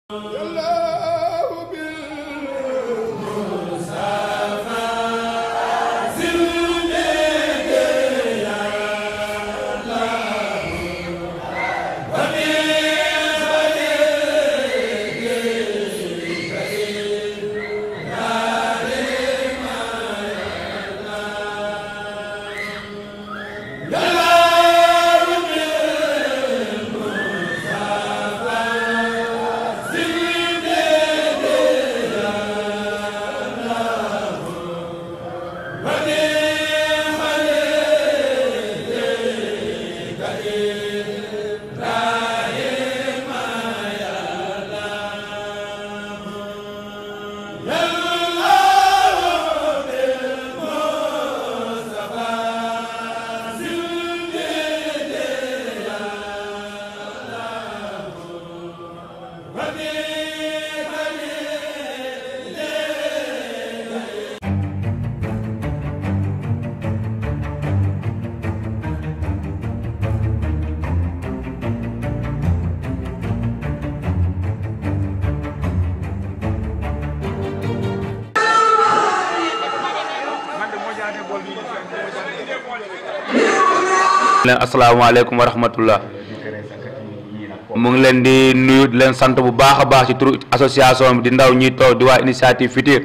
leen asalaamaaleykum wa rahmatullah mu ngi leen di nuyu di leen sant bu baax a baax ci turu association bi di ndaw ñuy toog di waa initiative Fitir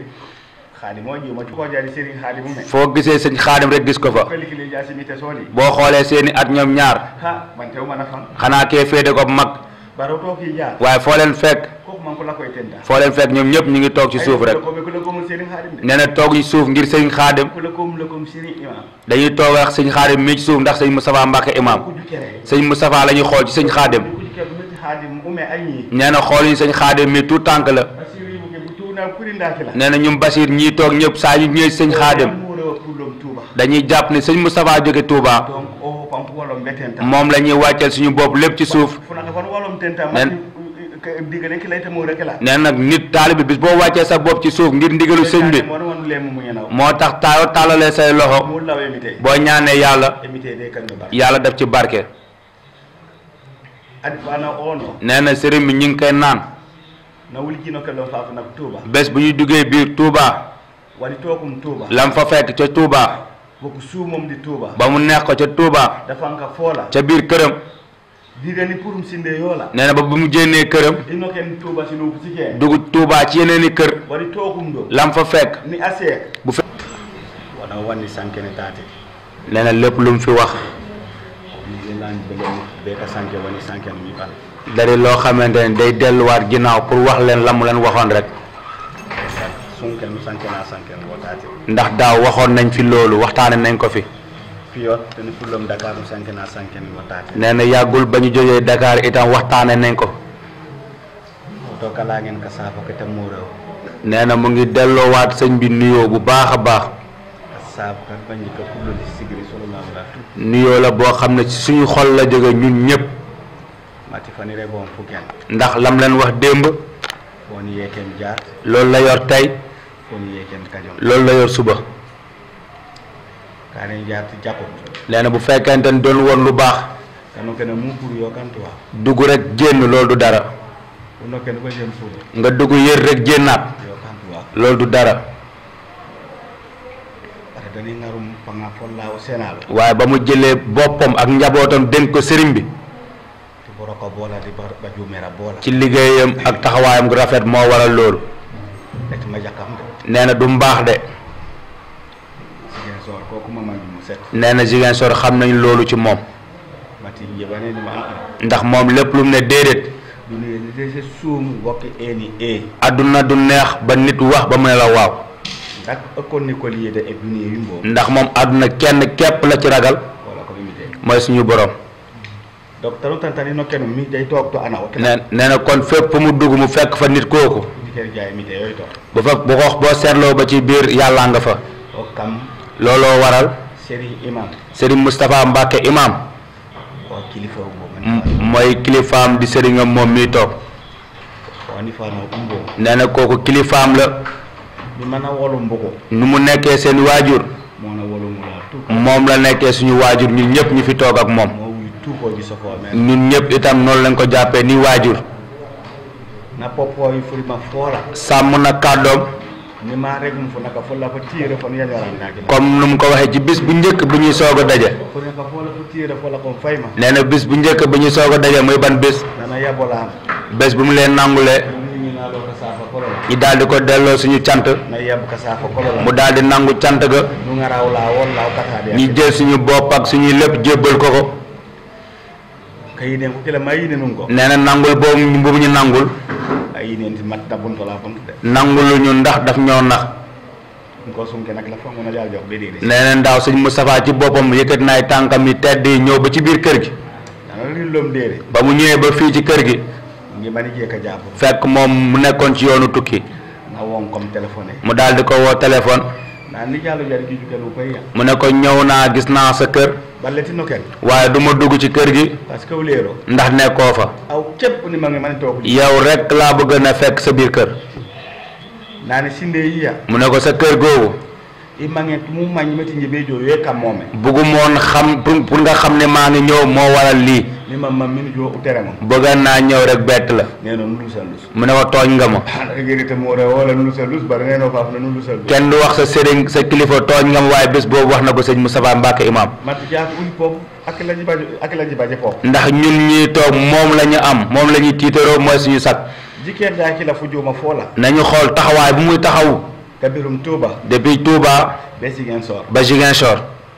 foo gisee sëñ xaadim rek gis ko fa boo xoolee seeni at ñoom ñaar xanaa kee féete ko mag waaye foo leen fekk foo leen fekk ñoom ñëpp ñu ngi toog ci suuf rek nee na toog ci suuf ngir sëñ xaadim dañuy toog ak sëñ xaadim mii ci suuf ndax sëñ Moustapha Mbacke imam sëñ Moustapha la ñuy xool ci sëñ xaadim nee na xool ñu sëñ xaadim mii tout tànk la nee na ñum Basir ñii toog ñëpp saa ñu ñëwee sëñ xaadim dañuy jàpp ne sëñ Moustapha jóge Touba moom la ñuy wàcceel suñu bopp lépp ci suuf nee nag nit taalibe bis boo wàccee sa bopp ci suuf ngir ndigalu sëñ bi moo tax taaloo taalalee say loxo boo ñaanee yàlla yàlla def ci barke nee na sëriñ bi ñu ngi koy naan bés bu ñu duggee biir Touba lam fa fekk ca Touba ba mu neex ko ca Touba ca biir këram nee na ba bu mu jénnee këram dugg Touba ci yeneen i kër lam fa fekk bu fekk nee na lépp lu mu fi wax dari loo xamante ne day delluwaat ginnaaw pour wax leen la mu leen waxoon rek ndax daaw waxoon nañ fi loolu waxtaane nañ ko fi nee na yàggul ba ñu jógee Dakar itam waxtaane nañ ko nee na mu ngi delloowaat sëñ bi nuyoo bu baax a baax nuyoo la boo xam ne ci suñu xol la jóge ñun ñëpp ndax lam leen wax démb loolu la yor tey loolu la yor suba nee na bu fekkente ne doon woon lu baax dugg rek génn loolu du dara nga dugg yër rek génnaat loolu du dara waaye ba mu jëlee boppam ak njabootam dénk ko sëriñ bi ci liggéeyam ak taxawaayam gu rafet moo waral loolu nee na du mbaax de nee na Ziguinchor xam nañ loolu ci moom ndax moom lépp lu mu ne déedéet adduna du neex ba nit wax ba mu ne la waaw ndax moom adduna kenn képp la ci ragal mooy suñu borom nee nee na kon fépp fu mu dugg mu fekk fa nit kooku bu fa bu ko boo seetloo ba ci biir yàllaa nga fa looloo waral Serigne Moustapha Mbacke imam mooy kilifaam di sëriñam moom miy toog nee na kooku kilifaam la nu mu nekkee seen waajur moom la nekkee suñu waajur ñun ñëpp ñu fi toog ak moom ñun ñëpp itam noonu lañ ko jàppee ni waajur na popoy fulma fola sàmm na kàddoom ni ma rek mu fu naka fulla ko tiire fon yañaram naki comme nu mu ko waxee ci bis bu njëkk bu ñuy soog a daje fu naka fola ko tiire fola ko fayma nee na bis bu njëkk bu ñuy soog a daje muy ban bis nana yabolam bés bu mu leen nangulee ni na lo ka safa kolola ñu daal di ko delloo suñu cant na yab ka safa kolola mu daal di nangu cant ga nu ngaraw la won law kata de ñu jël suñu bopp ak suñuy lépp jébbal ko ko kayine ko kila mayine nun ko nee na nangul boobu boobu ñu nangul ayine nti matta bun ko la fon de nangulu ñu ndax daf ñoo nax ko sum ke nak la fon na jal jox be de nee na ndaaw sëñ Moustapha ci boppam yëkkati na ay tànkam yi tedd yi ñëw ba ci biir kër gi dana li lom de ba mu ñëwee ba fii ci kër gi ngi mani je ka japp fekk moom mu nekkoon ci yoonu tukki na won comme téléphone mu daal di ko woo téléphone na ni jallu jar gi jukelu ko ya mu ne ko ñëw naa gis naa sa kër balleti no ken waaye du ma dugg ci kër gi parce que wulero ndax nekkoo fa aw cep ni ma ngi man tok yow rek laa bëgg na fekk sa biir kër nani sinde yiya mu ne ko sa kër googu i mange mu mañ meti njibe jo ye kam mome bëggu moon xam pour pour nga xam ne maa ngi ñëw moo waral lii ni ma ma min jo utere mo bëgg naa ñëw rek bett la neno nulu sa lus mu ne ko tooñ nga ma ana gerite mo re wala nulu sa lus bar neno faaf na nulu sa lus kenn du wax sa sëriñ sa kilifa tooñ nga ma waaye bés boobu wax na ko sëñ Moustapha Mbacke imam mat jaaf ul pop ak la jibaje ak la jibaje pop ndax ñun ñii toog moom la ñu am moom la ñuy tiitaroo mooy suñu sag jiker da ki la fu joma fola nañu xool taxawaay bu muy taxaw kabirum tuba depuis Touba be sigen sor ba Ziguinchor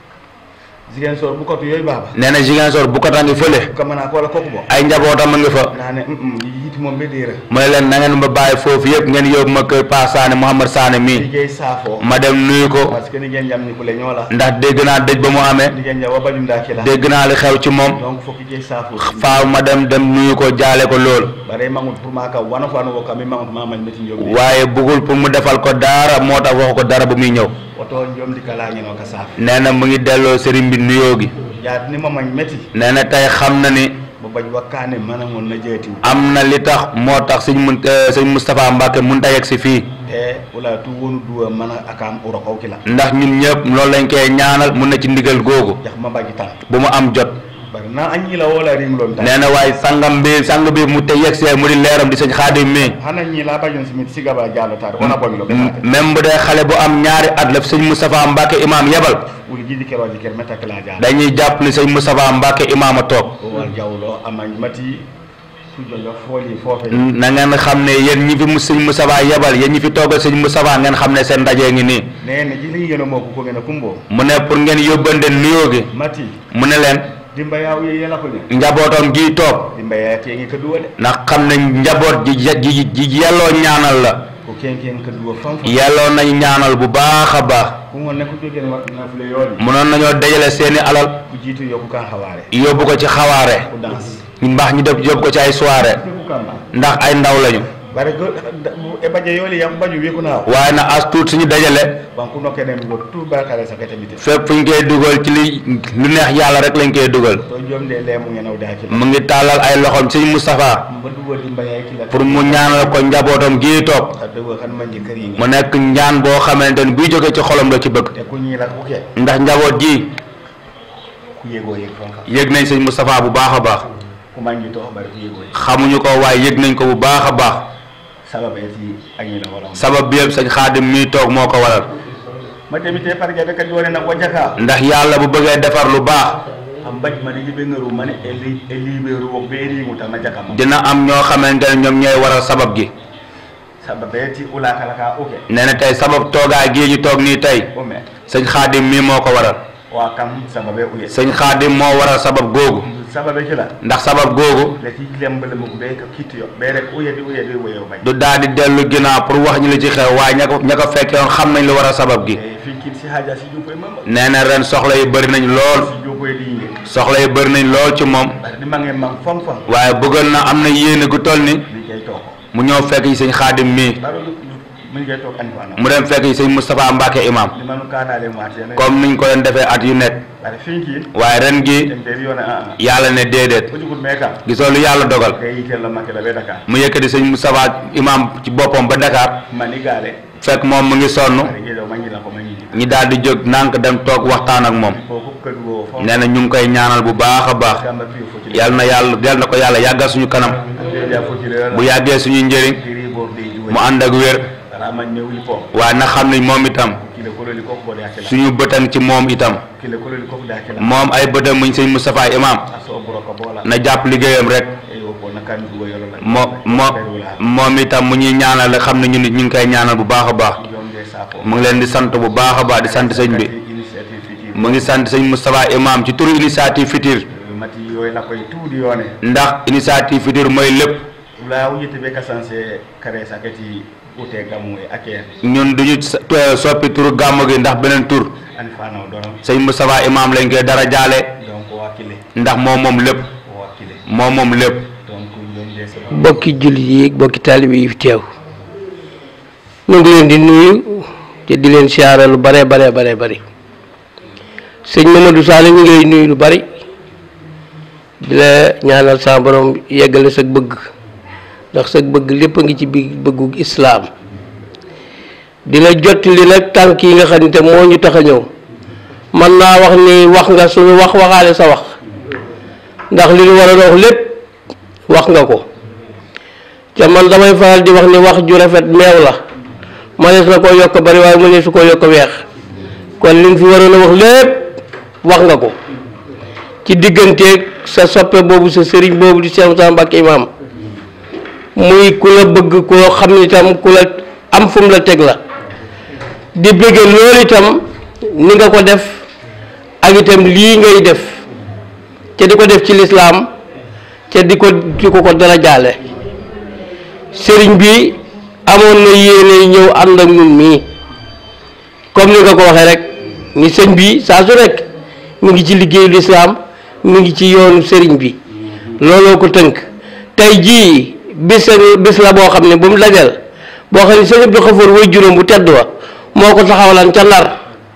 sigen sor bu ko to yoy baba nee na Ziguinchor bu ko tangi fële ko mana ko la kokku bo ay njabootam a nga fa nane mm yiti mom be dira mu ne leen na ngeen ma bàyyi foofu yëpp ngeen yóbbu ma kër Pa Sané Mouhamad Sané mii ligey safo ma dem nuyu ko parce que ni gen jam ni ko le ñola ndax dégg naa dëj ba mu amee ni gen jawa bajum da ki la dégg naa li xew ci moom donc fokk jey safo faaw ma dem dem nuyu ko jaale ko lool bare mangut pour maka wana fanu ko kami mangut mama meti njom waaye bëggul pour mu defal ko dara moo tax waxu ko dara bu muy ñëw oto njom di kala ngeno ka saf nee na mu ngi delloo sëriñ bi nuyoo gi yaat ni mama meti nee na tey xam na ni bo baj wakane mana mon na jeeti am na li tax moo tax sëñ mun sëñ Moustapha Mbacke mun ta yegg si fii te wala tu wonu duwa mana akam uro ko kila ndax ñun ñëpp loolu lañ koy ñaanal mun na ci ndigal googu jax ma baji tan bu mu am jot bari na anyi la wala ring lon tan nee na waaye sangam bi sang bi mu te yegg see mu di leeram di sëñ Xaadim mi hana nyi la bajon simit sigaba jalo tar ona boy lo benate même bu dee xale bu am ñaari at la sëñ Moustapha Mbacke imam yebal wul gidi kero ji ker meta kala jalo dañuy jàpp ni sëñ Moustapha Mbacke imam a toog o wal jawlo amañ mati tujo jo foli fofe na ngeen xam ne yéen ñi fi mu sëñ Moustapha yebal yéen ñi fi toogal sëñ Moustapha ngeen xam ne seen ndaje ngi nii nene jili ngeno mo ko ngena kumbo mu ne pour ngeen yóbbante nuyoo gi mati mu ne leen dimba yaw ye yela ko ne njabootam gi toog dimba ya te ngi ko duwale ndax xam ne njaboot ji ji ji yelloo ñaanal la ko ken ken ko duwa fam fam yelloo nañu ñaanal bu baax a baax ko ngon ne ko jogen wat na fule yoli mënoon nañoo dajale seeni alal ku jitu yokku kan xawaare yóbbu ko ci xawaare ku dans ñu mbaax ñu def yóbbu ko ci ay soirée ku kamba ndax ay ndaw lañu bare go e baje yoli yam baju wi ko naaw waaye na as tuut suñu dajale banku no kenen go tu bakare sa kete bité fépp fu ñu koy dugal ci li lu neex yàlla rek lañ koy dugal to jom de lemu ngena da ki mu ngi tàllal ay loxoom sëñ Moustapha ba duwa dimba yaay ki la pour mu ñaanal ko njabootam gii toog ta dewa kan man kër yi mu nekk ñaan boo xamante ni buy jóge ci xolam la ci bëgg te ku ñi la ku ke ndax njaboot gi ku yego yeg fonka yëg nañ sëñ Moustapha bu baax a baax ku man ji to bare ku yego xamuñu ko waaye yëg nañ ko bu baax a baax sabab e ti anyi la wala sabab bi yëpp sëñ Xaadim mii toog moo ko waral ma demite par ga be ka jone na wajaka ndax yàlla bu bëggee defar lu baax am baj ma ni be ngaru man e li e liberu wo be ri mu tan jaka ma dina am ñoo xamante ne ñoom ñooy waral sabab gi sabab e ti ula kala ka oke nee na tey sabab toogaay gii ñu toog nii tey o me sëñ Xaadim mii moo ko waral wa kam sabab e uye sëñ Xaadim moo waral sabab googu sabab e kila ndax sabab googu le ti lembale mu be ka kitti yo be rek uye di uye di uye bay du daal di dellu ginnaaw pour wax ñu li ci xew waaye ña ko ña ko fekkee woon xam nañ lu war a sabab gi e fi kit si haja si jupoy mama nee na ren soxla yi bëri nañ lool si jupoy di nge soxla yi bëri nañ lool ci moom bare di mange mang fam fam waaye bëggoon na am na yéene gu toll ni li kay toko mu ñëw fekk yi sëñ Xaadim mii baro mun ngay tok an fana mu dem fekk yi sëñ Moustapha Mbacke imam di manu kana le mate ne comme niñ ko leen defee at yu nekk bare fi ki waaye ren gi en be yona a a yàlla ne déedéet ko jugul me kam gisoo lu yàlla dogal kay yitel la makela be dakar mu yëkkati sëñ Moustapha imam ci boppam ba Dakar mani gale fekk moom mu ngi sonn bare ge do mangi la ko mangi di ñi daal di jóg nànk dem toog waxtaan ak moom ko ko kadu wo fam nee na ñu ngi koy ñaanal bu baax a baax gamba fi fo ci yal na yàlla yal na ko yàlla yàggal suñu kanam ande ja fotire la bu yàggee suñuy njëriñ diri bor de juwe mu ànd ak wér ara man ne wuli ko waaye na xam ne moom itam kile kololi ko ko de akela suñu bëtan ci moom itam kile kololi ko de akela moom ay bëtam muñ sëñ Moustapha imam aso boro ko bola na jàpp liggéeyam rek e o ko nakan duwa yolo la moo moo moom itam mu ñuy ñaanal xam ne ñu nit ñu ngi koy ñaanal bu baax a baax jonde safo mu ngi leen di sant bu baax a baax di sant sëñ bi initiative fiti mu ngi sant sëñ Moustapha imam ci turu initiative Fitir mati yoy la koy tuudi yone ndax initiative Fitir mooy lépp la wujete be kasanse kare sakati ute gamu e aker ñun duñu sa- to- soppi turu gàmm gi ndax beneen tur an fana o doron sëñ Moustapha imam lañ koy dara jaale donc wakile ndax moom moom lépp o wakile moom moom lépp donc jonde sa bokki jullit yi bokki taalibe yi fi teew ñu ngi leen di nuyu te di leen siyaare lu bare bare bare bari sëñ Mamadou Sall ñu ngi lay nuyu lu bari di la ñaanal sa borom yeggale sa bëgg ndax sa bëgg lépp a ngi ci biir bëggu islaam di la jottali nag tànk yi nga xam ne te moo ñu tax a ñëw man naa wax ni wax nga suñu wax waxaale sa wax ndax li ñu war a wax lépp wax nga ko ca man damay faral di wax ni wax ju rafet meew la mënees na koo yokk bari waaye mënees su koo yokk weex kon li nga fi waroon a wax lépp wax nga ko ci digganteeg sa soppe boobu sa sëriñ boobu di Cheikh Moussa Mbacké imam muy ku la bëgg koo xam ni tam ku la am fu mu la teg la di bëgge loolu itam ni nga ko def ak itam lii ngay def te di ko def ci lislaam te di ko di ko ko dara jaale sëriñ bi amoon na yéene ñëw ànd ak ñun mii comme ni nga ko waxee rek ni sëñ bi saa su rek mu ngi ci liggéeyu lislaam mu ngi ci yoonu sëriñ bi looloo ko tënk tey jii bis bis la boo xam ne bu mu dajal boo xam ne sëñ Abdou Xafoor way juróom bu tedd wa moo ko taxawalan ca Ndar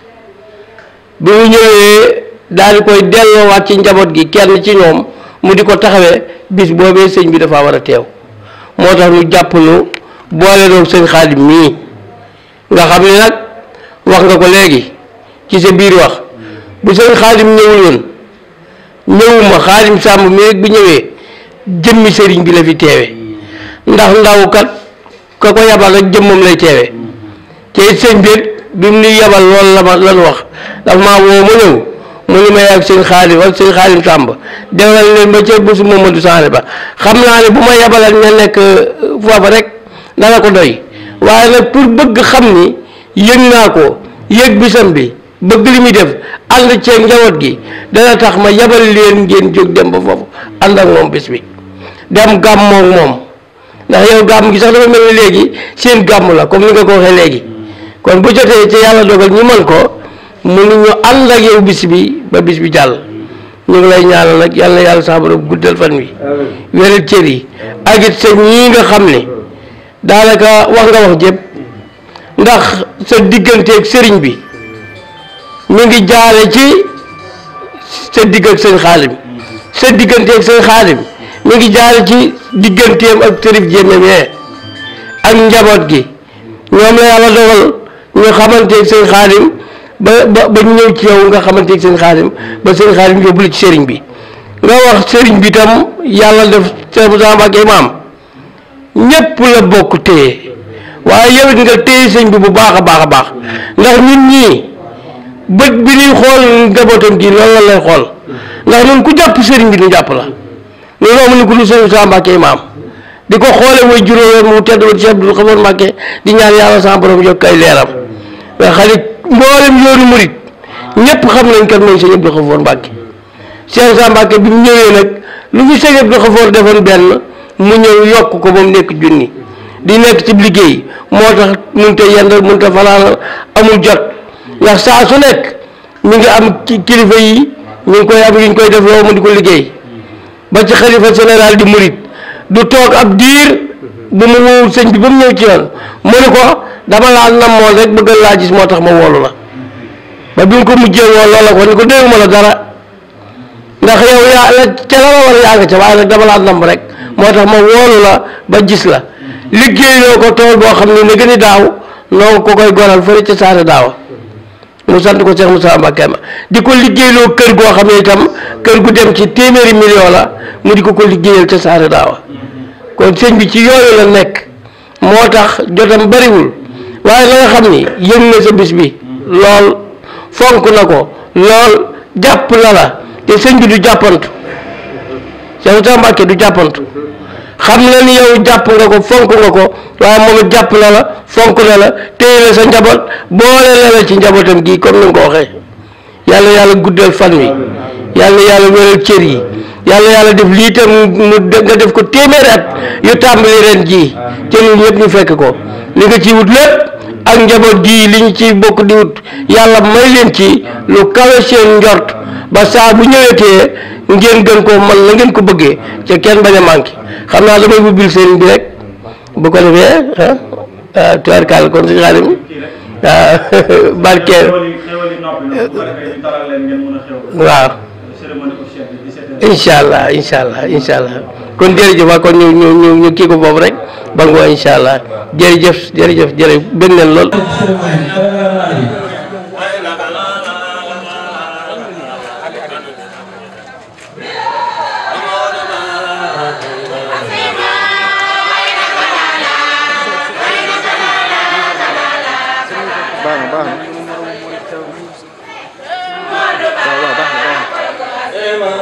bi mu ñëwee daal di koy delloowaat ci njaboot gi kenn ci ñoom mu di ko taxawee bis boobee sëñ bi dafa war a teew moo tax ñu jàpp nu boole doon sëñ xaadim mii nga xam ne nag wax nga ko léegi ci sa biir wax bu sëñ xaadim ñëwul woon ñëwuma xaadim sàmb mi rek bu ñëwee jëmmi sëriñ bi la fi teewe ndax ndaw kat ka ko yabal rek jëmmam lay teewe te it sëñ bi bi mu nuy yabal loolu la ma lan wax dafa maa woo ma ñëw mu ni may ak sëñ xaadim ak sëñ xaadim sàmb demal leen ba ca bésu Mamadou Sané ba xam naa ne bu ma yabalal ña nekk foofa rek dana ko doy waaye nag pour bëgg xam ni yëg naa ko yëg bisam bi bëgg li muy def ànd ceeg njaboot gi dana tax ma yabal leen ngeen jóg dem ba foofu ànd ak moom bis bi dem gàmmoog moom ndax yow gàmm gi sax dafa mel ni léegi seen gàmm la comme ni nga ko waxee léegi kon bu jotee ci yàlla dogal ñu mën ko mu ni ñu ànd ak yow bis bi ba bis bi jàll ñu ngi lay ñaanal nag yàlla na yàlla sax borom guddal fan wi wéral cër yi ak it sa ñii nga xam ne daanaka wax nga wax jëpp ndax sa digganteeg sëriñ bi mi ngi jaare ci sa digg ak sëñ xaalim sa digganteeg sëñ xaalim mi ngi jaare ci digganteem ak sërif jéeme mee ak njaboot gi ñoom la yàlla dogal ñu xamanteeg sëñ xaalim ba ba ba ñu ñëw ci yow nga xamanteeg sëñ xaalim ba sëñ xaalim yóbbu la ci sëriñ bi nga wax sëriñ bi tam yàlla def Cheikh Moussa Mbacké imam ñépp la bokk téye waaye yow it nga téye sëñ bi bu baax a baax a baax ndax ñun ñii bët bi ñuy xool njabootam gi loolu la lay xool ndax ñun ku jàpp sëriñ bi ñu jàpp la loolu amuñu ko lu sëñ Moussa Mbacké imam di ko xoole mooy juróom mu tedd ba Cheikh Abdou Khafour Mbacké di ñaan yàlla sa borom yokk ay leeram nga xam ne mboolem yoonu murit ñëpp xam nañ kat mooy sëñ Abdou Khafour Mbacké Cheikh Moussa Mbacké bi mu ñëwee nag lu fi sëñ Abdou Khafour defoon benn mu ñëw yokk ko ba mu nekk junni di nekk ci liggéey moo tax mënut a yendal mënut a fanaanal amul jot ndax saa su nekk mi ngi am ki kilifa yi ñu ngi koy am yu ñu koy def loo mu di ko liggéey ba ci xalifa général di murit du toog ab diir bu mu wowul sëñ bi ba mu ñëw ci yoon mu ne ko dama laa namoon rek bëgg laa gis moo tax ma woolu la ba bi nga ko mujjee woo loola ko ni ko dégguma la dara ndax yow yaa la ca la ma war a yaa nga ca waaye nag dama laa nam rek moo tax ma woolu la ba gis la liggéey loo ko tool boo xam ne ne gën a daaw noo ko koy gonal fële ca saare daawa mu sant ko Cheikh Moussa Mbacké ma di ko liggéeyloo kër goo xam ne itam kër gu dem ci téeméeri million la mu di ko ko liggéeyal ca Saare Daawa kon sëñ bi ci yooyu la nekk moo tax jotam bariwul waaye la nga xam ni yëg na sa bis bi lool fonk na ko lool jàpp na la te sëñ bi du jàppantu Cheikh Moussa Mbacké du jàppantu xam na ni yow jàpp nga ko fonk nga ko waaye moom it jàpp na la fonk na la téye la sa njaboot boole la la ci njabootam gi comme ni nga ko waxee yàlla yàlla guddal fan wi yàlla yàlla wéral cër yi yàlla yàlla def lii tam mu nga def ko téeméeri at yu tàmbali ren jii te ñun ñëpp ñu fekk ko li nga ci wut lépp ak njaboot gii li ñu ci bokk di wut yàlla may leen ci lu kawe seen njort ba saa bu ñëwetee ngeen gën koo man la ngeen ko bëggee ca kenn bañ a manqué xam naa damay ubbil sëriñ bi rek bu ko defee ah ah tubaarkàlla kon si xaarim ah barkeel waaw incha allah incha allah incha allah kon jërëjëf waa kon ñu ñu ñu ñu kii ko boobu rek ba ngoo incha allah jërëjëf jërëjëf jërëjëf bëgg nañ lool. baax na baax na waaw waaw baax na baax na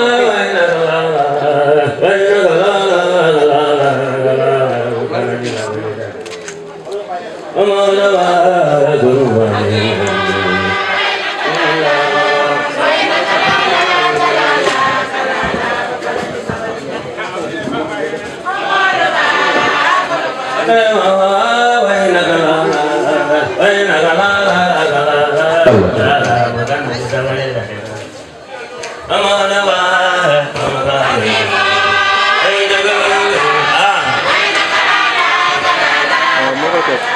waaw moo koy toog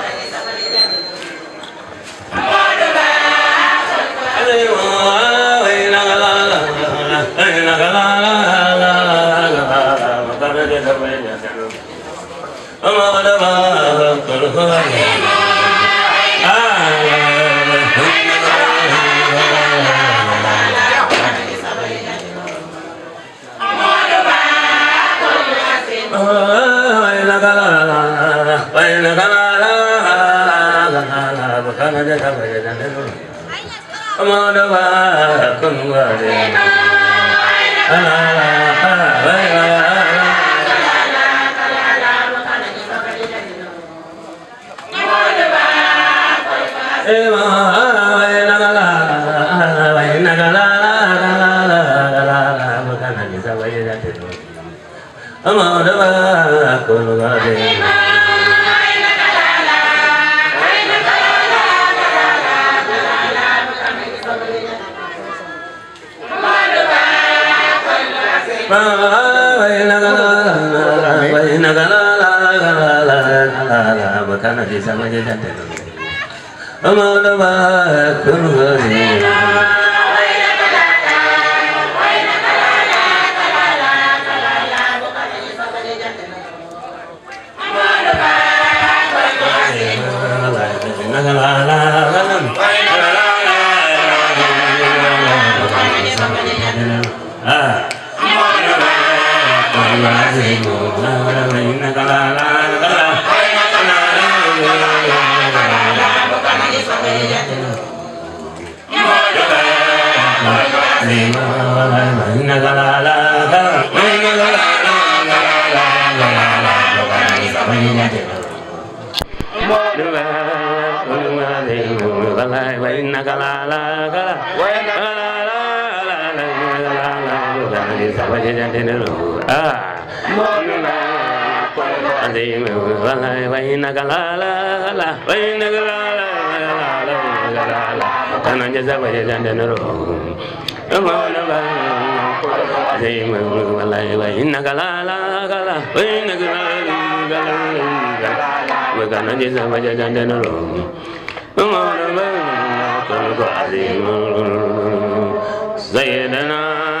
سيدنا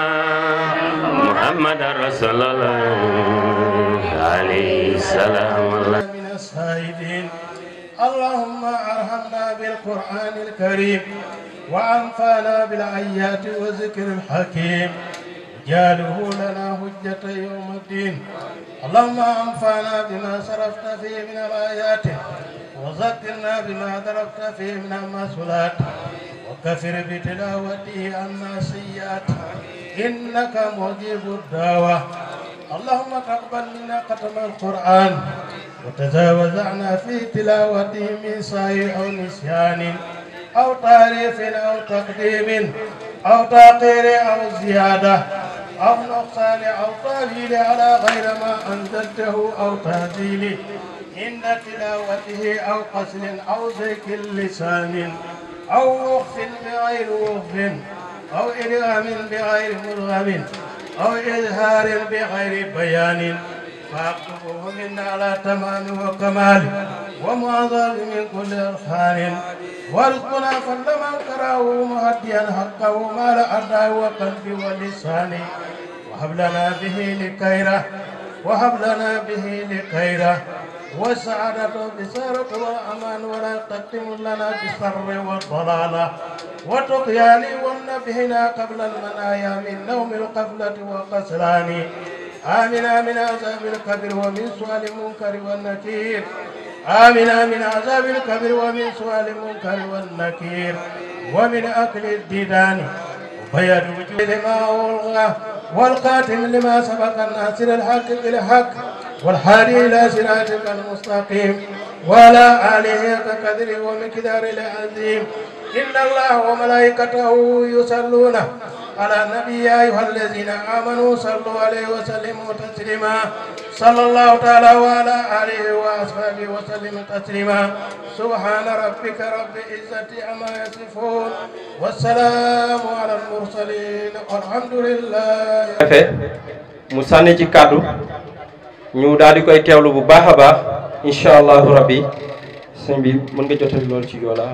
محمد رسول الله عليه السلام الله من الصائدين اللهم ارحمنا بالقرآن الكريم وأنفعنا بالآيات والذكر الحكيم جعله لنا حجة يوم الدين اللهم انفعنا بما صرفت فيه من الآيات وذكرنا بما ضربت فيه من المسؤولات وكفر بتلاوته عنا السيئات إنك مجيب الدعوة اللهم تقبل منا ختم القرآن وتجاوز عنا في تلاوته من سعي أو نسيان أو تعريف أو تقديم أو تأخير أو زيادة أو نقصان أو تأويل على غير ما أنزلته أو تهديل عند تلاوته أو قسل أو زيك اللسان أو وقف بغير وقف أو إدغام بغير مرغم أو إظهار بغير بيان فاكتبه منا على تمام وكمال ومعظم من كل إرخان وارزقنا كل من كراه مهديا حقه ما لا أدعى وقلبي ولساني وهب لنا به لكيره وهب لنا به لخيره والسعادة بسارة والأمان ولا تقدم لنا بالسر والضلالة وتطيان والنبهنا قبل المنايا من نوم القفلة والقسلان آمنا من عذاب الكبر ومن سؤال المنكر والنكير آمنا من عذاب الكبر ومن سؤال المنكر والنكير ومن أكل الديدان وبيد وجود لما ألغى والقاتم لما سبق الناصر الحق بالحق والحادي إلى صراطك المستقيم وعلى آله كقدر ومقدار العظيم إن الله وملائكته يصلون على النبي يا أيها الذين آمنوا صلوا عليه وسلموا تسليما صلى الله تعالى وعلى آله وأصحابه وسلم تسليما سبحان ربك رب العزة عما يصفون والسلام على المرسلين والحمد لله defee mu sànni ci kàddu ñu daal di koy teewlu bu baax a baax incha allahu rabbi sëñ bi mën nga jotali loolu ci joola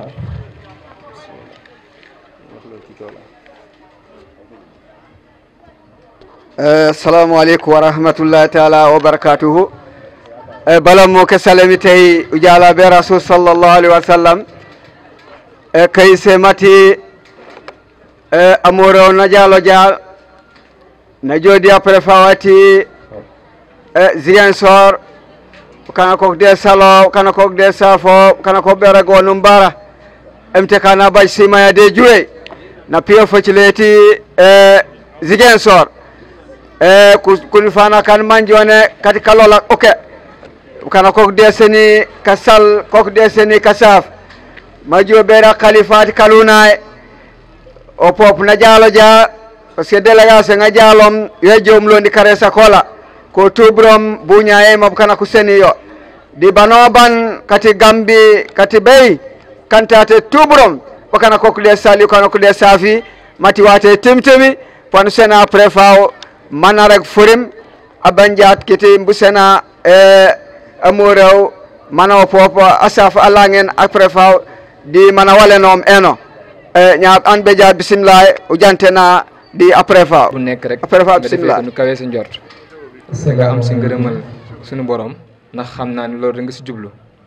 assalamu aleykum wa rahmatullahi taala wa barakatuhu e bala mo ke salami tawi ujalaɓe rasul sallllahu alayhi wa sallam e kay se mati e amoure o najalo dia na jooɗi après fawati e ziguinchor kana kok de salo kana kok de safo kana ko ɓerago no mbara emte kana baji simaya de juuwe na piyo focileti e ziguinchor e kuni fana kan manjone kati kalola oke kana kok deseni ka sal kok deseni ka saf majo ɓeera kalifati kaluna o pop na jaalo dia par ce que délégation nga jaalom yo jomlondi kare sakola ko tubrom buña e mabo kana ko seni yo di banoban kati gambi kati ɓey kantate tubrom o kana kokkuɗe sali kana kokkuɗe saafi mati wate temtemi pon sena après faw manarek forim abanjat kiti mbusena e amurew mana o popo asaf alangen après faw di mana walenom eno e ñaab an ɓe dia bisimillah o jantena di après faw bu nekk rek après faw nga defee bisimillah ko nu kawee sa njort sa nga am si ngërëmal sunu borom ndax xam naa ni loolu da nga si jublu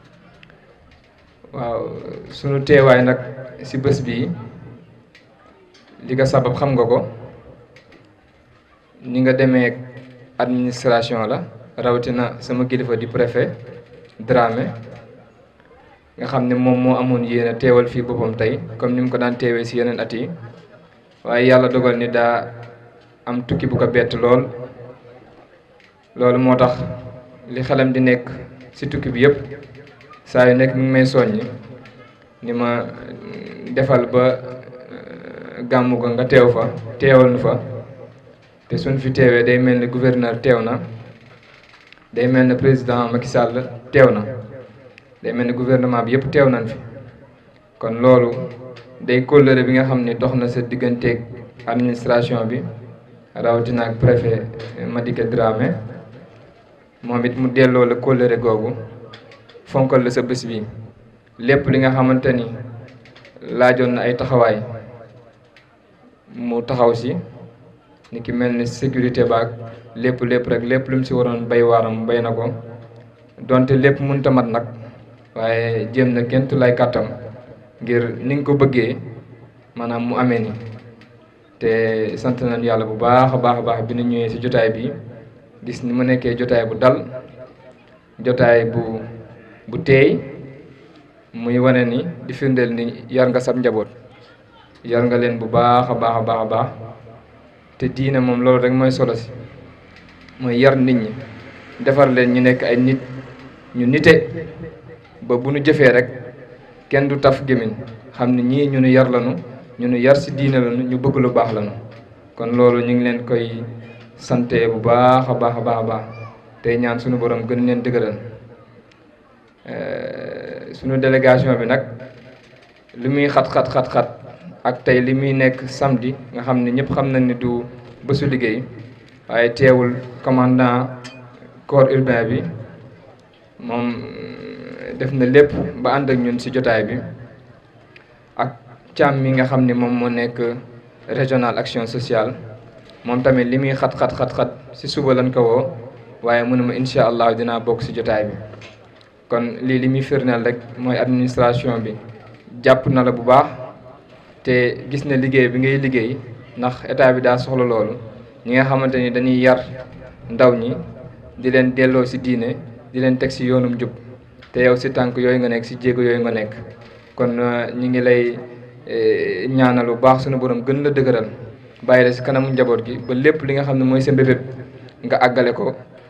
waaw sunu teewaay nag si bés bii li nga sabab xam nga ko ni nga demee administration la rawatina sama kilifa di préfet Dramé nga xam ne moom moo amoon yéen a teewal fii boppam tey comme ni mu ko daan teewee si yeneen at yi waaye yàlla dogal ni daa am tukki bu ko bett lool loolu moo tax li xelam di nekk si tukki bi yëpp saa yu nekk mi ngi may soññi ni ma defal ba gàmmu ga nga teew fa teewal nu fa te suñ fi teewee day mel ni gouverneur teew na day mel ni président Macky Sall teew na day mel ni gouvernement bi yëpp teew nañ fi kon loolu day kóllëre bi nga xam ni dox na sa digganteeg administration bi rawatina ak préfet Madické Dramé moom it mu delloo la kóllëre googu fonkal la sa bés bi lépp li nga xamante ni laajoon na ay taxawaay mu taxaw si ni ki mel ni sécurité baag lépp lépp rek lépp lu mu si waroon bay waaram bay na ko donte lépp mënta mat nag waaye jéem na kenn tu lay kàttam ngir ni nga ko bëggee maanaam mu amee ni te sant nañu yàlla bu baax a baax a baax bi ñu ñëwee si jotaay bi gis ni mu nekkee jotaay bu dal jotaay bu bu teey muy wane ni di firndeel ni yar nga sab njaboot yar nga leen bu baax a baax a baax a baax te diine moom loolu rek mooy solo si mooy yar nit ñi defar leen ñu nekk ay nit ñu nite ba bu nu jëfee rek kenn du taf gémmiñ xam ne ñii ñu nu yar lanu ñu nu yar si diine lanu ñu bëgg lu baax lanu kon loolu ñu ngi leen koy sante bu baax a baax a baax a baax tey ñaan suñu borom gën leen dëgëral suñu délégation bi nag li muy xat xat xat xat ak tey li muy nekk samedi nga xam ne ñëpp xam nañ ni du bésu liggéey waaye teewul commandant corps urbain bi moom def na lépp ba ànd ak ñun ci jotaay bi ak càmm mi nga xam ne moom moo nekk régional action sociale moom tamit li muy xat xat xat xat ci suba lañ ko woo waaye mënuma incha allah dinaa bokk ci jotaay bi kon lii li muy firndeel rek mooy administration bi jàpp na la bu baax te gis na liggéey bi ngay liggéey ndax état bi daa soxla loolu ñi nga xamante ni dañuy yar ndaw ñi di leen delloo ci diine di leen teg ci yoonum jub te yow ci tànk yooyu nga nekk ci jéego yooyu nga nekk kon ñi ngi lay ñaanal bu baax sunu borom gën la dëgëral bàyyi la ci kanamu njaboot gi ba lépp li nga xam ne mooy sa mbébét nga àggale ko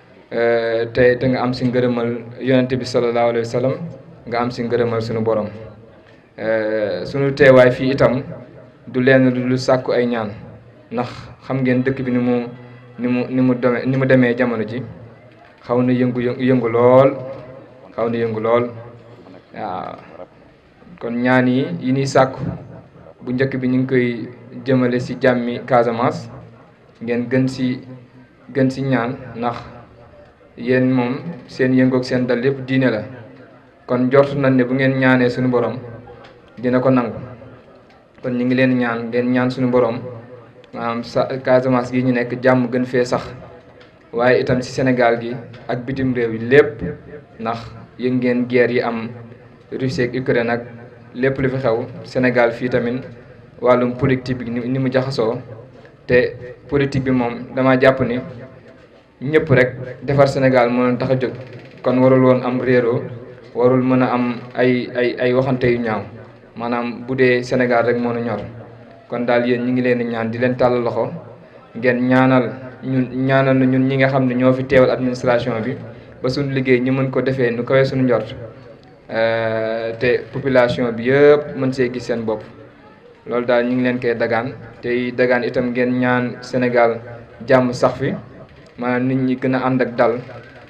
te te nga am ci ngërëmal yonente bi sallallahu alayhi wa sallam nga am ci ngërëmal sunu borom sunu teewaay fii itam du leen lu sàkku ay ñaan ndax xam ngeen dëkk bi ni mu ni mu ni mu demee ni mu demee jamono ji xaw na yëngu yëngu lool xaw na yëngu lool waaw kon ñaan yi yi ñuy sàkku bu njëkk bi ñu ngi koy jëmale ci jàmmi Casamance ngeen gën ci gën ci ñaan ndax yéen moom seen yëngoog seen dal yépp diine la kon njort nañ ne bu ngeen ñaanee suñu borom dina ko nangu kon ñu ngi leen ñaan ngeen ñaan suñu borom maanaam sa Casamance gi ñu nekk jàmm gën fee sax waaye itam ci Sénégal gi ak bitim réew yi lépp ndax yëg ngeen guerre yi am Russie ak Ukraine ak lépp lu fi xew Sénégal fii tamit wàllum politique bi ni mu jaxasoo te politique bi moom dama jàpp ni ñëpp rek defar Sénégal moo leen tax a jóg kon warul woon am réeroo warul mën a am ay ay ay waxante yu ñaaw maanaam bu dee Sénégal rek moo nu ñor kon daal yéen ñi ngi leen di ñaan di leen tàll loxo ngeen ñaanal ñun ñaanal na ñun ñi nga xam ne ñoo fi teewal administration bi ba suñu liggéey ñu mën ko defee nu kawee suñu njort te population bi yëpp mën see gis seen bopp loolu daal ñu ngi leen koy dagaan tey dagaan itam ngeen ñaan Sénégal jàmm sax fi maanaam nit ñi gën a ànd ak dal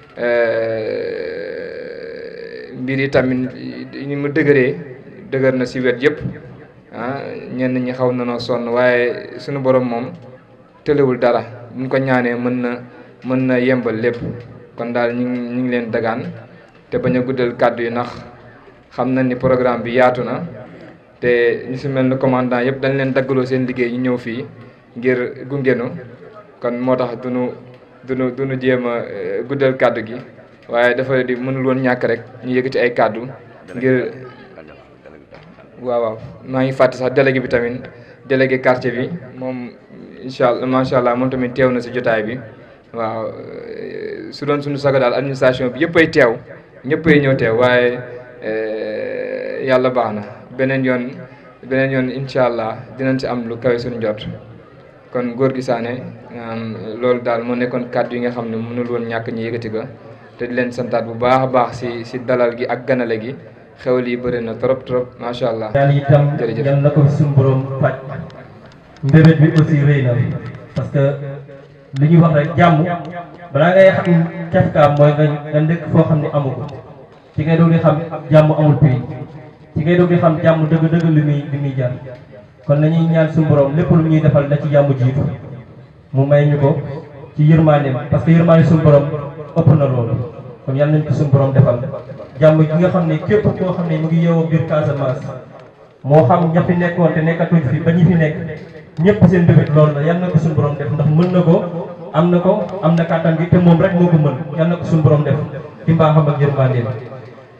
mbir yi tamit ni mu dëgëree dëgër na ci wet yëpp ah ñenn ñi xaw na noo sonn waaye suñu borom moom tëlewul dara buñ ko ñaanee mën na mën na yembal lépp kon daal ñu ngi ñu ngi leen dagaan te bañ a guddal kàddu yi ndax xam na ni programme bi yaatu na te ñu ci mel ni commandant yëpp dañ leen daggaloo seen liggéey ñu ñëw fii ngir gungenu kon moo tax duñu duñu duñu jéem a guddal kàddu gi waaye dafa di mënul woon ñàkk rek ñu yëkkati ay kàddu ngir waaw waaw maa ngi fàtte sax délégué bi tamit délégué quartier bi moom incha allah macha allah moom tamit teew na ci jotaay bi waaw su doon suñu sago daal administration bi yëpp ay teew ñëpp ay ñëw teew waaye yàlla baax na beneen yoon beneen yoon incha allah dinañ ci am lu kawe suñu jot kon góor gi saane loolu daal moo nekkoon kàddu yi nga xam ne mënul woon ñàkk ñu yëkkati ko te di leen santaat bu baax a baax ci ci dalal gi ak ganale gi xewal yi bëri na trop trop macha allah. ñaan itam jërëjëf yal na ko fi suñu borom faj mbébét bi aussi rëy na parce que li ñuy wax rek jàmm balaa ngay xam cafkaam mooy nga nga ndëkk foo xam ne amu ko ci ngay doog di xam jàmm amul prix ci ngay doog di xam jàmm dëgg-dëgg li muy li muy jar kon nañuy ñaan suñu borom lépp lu ñuy defal na ci jàmm jiitu mu may ñu ko ci yërmandeem parce que yërmande suñu borom ëpp na loolu kon yal nañ ko suñu borom defal jàmm gi nga xam ne képp koo xam ne mu ngi yeewoo biir Casamance moo xam ña fi nekkoon te nekkatuñ fi ba ñi fi nekk ñëpp seen bébét loolu la yal na ko suñu borom def ndax mën na ko am na ko am na kàttan gi te moom rek moo ko mën yal na ko suñu borom def ci mbaaxam ak yërmandeem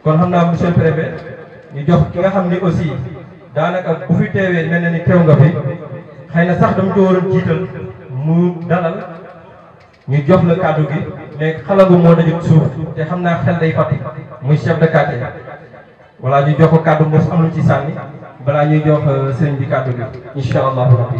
kon xam naa monsieur le préfet ñu jox ki nga xam ni aussi daanaka bu fi teewee mel na ni teew nga fi xëy na sax dama ko waroon jiital mu dalal ñu jox la kàddu gi mais xalangu moo dajut suuf te xam naa xel day fàtti muy chef de quartier voilà ñu jox ko kàddu mos am lu ci sànni balaa ñuy jox sëriñ bi kàddu gi incha allahu rabbi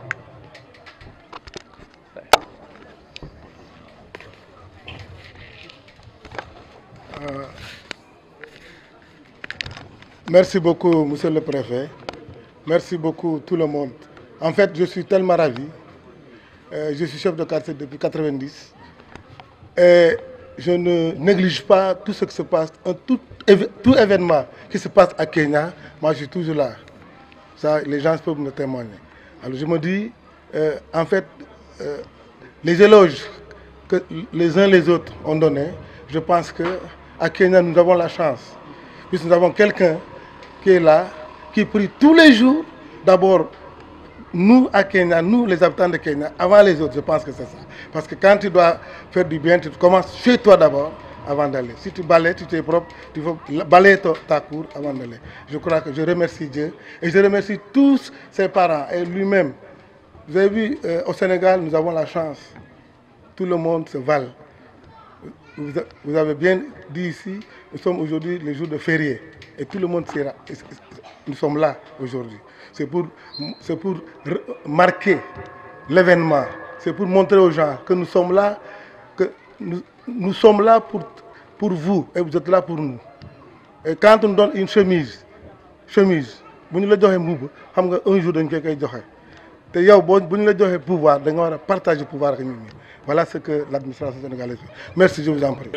Merci beaucoup, Monsieur le Préfet. Merci beaucoup, tout le monde. En fait, je suis tellement ravi. Euh, je suis chef de quartier depuis 90. Et je ne néglige pas tout ce qui se passe, un tout, éve- tout événement qui se passe à Kenya. Moi, je suis toujours là. Ça, les gens peuvent me témoigner. Alors, je me dis, euh, en fait, euh, les éloges que les uns les autres ont donnés, je pense que à Kenya, nous avons la chance, puisque nous avons quelqu'un qui est là, qui prie tous les jours, d'abord nous à Kenya, nous les habitants de Kenya, avant les autres, je pense que c'est ça. Parce que quand tu dois faire du bien, tu commences chez toi d'abord avant d'aller. Si tu balais, tu es propre, tu faut balayer ta, ta cour avant d'aller. Je crois que je remercie Dieu et je remercie tous ses parents et lui-même. Vous avez vu, euh, au Sénégal, nous avons la chance. Tout le monde se vale. Vous, a- vous avez bien dit ici, nous sommes aujourd'hui les jours de férié et tout le monde sera. Nous sommes là aujourd'hui. C'est pour, c'est pour re- marquer l'événement. C'est pour montrer aux gens que nous sommes là, que nous, nous sommes là pour, pour vous et vous êtes là pour nous. Et quand on nous donne une chemise, chemise, bu ñu la joxee mbubb xam nga un jour dañ koy koy joxe te yow boo bu ñu la joxee pouvoir da nga war a partager pouvoir ak nit ñi voilà ce que l'administration sénégalaise fait merci je vous en prie.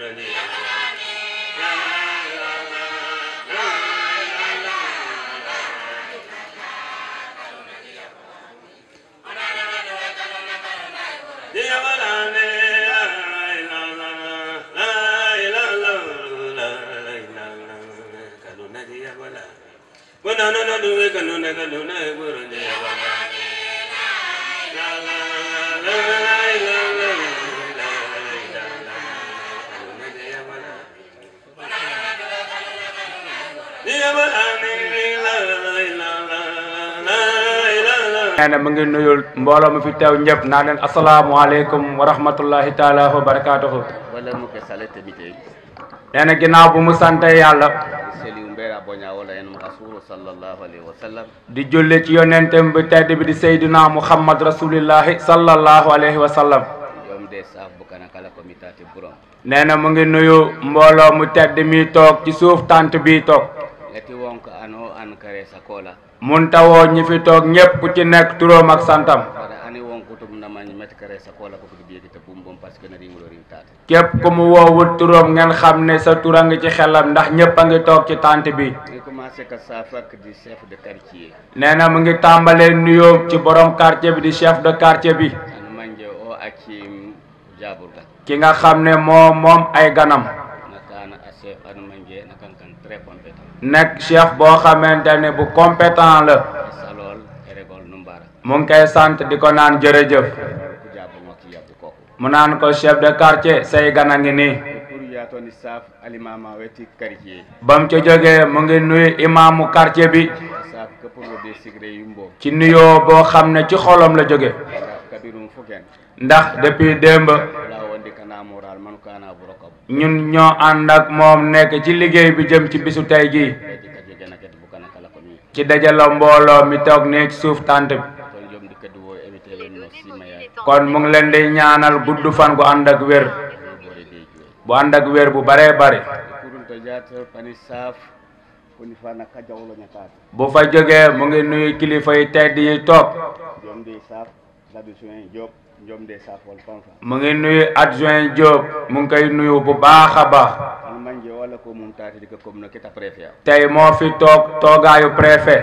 nee na mu ngi nuyul mbooloo mu fi teew ñëpp naa leen asalaamualeykum wa rahmatullahi taala wa barakaatuhu wala muke salete mite nee na ginnaaw bu mu sante yàlla seli umbera boña wala en rasulu sallallahu alaihi wasallam di julli ci yonentam bi tedd bi di seydina muhammad rasulillahi sallallahu alayhi wa sallam yom de saf bukana kala ko mitati buron nee na mu ngi nuyu mbooloo mu tedd mi toog ci suuf tant bi toog leti wonko ano an kare sakola mun tawoo ñi fi toog ñépp ku ci nekk turóom ak santam wala ani wonko tum namañ met kare sakola ko ko biyeki te bum bom parce que na ringulo ring tata képp ku mu woowut turóom ngeen xam ne sa tur a ngi ci xelam ndax ñépp a ngi toog ci tant bi ni commencé ka safak di chef de quartier nee na mu ngi tàmbalee nuyoo ci borom quartier bi di chef de quartier bi an manje o acci jaburga ki nga xam ne moo moom ay ganam nakana a chef an manje nakan kan très compétent nekk chef boo xamante ne bu compétent la salol eregol numbara mu ngi koy sant di ko naan jërëjëf ku jabu ngokki yabbu koko mu naan ko chef de quartier say gan a ngi nii pour yatoni saf alimama weti quartier ba mu ca jógee mu ngi nuyu imaamu quartier bi saf ke pour le desigre yumbo ci nuyoo boo xam ne ci xolam la jóge kabirum fuken ndax depuis démb la wondi kana moral man kana burokab ñun ñoo ànd ak moom nekk ci liggéey bi jëm ci bisu tey jii kadi kadi gena kadi bukana kala ko mi ci dajalo mbooloo mi toog ne ci suuf tànt bi ton jom di kadi wo éviter len no simaya kon mu ngi leen di ñaanal gudd fan gu ànd ak wér bore de juwe bu ànd ak wér bu baree bari kurun to jata pani saf koni fana ka jawlo nyakata bu fa jógee mu ngi nuyu kilifa yi tedd yi toog jom de saf labi soen job jom de saf wal fanfa mu ngi nuyu adjoint Diop mu ngi koy nuyu bu baax a baax an manje wala ko mum tati di ko comme no kita préfet tey moo fi toog toogaayu préfet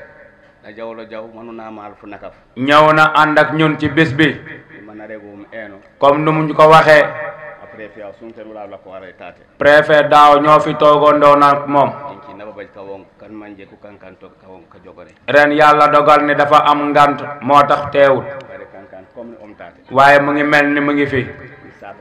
na jawlo jaw manuna mal fu nakaf ñëw na ànd ak ñun ci bis bi mana regum eno comme nu mu ko waxee a préfet a sunten wala la ko ara tate préfet daaw ñoo fi toogandoo nag moom inki naba baj ka won kan manje ku kan kan to ka won ka jogore ren yàlla dogal ni dafa am ngant moo tax teewut bare kan kan comme om tate waaye mu ngi mel ni mu ngi fi safa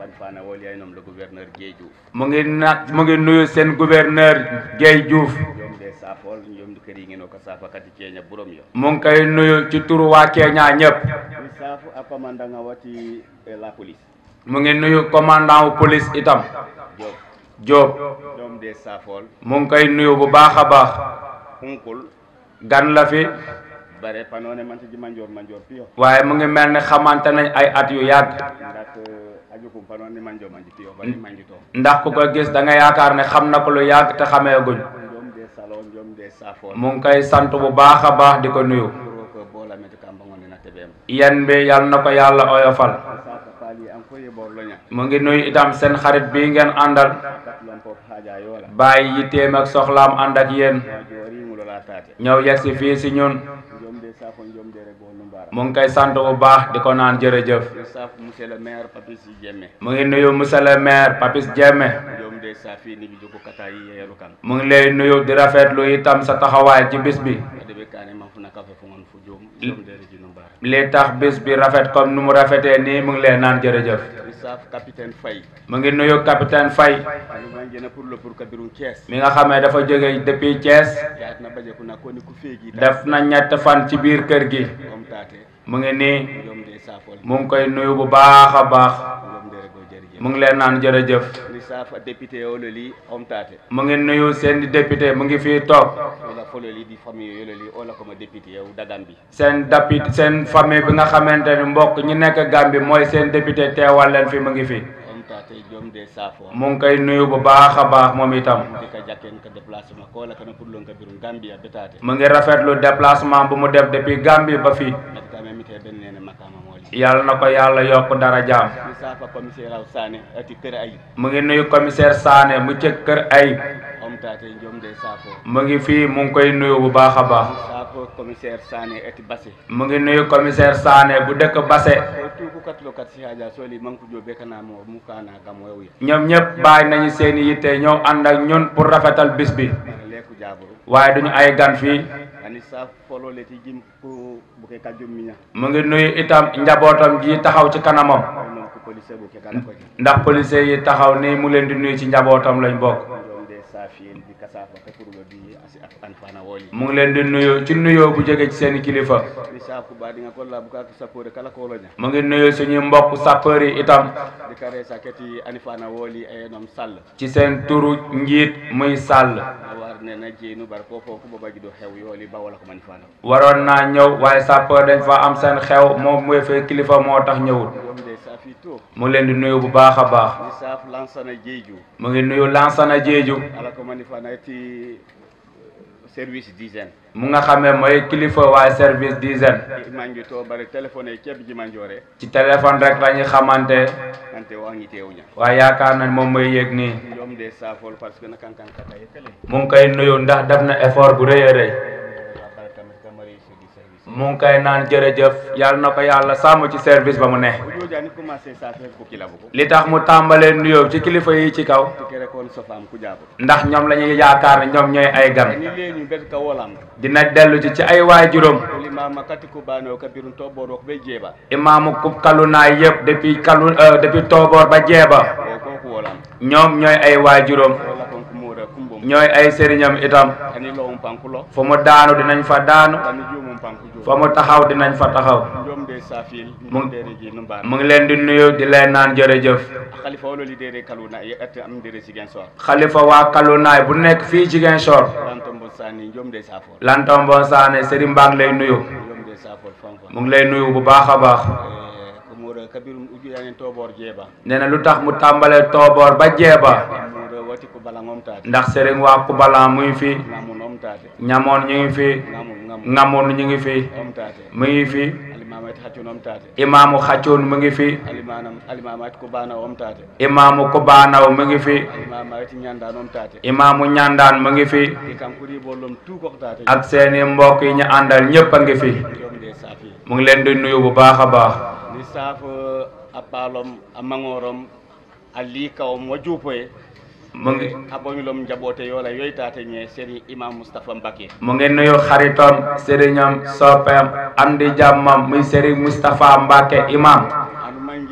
ban fana woli ay nom le gouverneur Dieye Diouf mu ngi na mu ngi nuyu seen gouverneur Guèye Diouf jomde safol jomde kadi ngeno ko safa kadi ceeña burom yo mu ngi koy nuyu ci turu waa Kenya ñëpp mi safu appamandanga wati e la police mu ngi nuyu commandant wu police itam Diop Diop jomde safol mu ngi koy nuyu bu baax a baax hunkul gan la fi bare panone mante ji manjor manjor piyo waaye mu ngi mel ni xamante nañ ay at yu yàgg ndak ajukum panone manjo manji piyo bani manji to ndax ku ko gis da nga yaakaar ne xam na ko lu yàgg te xameeguñ jomde salon jomde safol mu ngi koy sant bu baax a baax di ko nuyu ko bola mete kamba ngone na tebem yan bi yal na ko yàlla oyofal safa pali an koye borloña mu ngi nuyu itam seen xarit bii ngeen àndal katlon pop haja yola bàyyi yitteem ak soxlaam ànd ak yéen jori ngulola tate ñëw yegsi fii si ñun jomde safo jomde re bo numbara mu ngi koy sant bu baax di ko naan jërëjëf yo saf monsieur le maire papis jemme mu ngi nuyu monsieur le maire Papis Diémé jomde safi ni bi jogo kata yi yeru kan mu ngi lay nuyu di rafetlu itam sa taxawaay ci bis bi debe kane man funa kafe fu ngon fu jom jomde re ji numbara li tax bis bi rafet comme nu mu rafetee nii mu ngi lay naan jërëjëf mi saf capitaine Faye mu ngi nuyu capitaine Faye ani man jena pour le pour kabirum Thiès mi nga xamee dafa jóge depuis Thiès yaat na baje ku na ko ni ku feegi def na ñett fan ci biir kër gi om tate mu ngi nii jomde safol mu ngi koy nuyu bu baax a baax jomde re go jërëjëf mu ngi leen naan jërëjëf mi saf député ololi om tate mu ngi nuyu seen député mu ngi fii toog wala fololi di famille yololi ola ko ma député yow dagam bi seen dapi seen famille bi nga xamante ni mbokk ñi nekk Gambie mooy seen député teewal leen fi mu ngi fi om tate jomde safo mu ngi koy nuyu bu baax a baax moom itam di ka jakken ka déplacement ko la kana pour lon kabirum Gambia betate mu ngi rafetlu déplacement bu mu def depuis Gambie ba fii nak kame mi te ben nene makama moli yàlla na ko yàlla yokk dara jaam mi safa commissaire aw Sané ati kër ay mu ngi nuyu commissaire Sané mu ci kër Ayib om tate jomde safo mu ngi fii mu ngi koy nuyu bu baax a baax safo commissaire Sané ati Bassé mu ngi nuyu commissaire Sané bu dëkk Basse ko tuku katlo kat si haja soli manku jobe kana mo mu kana gam wew ñoom ñëpp bàyyi nañu seen i yitte ñëw ànd ak ñun pour rafetal bis bi leku jaburu waaye duñu ay gan fii ani saf folo le ti jim ko bu ke kajum miña mu ngi nuyu itam njabootam ji taxaw ci kanamam non ko police bu ke kala ko ji ndax policier yi taxaw ni mu leen di nuyu ci njabootam lañ bokk jomde safiyel bi kasafa ka pour le bi asi ak an fana woli mu ngi leen di nuyu ci nuyoo bu jóge ci seen i kilifa mi saf ku ba di nga ko la bu ka ko sapore kala ko loña mu ngi nuyu suñu mbokk sapeur yi itam di kare saketi ani fana woli e nom sall ci seen turu njiit muy sàll war ne na jeenu bar ko fo ko baba do xew yoli ba wala ko man fana waroon naa ñëw waaye sapeur dañ fa am seen xew moom mooy fee kilifa moo tax ñëwul jomde safi to mu ngi leen di nuyu bu baax a baax mi saf lansana jeeju mu ngi nuyu Lansana Jeeju ala ko man fana ti service d'hygiène mu nga xamee mooy kilifa waaye service d'hygiène mangi to bare téléphone e ceeb ji manjore ci téléphone rek la ñu xamante ante wangi tewña waaye yaakaar nañ moom mooy yéeg nii jomde safol parce que na kankan kata e kale mu ngi koy nuyu ndax def na effort bu rëy a rëy mu ngi koy naan jërëjëf yàlla na ko yàlla sàmm ci service ba mu ne o jojani commencé safe ko kilabo ko li tax mu tàmbalee nuyoo ci kilifa yi ci kaw to kere kon sofam ku jabo ndax ñoom la ñuy yaakaar ne ñoom ñooy ay gan ni leñu bet ka wolam dina dellu ci ci ay waajuram ko limama kati ko bano kabirun to boro ko be jeba imaamu kub kalunaay yëpp depuis kalu euh, depuis tooboor ba jeeba o ko ko wolam ñoom ñooy ay waajuram wala kon ko moda kumbom ñooy ay sëriñam itam ani lo on pankulo fu mu daanu dinañ fa daanu ani jumum panku jum fa mu taxaw dinañ fa taxaw jomde safil Mu- jomde reji no mbar mu ngi leen di nuyu di leen naan jërëjëf khalifa wolo lidere kaluna e at am dere sigen so xalifa waa kalunaay bu nekk fii Ziguinchor lanto mbo sani jomde safol lantom bon saane sëriñ baa ngi lay nuyu jomde safol fam fam mu ngi lay nuyu bu baax a baax ko moda kabirum ujuyanen to bor jeba nee na lu tax mu tàmbalee tooboor ba jeeba moda wati ko bala ngomtade ndax sëriñ waa kubalan mu ngi fi ngamun omtade ñamoon ñu ngi fi ngamun ngam ngamoon ñu ngi fi omtade mu ngi fi alimamati haccun omtade imaamu xaccoon mu ngi fi alimanam alimamati ko bana omtade imaamu kubaanaw mu ngi fi alimamati ñandan omtade imaamu ñandaan mu ngi fi e kankuri bollom tout ko tate ak seeni mbokk yi ñu àndal ñépp a ngi fi jomde safi mu ngi leen di nuyu bu baax a baax ni safo a paalom a mangorom a liikawom wa juupoye mu ngi a boñulom jaɓote yola yoytate ñe séri imam moustapha mbake mu ngi nuyu xaritom sëriñam soppeem am di jàmmam muy sëriñ Moustapha Mbacke imam anu manje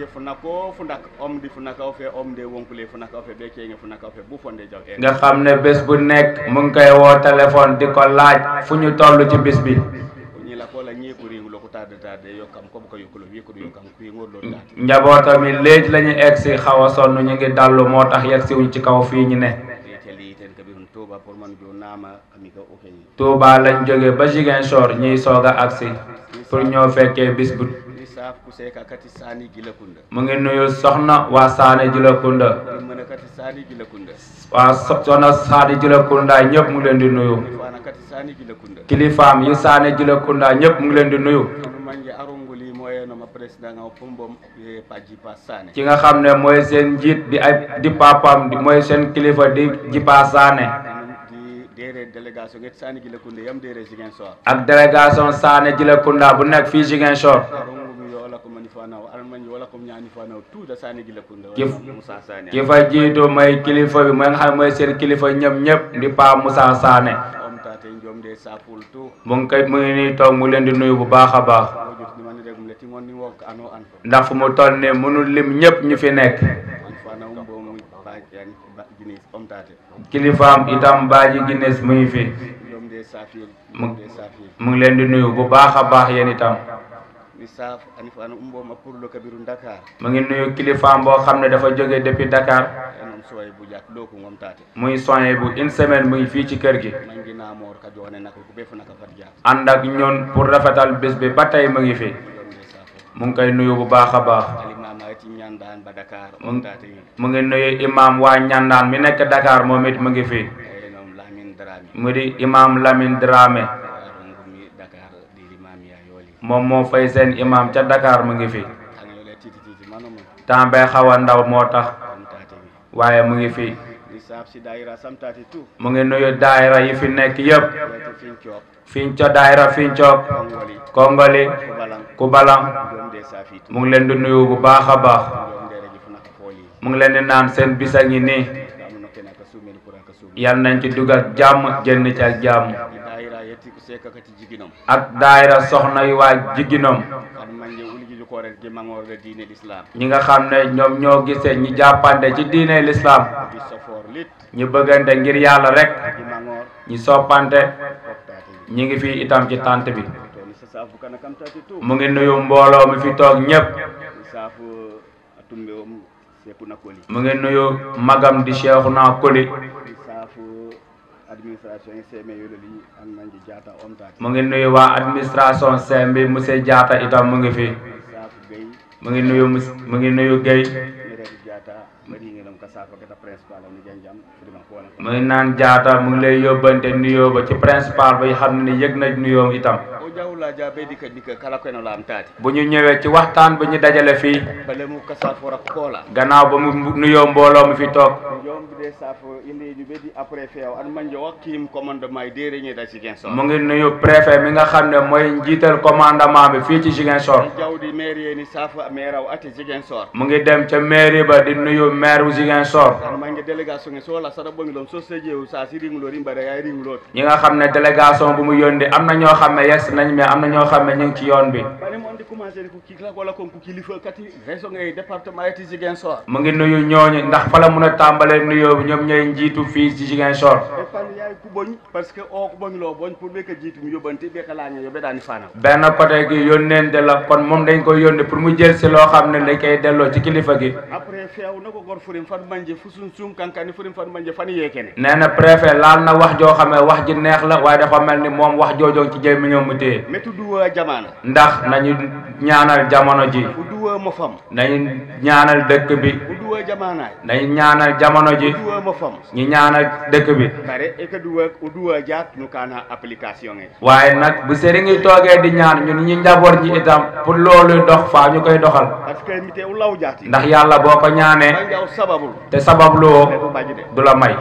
funako fundak om di funaka o fe om de wonkule funaka o fe be kenge funaka o fe bu fonde jaw e nga xam ne bés bu nekk mu ngi koy woo téléphone di ko laaj fu ñu toll ci bis bi ñi la ko la ñi ko ringu lo ko tade tade yokkam ko ko yokkulo wi ko yokkam ku ngor lo date njabootam yi léegi la ñu egg si xaw a sonn ñu ngi dallu moo tax yegg si wuñ ci kaw fii ñu ne teli ten kabi hun toba pour man jo nama ami ko okay Touba lañ jóge ba Ziguinchor ñiy soog a agsi pour ñoo fekkee bis bu ni saf ku seka kati sani gila kunda mu ngi nuyu soxna waa Saane Julakunda ni mana kati sani gila kunda waa so- soxna Saane Julakunda ñëpp mu ngi leen di nuyu fana kati sani gila kunda kilifaam yi Saane Julakunda ñëpp mu ngi leen di nuyu no manje arongoli moyeno ma president nga pombom e paji pa sane ki nga xam ne mooy seen njiit di ay di papam di mooy seen kilifa di Jipa Saane di dere délégation nget sani gila kunda yam dere jigen so ak délégation Saane Julakunda bu nekk fii Ziguinchor arongumi yo wala ko mani fana al manje wala ko ñani fana tout da sani gila kunda Kif- Musa Sane ki fa jiitu mooy kilifa bi mooy nga xam ne mooy seen kilifa ñëpp ñëpp di Pa Moussa Saane om tate jom de saful tout mu ngi koy mu ngi nii toog mu leen di nuyu bu baax a baax mo jot ni man rek mu leti ngon ni wok ano an ndax fu mu toll nii mënul lim ñëpp ñu fi nekk an fana um bo mu ba yani ba ginis om tate kilifaam itam Baaji Guinness mu ngi fi jom de safil mu jom de safil mu ngi leen di nuyu bu baax a baax yéen itam mi saf ani fana um bo ma pour lo kabiru dakar mu ngi nuyu kilifaam boo xam ne dafa jóge depuis Dakar enon soy bu jak do ko ngom tate muy soñé bu une semaine mu ngi fii ci kër gi mangi na mor ka jone nak ko be fu naka fat jak ànd ak ñun pour rafetal bés bi ba tey mu ngi fi jom de safo mu ngi koy nuyu bu baax a baax ali mama ti ñandan ba dakar mu om ngi tate mu ngi nuyu imam waa ñandaan mi nekk Dakar moom it mu ngi fi enon lamin drami mu di imam Lamine Dramé arongumi dakar di imam ya yoli moom moo fay seen imam ca Dakar mu ngi fi kan yo le titi titi manomo temps bee xaw a ndaw moo tax om tate waaye mu ngi fi mi saf si daira sam tate tout mu ngi nuyu daayira yi fi nekk yëpp yete fin ciop Finco daayira Fincook kongoli Kongoli ko balang Kubalang jom de safit mu ngi leen di nuyu bu baax a baax jom de reji fu naka foli mu ngi leen di naan seen bisa ngi nii amuno kena ka sumel pour ka sumel yal nañ ci dugal jàmm génn ci ak jàmm di daira yetti ko seka kati jiginom ak daayira soxna yu waa jigginom kan manje ulji ko rek di mangor de diine l'islam ñi nga xam ne ñoom ñoo gisee ñi jàppante ci diine lislaam di sofor lit ñi bëggante ngir yàlla rek di mangor ñi soppante optate ñi ngi fi itam ci tànt bi to ni sa safu kana kam tati tout mu ngi nuyu mbooloo mi fi toog ñépp ni safu atumbe om seku nakoli mu ngi nuyu magam di Cheikhouna Koli ni safu administration e seme yololi an manje jata om tati mu ngi nuyu waa administration sem bi monsieur Diatta itam mu ngi fi ni safu gay mu ngi nuyu mus- mu ngi nuyu Guèye ni rek jata mari ngelam ka safa kata principal ni janjam dima ko wala mu ngi naan Diatta mu ngi lay yóbbante nuyoo ba ci principal ba xam ne yëg na nuyoom itam o jawla ja be dika dika kala ko no lam tati bu ñu ñëwee ci waxtaan bi ñu dajale fii bale mu ka safo rak kola gannaaw ba mu nuyoo mbooloo mi fi toog jom bi de safo inde ju be di après feew an manje wakkim commandement e dere ñe da ci gen so mu ngi nuyu préfet mi nga xam ne mooy njiital commandement bi fii ci Ziguinchor jawdi maire ni safo maire aw ati jigen sor mu ngi dem ca mairie ba di nuyu maire bu Ziguinchor an manje délégation e sola sada bongi lom so sejew sa si ringlo rimbare ay ringlo ñi nga xam ne délégation bu mu yónni am na ñoo xam ne yes nañ mais am na ñoo xam ne ñu ngi ci yoon bi bani mo ndi commencé ko kikla wala kon ko kilifa kati région e département ati jigen sor mu ngi nuyu ñooñu ndax fa la mun a tàmbalee nuyoo bi ñoom ñooy njiitu fii ci Ziguinchor e fan yaay ku boñ parce que o ko boñ lo boñ pour be ka jitu mi yobante be ka lañe yo be dani fana benn côté gi yónneente la kon moom dañ koy yónni pour mu jël si loo xam ne dañ koy delloo ci kilifa gi après feew nako gor furim fan manje fusun sum kankani furim fan manje fan yekene nee na préfet laal na wax joo xam ne wax ji neex la waaye dafa mel ni moom wax joojoo ci jël mi ñoom mu téye metu duwa jamana ndax nañu ñaanal jamono ji u duwa mo fam nañu ñaanal dëkk bi u duwa jamana nañu ñaanal jamono ji u duwa mo fam ñu ñaanal dëkk bi bare e ka duwa u duwa jaat nu kana application e waaye nag bu sëriñ yi toogee di ñaan ñun ñi njaboot ji itam pour loolu dox faa ñu koy doxal parce que mite u law jaati ndax yàlla boo ko ñaanee man jaw sababul te sababluwoo ko baji de du la may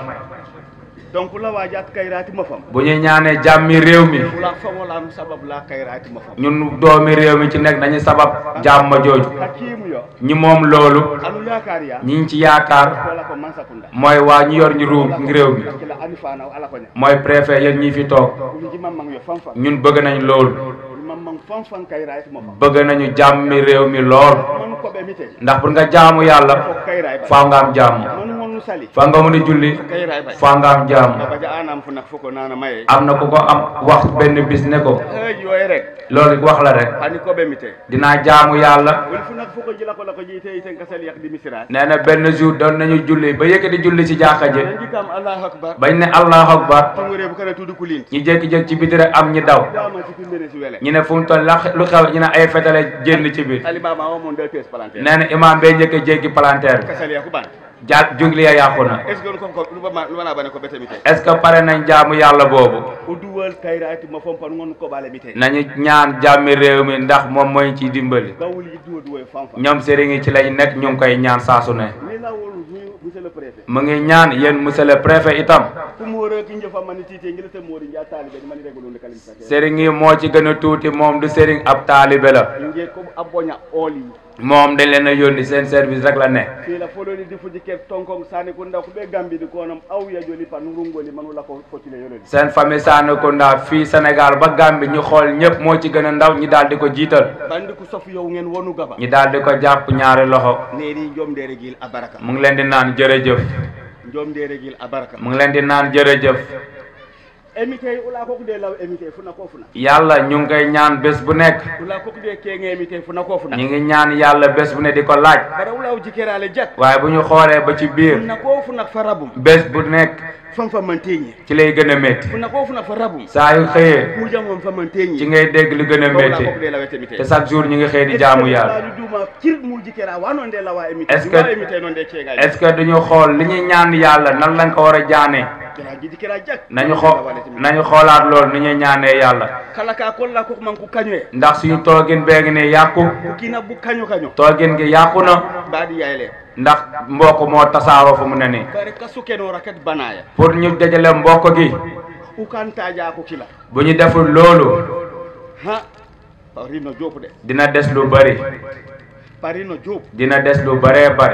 donc la wa jaat kayrati mo fam bu ñu ñaanee jàmmi réew mi ula fangola am sabab la kayrati mo fam ñun doomi réew mi ci nekk nañu sabab jàmm jooju hakimu yo ñi moom loolu anu yaakaar ya ñi ngi ci yaakaar wala ko mansakunda mooy waa ñi yor ñu ru réew mi kila ani fana ala ko nya mooy préfet yéen ñi fi toog ko ji mamang yo fam fam ñun bëgg nañ loolu mam man fan fan kayra it mo fa bëgg nañu jàmmi réew mi lool man ko be mite ndax pour nga jaamu yàlla kayra faaw nga am jàmm man ngonu sali faa nga mën a julli kayra bay faa nga am jàmm baba ja anam fu nak foko nana maye am na ku ko am wax benn bis ne ko e yoy rek loolu wax la rek ani ko be mite dinaa jaamu yàlla wol fu nak foko jila ko la ko jite ite ngasal yak di misira nee na benn jour doon nañu julli ba yëkkati julli ci jàkka ji ndikam allah akbar bañ ne allahu akbar tungure bu kana tudu kulin ñu jékki-jékki ci biti rek am ñi daw dama ci pimbene ci wele ñu ne fu mu toll la lu xew ñu ne ay fetale génn ci biir ali baba o mon de pes palanter nee na imaam bee njëkk a jéggi palanteer bi kasal yak ban ja jungli ya yàqu na est ce que ko ko lu ba lu bana bane ko bete mite est ce que pare nañ jaamu yàlla boobu o duwal kayra it mo fompan ngon ko bale mite nañu ñaan jàmmi réew mi ndax moom mooy ci dimbali bawul yi duwa duwa fam fam ñoom sëriñ yi ci lañ nekk ñu ngi koy ñaan saasu ne ni la wol monsieur le préfet mu ngi ñaan yéen monsieur le préfet itam ku mo re ki njofa mani tite ngil te mori nja talibe mani regulu le kalim sa sëriñ yi moo ci gën a tuuti moom du sëriñ ab taalibe la nge ko abonya oli moom dañ leen a yónni seen service rek la ne fi la foloni di fuji ke tonkong sani ko ndaw ko be gambi di ko nam aw ya joli pan rungoli manu la ko fotile yoloni seen famille Sanekounda fii Sénégal ba Gambie ñu xool ñëpp moo ci gën a ndaw ñi daal di ko jiital bandi ku sof yow ngeen wonu gaba ñi daal di ko jàpp ñaari loxo neeri jom dere gil abaraka mu ngi leen di naan jërëjëf jom dere gil abaraka mu ngi leen di naan jërëjëf emite ula ko de law emite funa ko funa yàlla ñu ngi koy ñaan bés bu nekk ula ko de ke nge emite funa ko funa ñu ngi ñaan yàlla bés bu ne di ko laaj bara ula o jikerale jak waaye bu ñu xoolee ba ci biir funa ko funa farabum bés bu nekk fam fa manteñi ci lay gën a métti funa ko funa farabum saa yu xëyee ku jam fa manteñi ci ngay dégg lu gën a métti te chaque jour ñu ngi xëy di jaamu yàlla duma kir mu jikera wano de lawa emite est-ce que emite non de kega est-ce que duñu xool li ñuy ñaan yàlla nan lañ ko war a jaanee kera ji jikera jak nañu xoo nañu xoolaat loolu ni ñuy ñaanee yàlla kala ka ko la ko man ku kañwe ndax suñu toogin bee ngi ne yàqu ku kina bu kaño kaño toogin gi yàqu na baadi yayle ndax mbokk moo tasaaroo fu mu ne nii bare kasu keno rakat banaya pour ñu dajale mbokk gi u kan taja ko kila bu ñu deful loolu ha parino jopu de dina des lu bari parino jopu dina des lu baree bare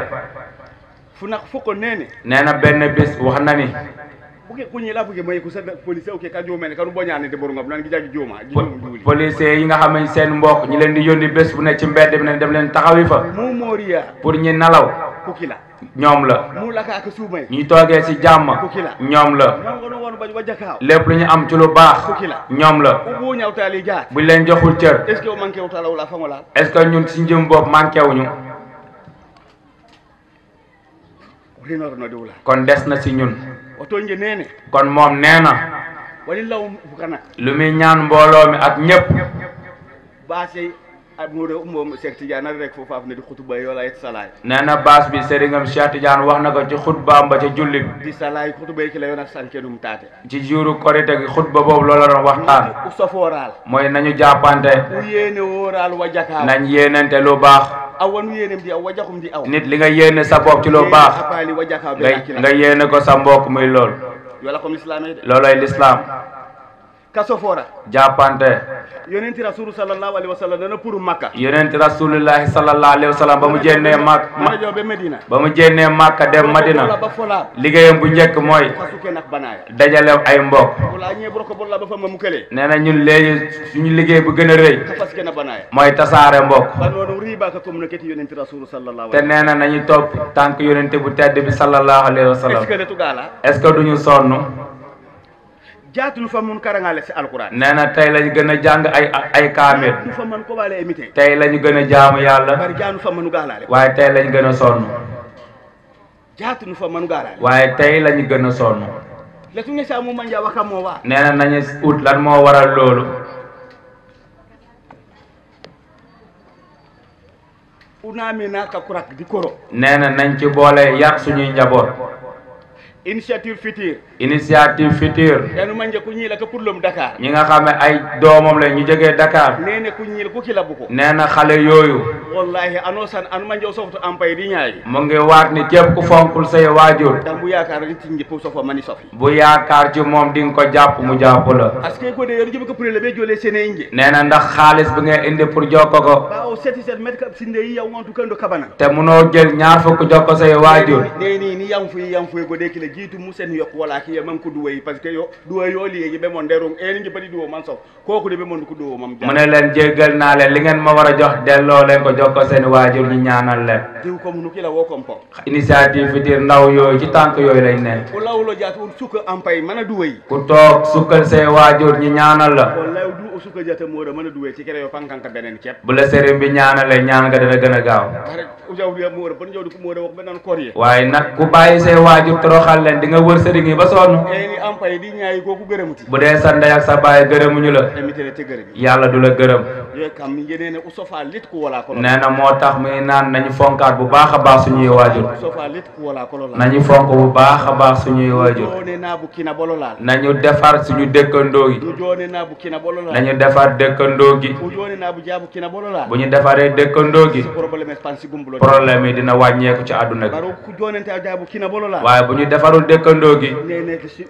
funa foko nene nee na benn bis wax na ni buke kunyi la buke may ko sa police o ke ka jomene kanu boñane de boru ngam nan gi jagi joma gi jom juuli policiers yi nga xam ne seen mbokk ñi leen di yónni bés bu ne ci mbedd bi ne dem leen taxawi fa mu moriya pour ñi nalaw ku kila ñoom la mu laka ka suumay ñi toogee ci jàmm ñoom la non gono won bañ wajakaaw lépp lu ñu am ci lu baax ñoom la u bu ñawtali jaar buñ leen joxul cër est ce que o manqué wutala wala fangola est ce que ñun ci njëm bopp manqué wuñu rinoro no diwla kon des na ci ñun o to nge nene kon moom nee na wali law fukana lu muy ñaan mbooloo mi ak ñëpp baase amude moom Cheikh Tidiane rek fo faaf ne di xutuba yola et salaay nee na baas bi sëriñam Cheikh Tidiane wax na ko ci xutbaam ba ca julli bi di salaay xutuba ki la yona sanke num taate ci juuru korite gi xutba boobu loola doon waxtaan u sofooraal mooy nañu jàppante u yéene wóoraal wajakaaw nañ yéenante lu baax aw wanu yéenem di aw wajaxum di aw nit li nga yéene sa bopp ci lu baax apaali wajakaaw nga nga yéene ko sa mbokk muy lool yola comme l'islam de looloy l'islam ka sofoora jàppante yonenti rasulu sallallahu alaihi wasallam dana pour makka yonenti rasulillahi sallallahu alayhi wa sallam ba mu jénnee mak mana jobe medina ba mu jénnee makka dem madina ba fola liggéeyam bu njëkk mooy kasuke nak banaya dajale ay mbokk wala ñe bro ko bolla ba fa ma mukele nee na ñun léegi suñu liggéey bu gën a rëy kafaske na banaya mooy tasaare mbokk ba noonu riba ka communiqué yonenti rasulu sallallahu te nee na nañu topp tànk yonente bu tedd bi sallallahu alayhi wa sallam est-ce que ne tugala est-ce que duñu sonn jaatunu fa mun karangale si alquran nee na tey lañu gën a jàng ay ay kaamil jaatunu fa man ko bale emité tey lañu gën a jaamu yàlla bari jaanu fa manu galale waaye tey lañu gën a sonn jaatunu fa manu galale waaye tey lañu gën a sonn le tu nge sa mu manja waka mo wa nee na nañu ut lan moo waral loolu unamina ka kurak di koro nee na nañ ci boole yar suñuy njaboot initiative future initiative future yanu manje ku ñila ka purlom dakar ñi nga xam ne ay doomam la ñu jógee Dakar nene ku ñila ku kila buko nee na xale yooyu wallahi ano san anu manje o softo ampay di ñaayi mu ngi waat ni képp ku fonkul say waajur dam bu yaakaar ni tinje pour sofo mani sofi bu yaakaar ci moom di nga ko jàpp mu jàpp la parce que ko de yoru jibe ko pour le be jole sene inje nee na ndax xaalis bi nga indi pour jokko ko ba o seti set met ka sinde yi yaw ngontu kando kabana te munoo jël ñaar fukk jokko say waajur ne ni ni yam fuyi yam fuyi ko de kila jiitu musen yok wala ki man ko duway parce que yo duway yo liegi be mon derum e ni bari duwo man sof koku de be mon ko duwo mam mu ne leen jéggal naa leen li ngeen ma war a jox delloo leen ko jokko seen waajur ñu ñaanal leen diw ko munu kila wo kompo initiative fitir ndaw yooyu ci tànk yooyu lañ ne o lawlo jaatu on suka ampay mana duway ku toog sukkal say waajur ñu ñaanal la wallahi du o suka jata mo mana duway ci kere yo pankanka benen kep bu la sëriñ bi ñaanalee ñaan nga dana gën a gaaw bare o jawdu ya mo bon jawdu ko mo wax benan korye waaye nag ku bàyyi say waajur toroxal leen di nga wër sëriñ yi ba sonn e ni ampay di ñaayi ko ku gërëmuti bu dee sa ndey ak sa baay gërëmuñu la emitere te gërëm yàlla du la gërëm yo kam mi ngenene o sofa lit ko wala ko nee na moo tax muy naan nañu fonkaat bu baax a baax suñuy waajur sofa lit ko wala ko la nañu fonk bu baax a baax suñuy waajur jone na bu kina bololal nañu defar suñu dëkkandoo yi du jone na bu kina bololal nañu defar dëkkandoo gi o jone na bu jabu kina bololal bu ñu defaree dëkkandoo gi problème expansi gumbulo problème yi dina wàññeeku ci àdduna gi baro ku jonente a jabu kina bololal waaye bu ñu defarul dëkkandoo gi nene si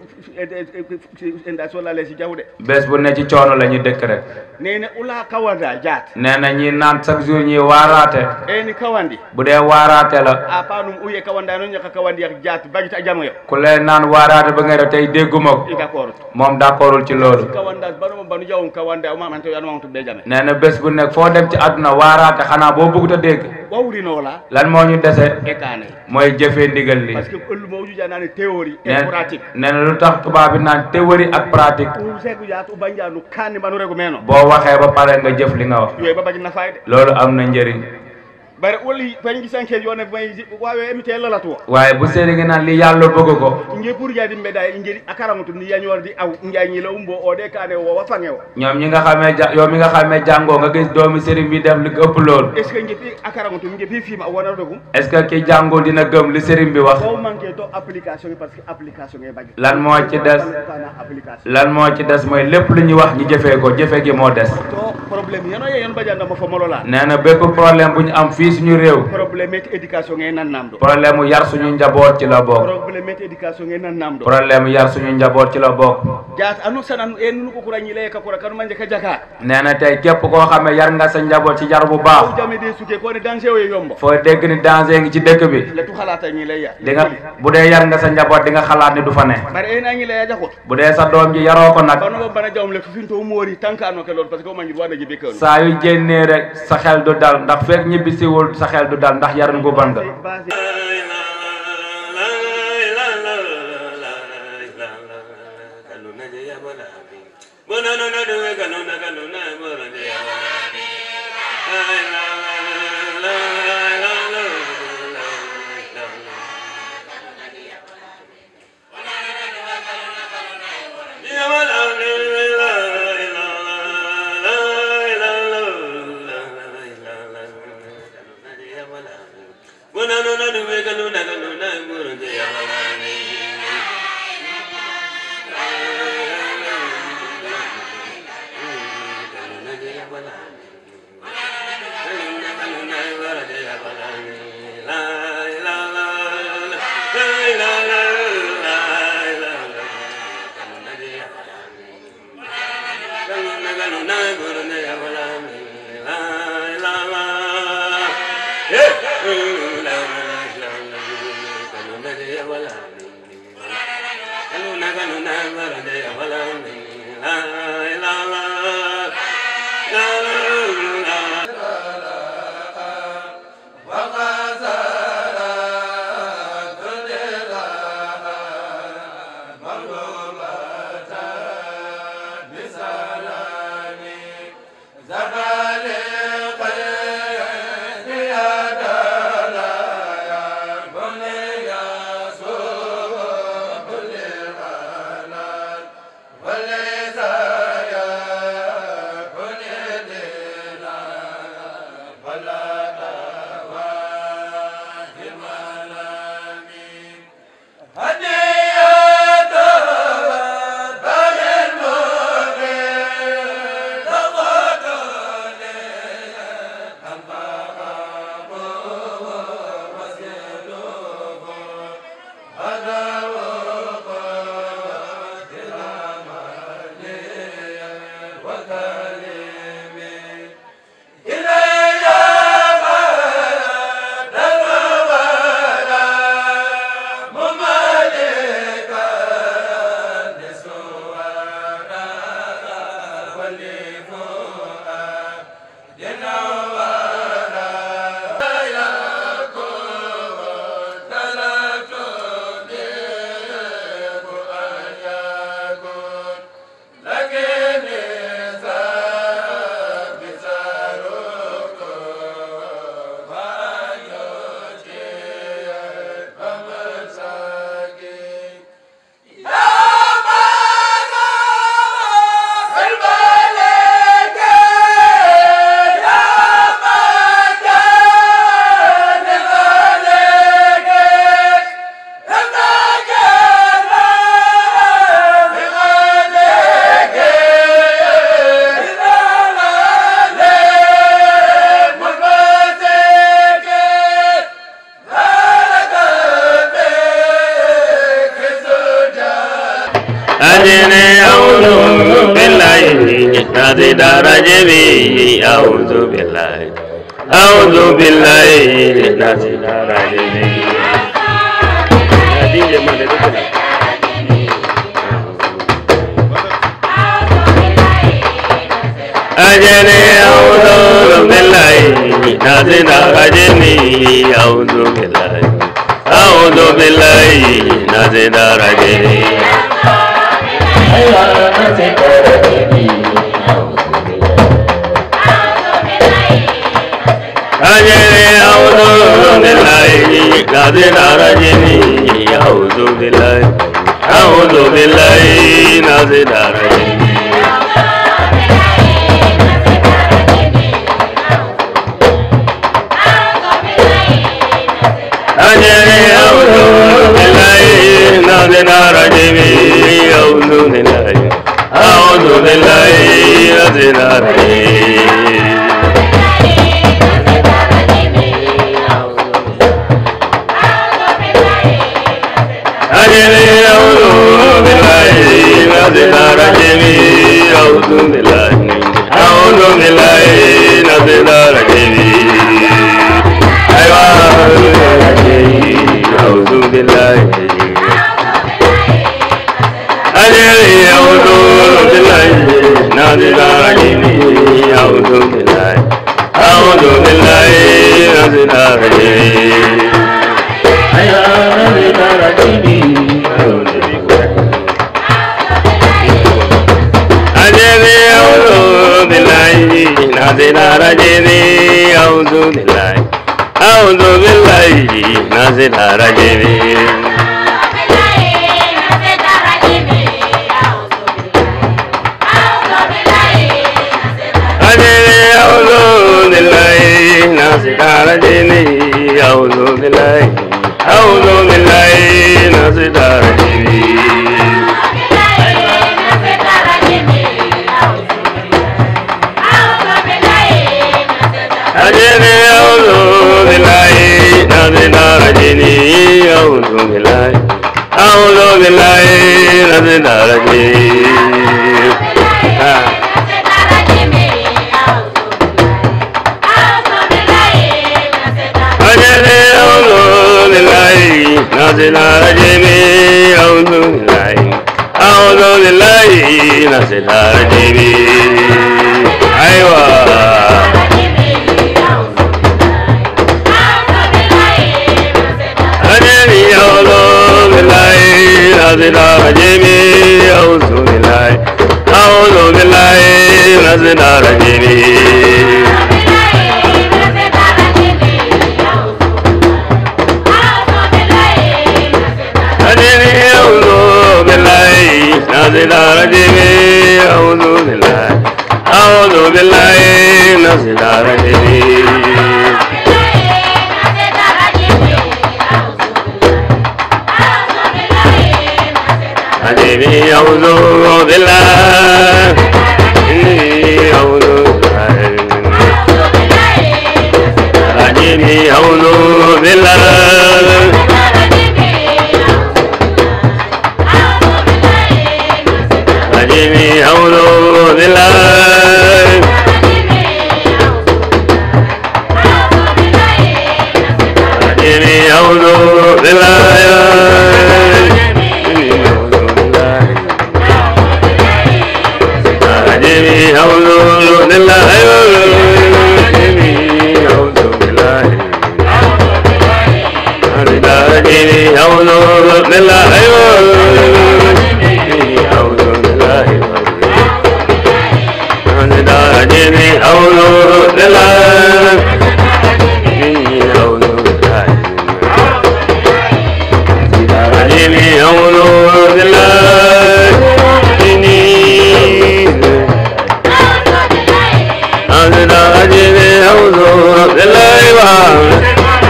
enda so lale si jawde bés bu ne ci coono la ñu dëkk rek nene ula kawanda jaat nee na ñi naan chaque jour ñi waaraate eni kawandi bu dee waaraate la a panum uye kawanda no ñaka kawandi ak jaat bagita jamoyo ku leen naan waaraate ba nga def tey dégguma ko i d'accord moom d'accordul ci loolu kawanda banu banu jawum kawanda o mamante yanu mamtu be jame nee na bés bu nekk foo dem ci àdduna waaraate xanaa boo bëggut a dégg wawrino la lan moo ñu dese e kane mooy jëfee ndigal li parce que ëllu mo ujuja nani théorie et nee pratique nee na lu tax tubaab bi naan théorie ak pratique u segu jaat u banjanu kanni banu rego meno boo waxee ba pare nga jëf li nga wax yoy babaji nafayde loolu am na njëriñ bare woli pañi sanke yone may wawe emite lalatuwa waaye bu seeni ngi naan li yàlla bëgg ko nge pour jadi mbeda ngeri akaramutu ni yañordi aw njañi la umbo o de kane wo wa fange o ñoom ñi nga xamee ja yow mi nga xamee jàngoo nga gis doomi sëriñ bi def li ko ëpp loolu est ce que ngepi akaramutu ngepi fima wona dogum est ce que ki jàngul dina gëm li sëriñ bi wax o manque to application yi parce que application ngay bañ lan moo ci des application lan moo ci des mooy lépp lu ñu wax ñu jëfee ko jëfe gi moo des to problème yano ye yon bajanda mo fo molola nee na bépp problème bu ñu am fii suñu réew problème et éducation ngay nan namdo problème mu yar suñu njaboot ci la bokk problème et éducation ngay nan namdo problème yar suñu njaboot ci la bokk jaat anu sanan en nu ko kurañi le ka kura kanu manje ka jaka nee na tey képp koo xam ne yar nga sa njaboot ci yar bu o baax jame de suke ko ne danger o yombo foo dégg ni danger ngi ci dëkk bi le tu xalata ñi lay ya di nga bu dee yar nga sa njaboot di nga xalaat ni du fa ne bare en ñi lay jakot bu dee sa doom ji yaroo ko nag banu bana jawm le finto moori tankano ke lol parce que o mangi wana jibe ke saa yu génnee rek sa xel du dal ndax fekk ñibbisiwul sa xel du dal ndax yarin gu ban nga Wala أجني أعوذ بالله نازل رجبي أعوذ بالله أعوذ بالله نازل رجبي أجني أعوذ بالله نازل رجبي أعوذ بالله أعوذ بالله نازل رجبي أجري أعوذ بالله نازل رجمي أعوذ بالله أعوذ بالله نازل رجمي أجري أعوذ بالله نازل رجمي أعوذ بالله أعوذ بالله نازل رجمي أجري أعوذ بالله نازل رجمي أعوذ بالله أعوذ بالله نازل رجمي أيوة أعوذ بالله أجري أعوذ بالله نازل رجمي أعوذ بالله أعوذ بالله نازل رجمي أجري أعوذ بالله نازل رجمي أعوذ بالله أعوذ بالله نازل رجمي أجري أعوذ بالله نازل رجمي أعوذ بالله أعوذ بالله نازل رجمي أجري أعوذ بالله نازل رجمي أعوذ بالله أعوذ بالله نازل رجمي أجري أعوذ بالله نازل رجمي أعوذ بالله أعوذ بالله نازل رجمي أيوة أجري أعوذ بالله نازل رجمي أعوذ بالله أعوذ بالله نازل رجمي أجري أعوذ بالله نازل رجمي أعوذ بالله أعوذ بالله نازل رجمي أجري أعوذ بالله إني أعوذ بالله أجري أعوذ بالله أجري أعوذ بالله أجري أعوذ بالله أجري أعوذ بالله أجري أعوذ بالله أجري أعوذ بالله أجري أعوذ بالله أجري أعوذ بالله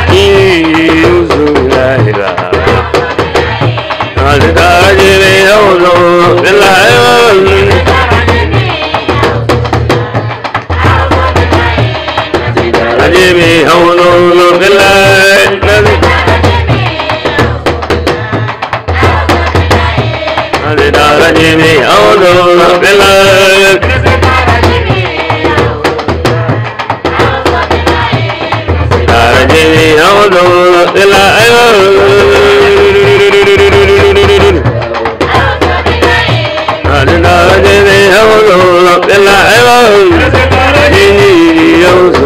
أجري أعوذ بالله أجري أعوذ بالله الرجيم أعوذ بالله الرجيم أعوذ بالله الرجيم أعوذ بالله أعوذ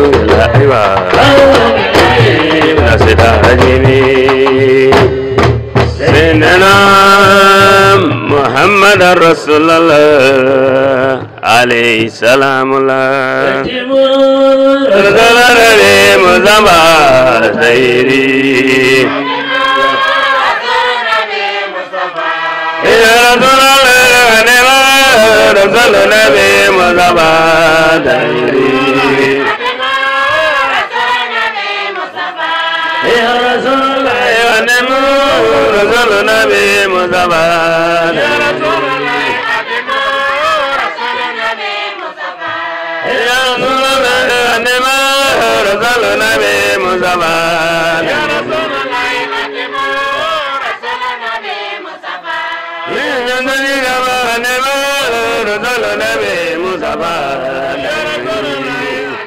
بالله سيدنا محمد رسول الله عليه السلام الله رسول الله مزمع سيري يا رسول الله رسول النبي مزمع سيري يا رسول الله يا نمو رسول النبي مصطفى يا رسول الله يا رسول الله يا نمو رسول النبي مصطفى يا رسول الله يا نمو رسول النبي مصطفى يا رسول الله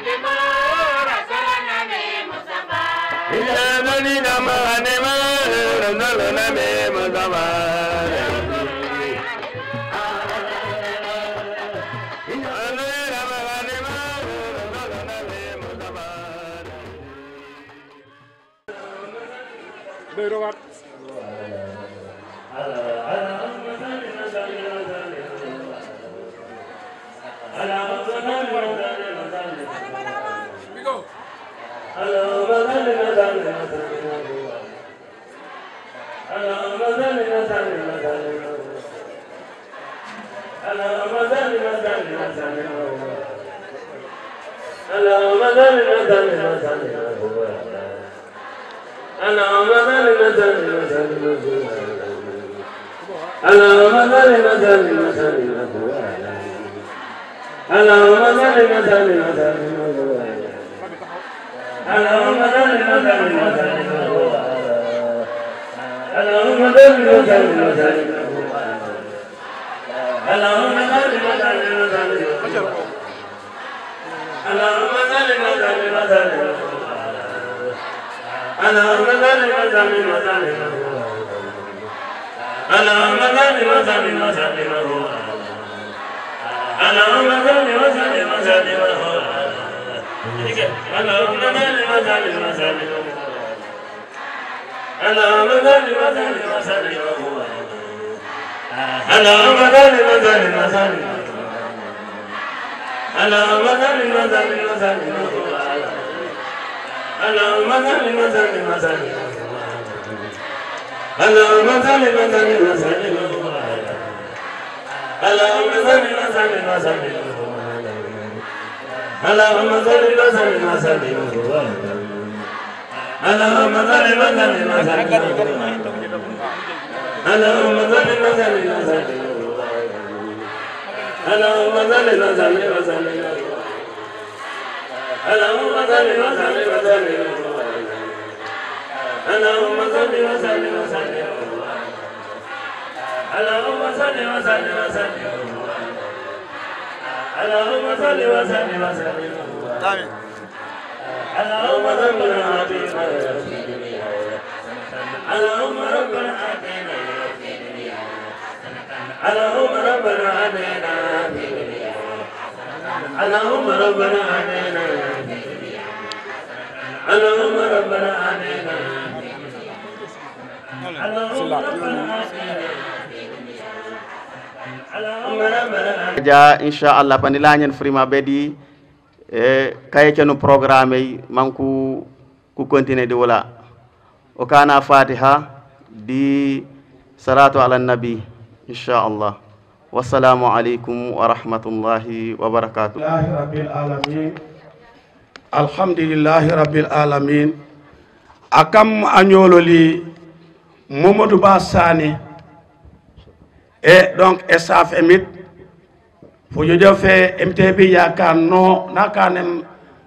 ja inchallah pani lañen frima ɓeeɗi e kayeceno programme yi manku ku continuer di wala o kana fatiha di salatu ala nabi inchallah wassalamu aleykum wa rahmatullahi wa barakatuh لله رب العالمين الحمد لله رب العالمين akam añololi mamadou ba sane e donc e saf emit fo jojo fe mtb yakar no nakanem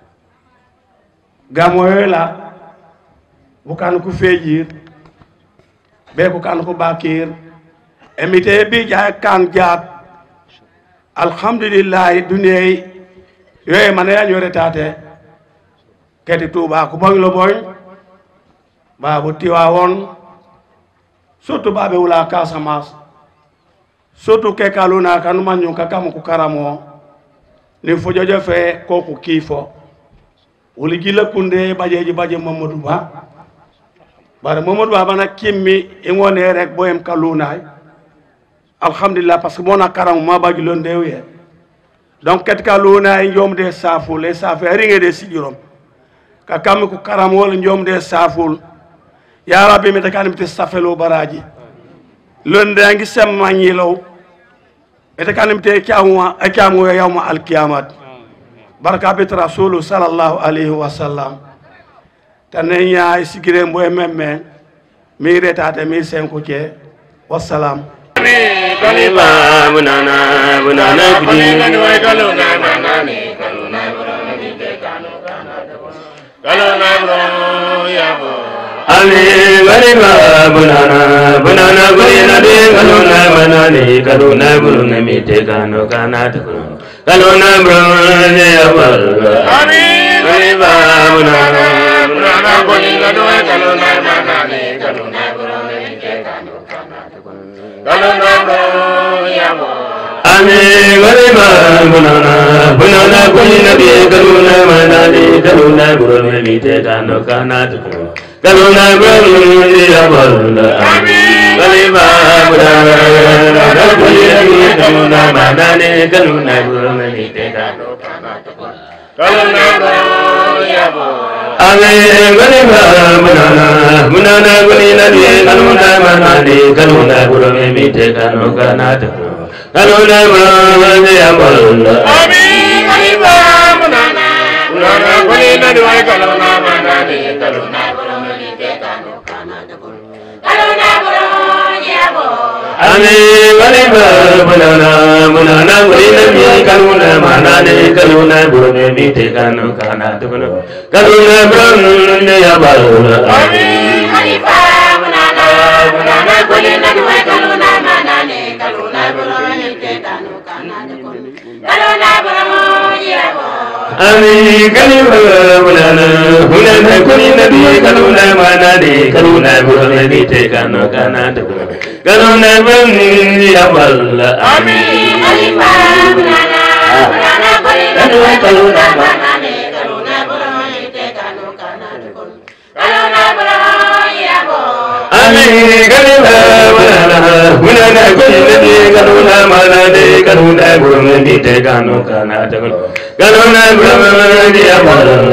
gamoyola bukan ku fejir be ko kan ko bakir emite bi jaay kan jaat alhamdulillahi duniyai yoye mana ya ñore tate keti tuuba ko boñ lo boñ babu tiwa won surtout baɓe wula casamance surtout ke kaluna kanuma ñun ka kam ku karamo ni fojojo fe ko ku kiifo wuli gila kunde bajeji baje mamadou ba bare mamadou ba bana kimmi i ngone rek boyem kalunay alhamdulillah parce que mona karam ma baji lon dewye donc ket kalunay jomde saful e safe ringe de sijurom ka kam ku karam wala jomde saful ya rabbi mi takani mi safelo baraji lon de ngi semma ñilow ete kanim te kyamu e kyamu yawma alqiyamat barka bit rasulu sallallahu alaihi wasallam tane nya sigire mbo memme mi retate mi senku ke wassalam kalima bunana bunana kudi kaluna manani kaluna kaluna bro yabo Ali kalima bunana bunana kudi nabi kaluna manani kaluna bunana mite kano kana tukunu kaluna bro yabo Amin kalima bunana bunana kudi nabi kaluna manani kaluna bunana mite kano kana tukunu kaluna bro yabo Amin kalima bunana bunana kudi nabi kaluna manani kaluna bunana mite kano kana tukunu kaluna bro yabo Amin kalima bunana bunana kudi nabi kaluna manani kaluna bunana mite kano kana tukunu kaluna bro yabo Amin kalima bunana bunana kudi nabi kaluna manani kaluna bunana mite kano kana tukunu kaluna bro yabo Amin kalima bunana bunana kudi nabi kaluna manani kaluna bunana mite kano kana tukunu kaluna bro yabo Amin kalima bunana bunana kudi nabi kaluna manani kaluna bunana mite kano kana tukunu kaluna bro yabo Amin kalima bunana bunana kudi nabi kaluna manani kaluna bunana mite kano kana tukunu kaluna bro yabo Amin kalima bunana bunana kudi nabi kaluna manani kaluna bunana mite kano kana tukunu kaluna bro yabo Amin kalima bunana bunana kudi nabi kaluna manani kaluna bunana mite kano kana tukunu kaluna bro yabo Amin kalima bunana bunana kudi nabi kaluna manani kaluna bunana mite kano kana tukunu kaluna bro yabo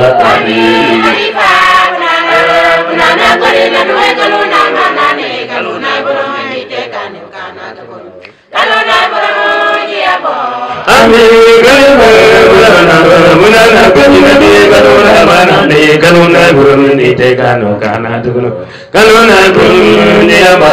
Amin kalima bunana bunana kudi nabi kaluna manani kaluna bunana mite kano kana tukunu kaluna bro yabo Amin kalima bunana bunana kudi nabi kaluna manani kaluna bunana mite kano kana tukunu kaluna bro yabo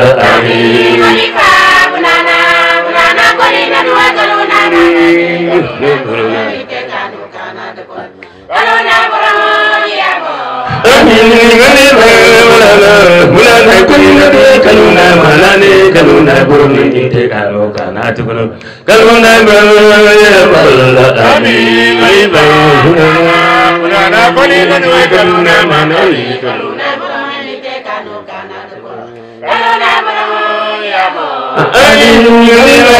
Amin kalima bunana bunana kudi nabi kaluna manani kaluna mite kano kana tukunu kaluna bro yabo Amin kalima bunana bunana kudi nabi kaluna manani kaluna bro mite kano kana tukunu kaluna bro yabo Amin kalima bunana bunana kudi nabi kaluna manani kaluna bro mite kano kana tukunu kaluna bro yabo Amin kalima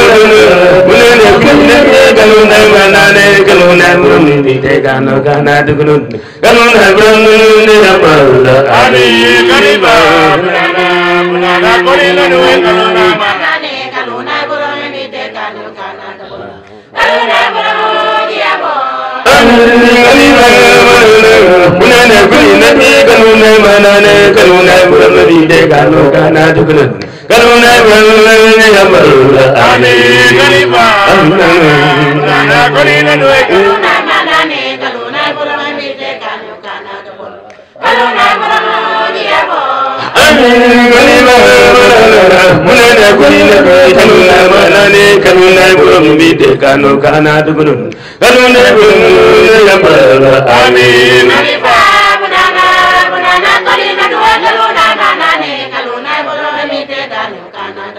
bunana kudi nabi kaluna manani kaluna bro mite kano kana tukunu kaluna bro yabo Amin kalima bunana bunana kudi nabi kaluna manani kaluna bro mite kano kana tukunu kaluna bro yabo bunana kudi nabi kaluna manani kaluna bro mite kano kana tukunu kaluna bro yabo Amin kalima bunana kudi nabi kaluna manani kaluna bro mite kano kana tukunu kaluna bro yabo Amin kalima bunana kudi nabi kaluna manani kaluna bro mite kano kana tukunu kaluna bro yabo Amin kalima bunana bunana kudi nabi kaluna manani kaluna bro mite kano kana tukunu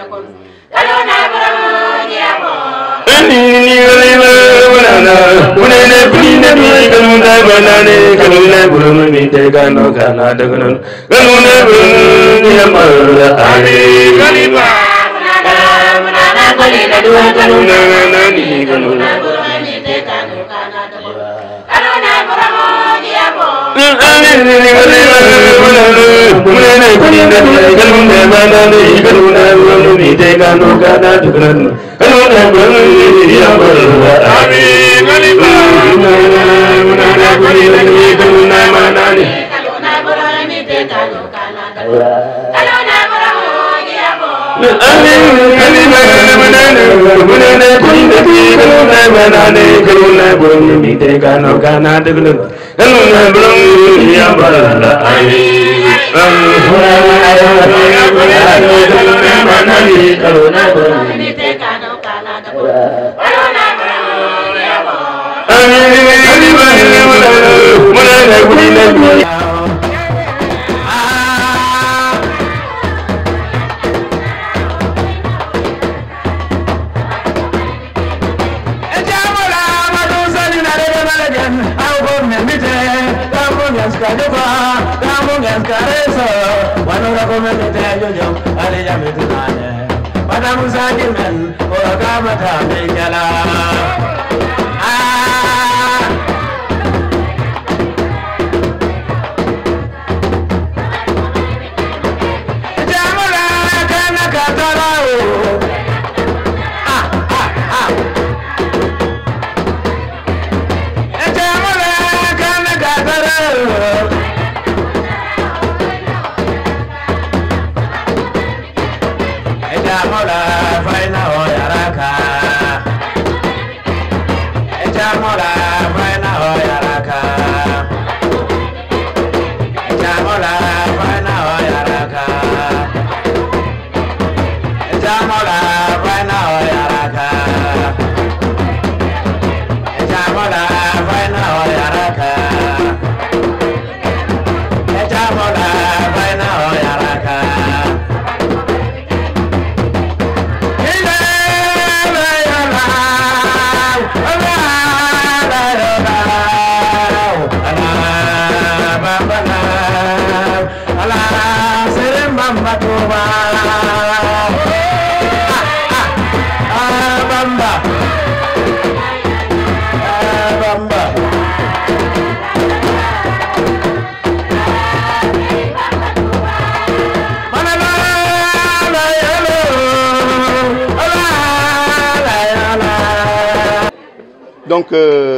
donc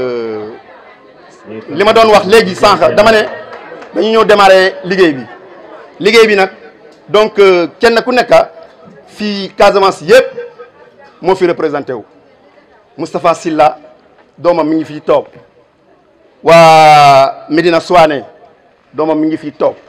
li ma doon wax léegi sànq dama ne dañu ñëw démarrer liggéey bi liggéey bi nag donc kenn ku nekk fii Casamance yëpp moo fi représenté wu Moustapha Silla doomam mi ngi fii toog waa Medina Souane doomam mi ngi fii toog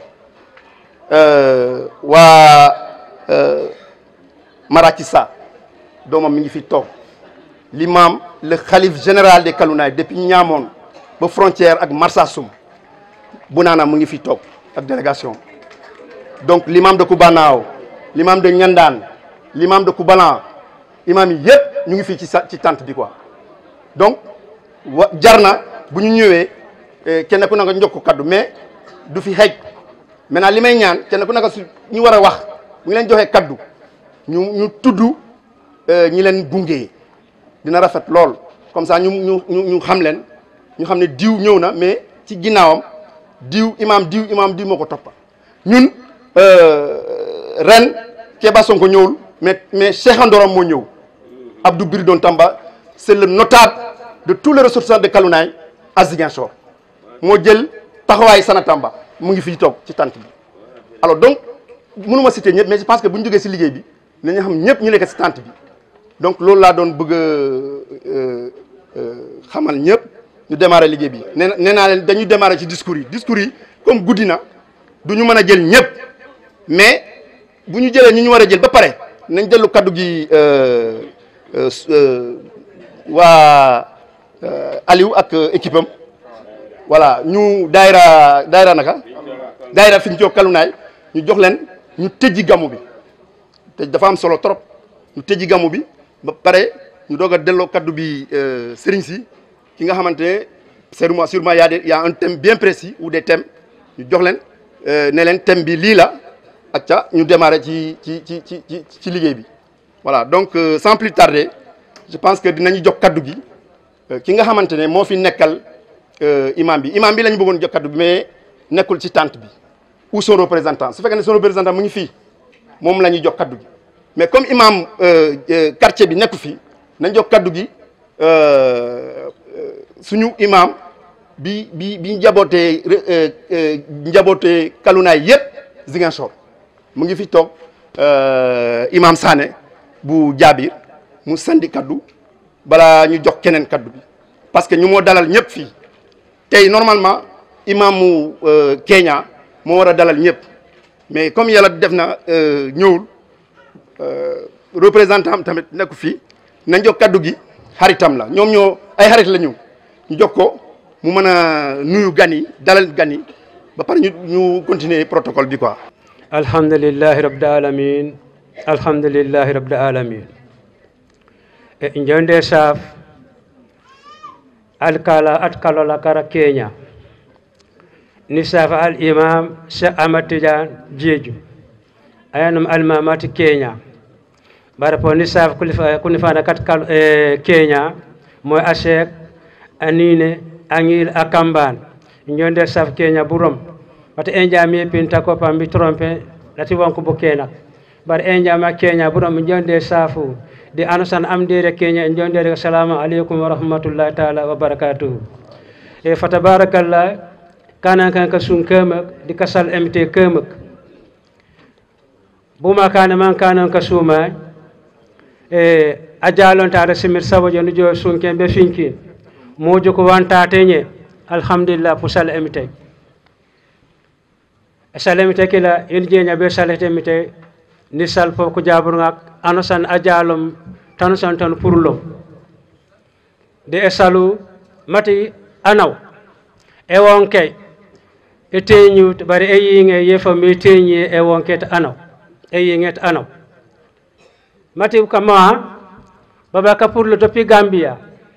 waa Marakissa doomam mi ngi fii toog l'imam le khalife général des Kalounaye depuis Niamone ba frontière ak Marsassoum Bounana mu ngi fi toog ak délégation donc l'imam de Koubanao l'imam de Niandane l'imam de Koubalan imam yi yëpp ñu ngi fii ci sa ci tente bi quoi donc wa jar na bu ñu ñëwee kenn ku nekk njokk kaddu mais du fi xeej maintenant li may ñaan kenn ku nekk su ñu war a wax bu ñu leen joxee kaddu ñu ñu tudd ñi leen gungee dina rafet lool comme ça ñu ñu ñu ñu xam leen ñu xam ne diw ñëw na mais ci ginnaawam diw imam diw imam diw moo ko toppa ñun ren Kéba Sonko ñëwul mais mais Cheikh Andorom moo ñëw Abdou Biridon Tamba c'est le notable de tous les ressortissants de Kalounaye à Ziguinchor moo jël taxawaay Sana Tamba mu ngi fii toog ci tànt bi alors donc mënuma citer ñëpp mais je pense que bu ñu jógee si liggéey bi nañu xam ñëpp ñu nekk si tànt bi donc loolu laa doon bëgg a xamal ñëpp ñu démarrer liggéey bi nee nee naa leen dañuy démarrer ci discours yi discours yi comme guddi na du ñu mën a jël ñëpp mais bu ñu jëlee ñi ñu war a jël ba pare nañ dellu kaddu gi waa Aliou ak équipe am voilà ñu daayira daayira naka daayira fi ñu jox Kalounaye ñu jox leen ñu tëjji gàmmu bi te dafa am solo trop ñu tëji gàmmu bi ba pare ñu doog a delloo kaddu bi sëriñ si ki nga xamante ne sûrement sûrement y a des y a un thème bien précis ou des thèmes ñu jox leen ne leen thème bi lii la ak ca ñu démarrer ci ci ci ci ci ci liggéey bi voilà donc sans plus tarder je pense que dinañu jox kaddu gi ki nga xamante ne moo fi nekkal imam bi imam bi la ñu bëggoon jox kaddu bi mais nekkul ci tente bi ou son représentant su fekkee ne son représentant mu ngi fii moom la ñuy jox kaddu gi mais comme imam quartier bi nekku fii nañ jox kaddu gi suñu imam bi bi bi njabootee njabootee kalunaay yëpp Ziguinchor mu ngi fi toog imam Sané bu jaabir mu sandi kaddu balaa ñu jox keneen kaddu bi parce que ñu moo dalal ñëpp fii tey normalement imaamu Kenya moo war a dalal ñëpp mais comme yàlla def na ñëwul représentant am tamit nekku fii nañ jox kaddu gi xaritam la ñoom ñoo ay xarit la ñu ñu jox ko mu mën a nuyu gan yi dalal gan yi ba pare ñu ñu continuer protocole bi quoi. alhamdulillahi rabbil alamin alhamdulillahi rabbil alamin e jonde saf alkala atkalola kara kenya ni safa al imam cheikh ahmad tidiane jeeju ayanum almamati kenya bara po ni safa kuni fana kat kal e kenya moy a cheikh anine angil akamban jonde saf kenya burom wata en jami pinta ko pambi trompe lati wonko bo kenak bar en jama kenya burom jonde safu di anusan amdere kenya en jondere assalamu aleykum wa rahmatullahi taala wa barakatuhu e fa tabarakallah kana kan ka sun kemak di kasal mt kemak buma kana man kana ka suma e ajalon tare simir sabojo no jo sun ken be finkin mojo ko wanta tenye alhamdulillah pusal mt salemite kila yen jeña be salete mite ni sal fo ko jaburngak anosan ajalom tanusan tan purlom de e salu mati anaw e wonke e teñu bari e yiŋe yefa mi teñi e wonke to anaw e yiŋe to anaw mati kama baba ka purlo depuis gambia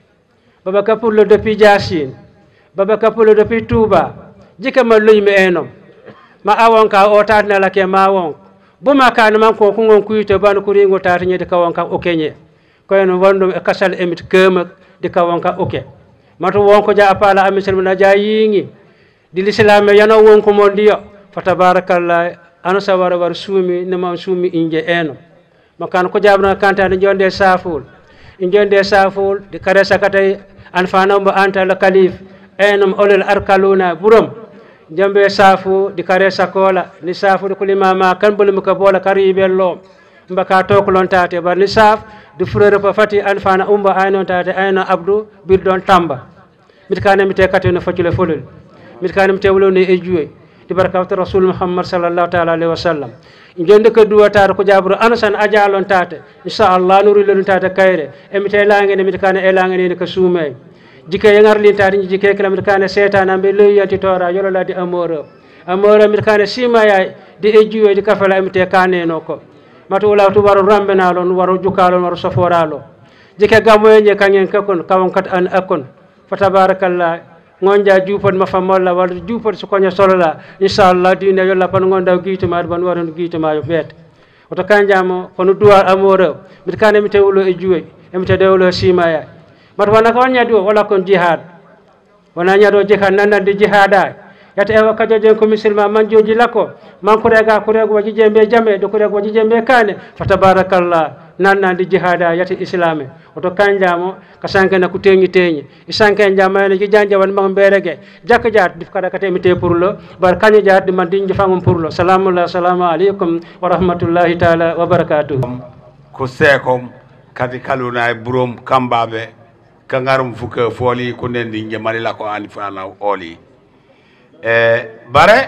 baba ka purlo depuis jasin baba ka purlo depuis touba jika ma luymi enom ma awon ka o tatnala ke ma won buma kane man ko kungon kuyito bano kuringo tata ñede kawon ka okeñe koyno wondum e kasal emit kemak di kawon ka oke mato wonko ja apala amisel na ja yingi di l'islam yano wonko mo ndiyo fa tabarakallah ano sawara war suumi ne mam suumi inje eno makan ko jabna kanta ne jonde saful in jonde saful di kare sakatay an fana mo anta la kalif enom olel arkaluna burom jambe safu di kare sakola ni safu di kulimama kan bulu muka bola kari bello mbaka tokolon tate bar ni saf du frere pa fati an fana umba ayno tate ayno abdou bir don tamba mit kana mite kateno facule folol mit kana mite wolo ne e juwe di barakatu rasul muhammad sallallahu ta'ala alaihi wasallam jonde ko duwatar ko jabru anasan ajalon tate inshallah nuru lelun tate kayre e mite langene mit kana e langene ko suumay jike yengar lintati ñi jike kala mit kane setana be loyanti tora yolo la di amoro amoro mit kane sima ya di e juwe di kafala mite kane no ko matu wala tu waro rambe na lon waro jukalo waro saforalo jike gamo ye kangen kakon kawon kat an akon fa tabarakallah ngonja jupon ma famolla wala jupon su konya solola inshallah dine yolla pan ngonda giito ma ban waro giito ma yo bet oto kanjamo kono duwar amoro mit kane mite wulo e juwe e mite dewlo sima ya mata wona ko on ñadi o wala kon jihad wona ñaɗo jihad nannande jihada yata ewa kajojen ko misilma manjoji lakko man kurega kurego waji jembe jame ɗo kurego waji jembe kane fa tabarakallah nannande jihada yata islame oto kanjamo ka sankena ko teŋi teñi i sanken jamayno jijanje wan mag mberege jakka jat dif kada kate mite pour lo bar kaño jat ɗi man dinjo fangom pour lo salamullah assalamu aleykum wa rahmatullahi taala wa barakatuhu ko seekom kadi kaluna e burom kambaɓe kangarum fuka fooli ko nden ɗi jamarila ko ani fana ooli e bare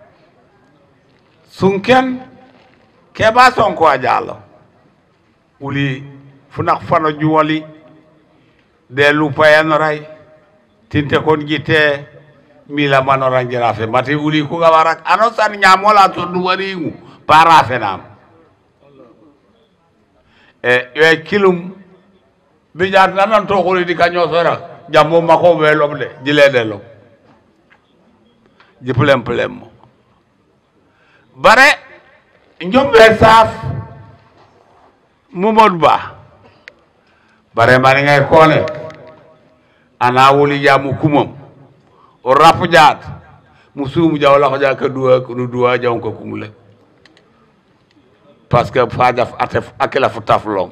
sunken keɓa sonko a jaalo uli funak fano juwoli de lupayanoray tinte kon jitte mila manoranjirafe mati uli kuga warak ano san ñamola to ɗum warigu para fenam e yoye kilum bijaat nanan toxuli di ka ñoosora jambo mako we lom de jilede lom ji plem plem mo bare njombe saaf Momodou Ba bare mani ngay kone ana wuli jamu kumam o rap jaat mu suumu jaw la ko ja ka duwa ko duwa jaw ko kumule parce que fa daf atef akela fu taf lom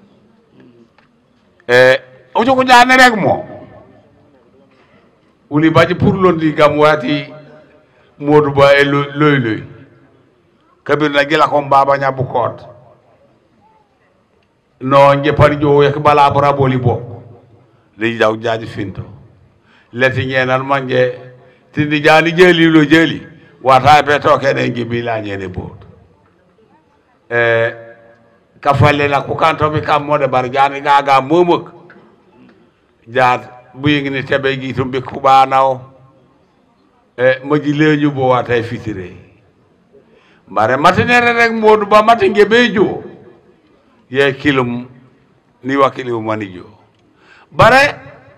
e o jogo jaane rek mo wuli baji pour londi gam wati Modou Ba e loy loy kabir na gila ko baba nya bu koot no jepari jo yak bala bora boli bo de jaw jaaji finto leti ñenan manje tindi jaani jeeli lo jeeli wata be to kene gibi la ñene bo e ka falle na ko kanto mi kam mode bar jaani gaga momok jaat bu yingini tebe gi tumbi kubanaw e maji leñu bo wata fitire mbare matinere rek Modou Ba mati ngebe jo ye kilum ni wakili mani jo bare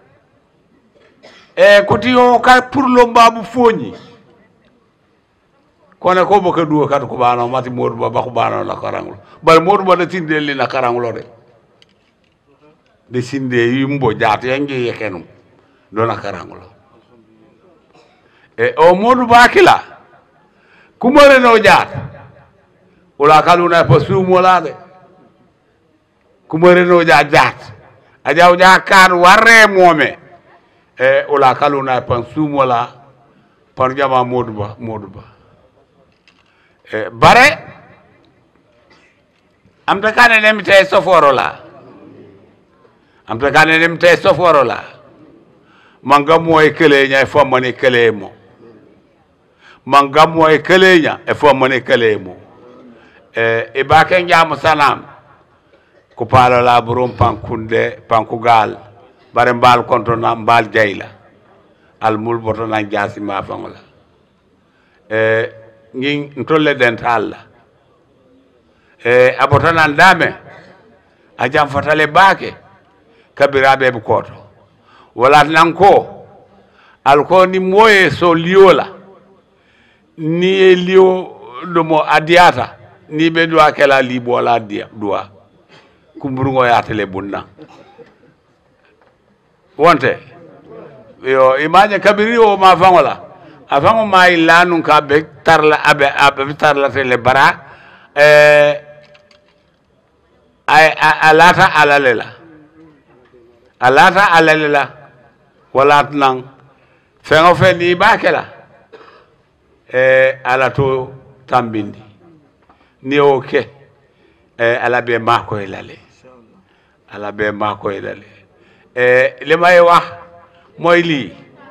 e koti o ka pour lo babu foñi kone ko boka duwa kat ko bano mati Modou Ba ba ko bano la karangulo bare Modou Ba de tinde li na karangulo de de sinde yimbo jaatu yangi yekenum do na karangulo e o Modou Ba kila kumare no jaat wala kaluna pa suumola de kumare no ja jaat a jaw ja kan warre moome e wala kaluna pa suumola par jama Modou Ba Modou Ba e bare am ta kane nem te soforo la am ta kane nem te soforo la manga moy kele nyay fo mani kele mo mangam moy keleña e fo mane kele mo e e bake njamu salam ko palo la burum pankunde pankugal bare mbal konto na mbal jayla al mul boto na jasi ma fangola e ngin ntolle den talla e abota nan dame a jam fatale bake kabiraɓe ɓe koto wala nan ko alko ni moye so liola ni e liyo ɗumo a diyata ni ɓe duwa kela libo wala diya duwa kumburgo yatele bunna wonte yo imaje kabiri o ma fangola a fango ma illa nun ka be tarla abe abe tarla tele bara eh ay a lata alalela a lata alalela wala nan fengo fe ni ba kela e ala to tambindi ni o ke e ala be mako e lale ala be mako e lale e li may wax mooy lii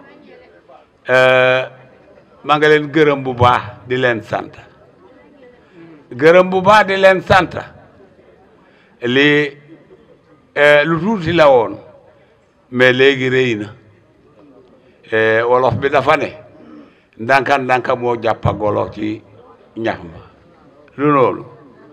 maa nga leen gërëm bu baax di leen sant gërëm bu baax di leen sant lii lu tuuti la woon mais léegi rëy na wolof bi dafa ne ndanka ndanka moo jàppa golo ci ñax ma lu loolu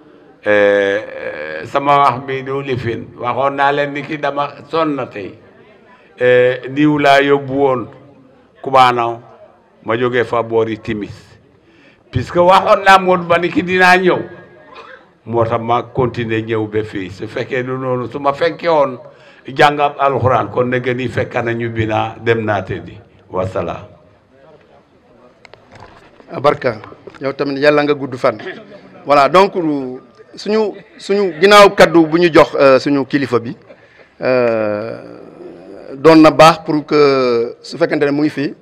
sama wax bi du lifin waxoon naa leen ni ki dama sonn na tey niw laa yóbbu woon kubaanaw ma jógee fa boori timis puisque waxoon naa Modou Ba ni ki dinaa ñëw moo tax ma continuer ñëw ba fii su fekkee du noonu su ma fekkee woon jàngab alxuraan kon ne gën yi fekk na ñu bi naa dem naa tëddi wasalaam barka yow tamit yàlla nga gudd fan voilà donc suñu suñu ginnaaw kaddu bu ñu jox suñu kilifa bi doon na baax pour que su fekkente ne mu ngi fii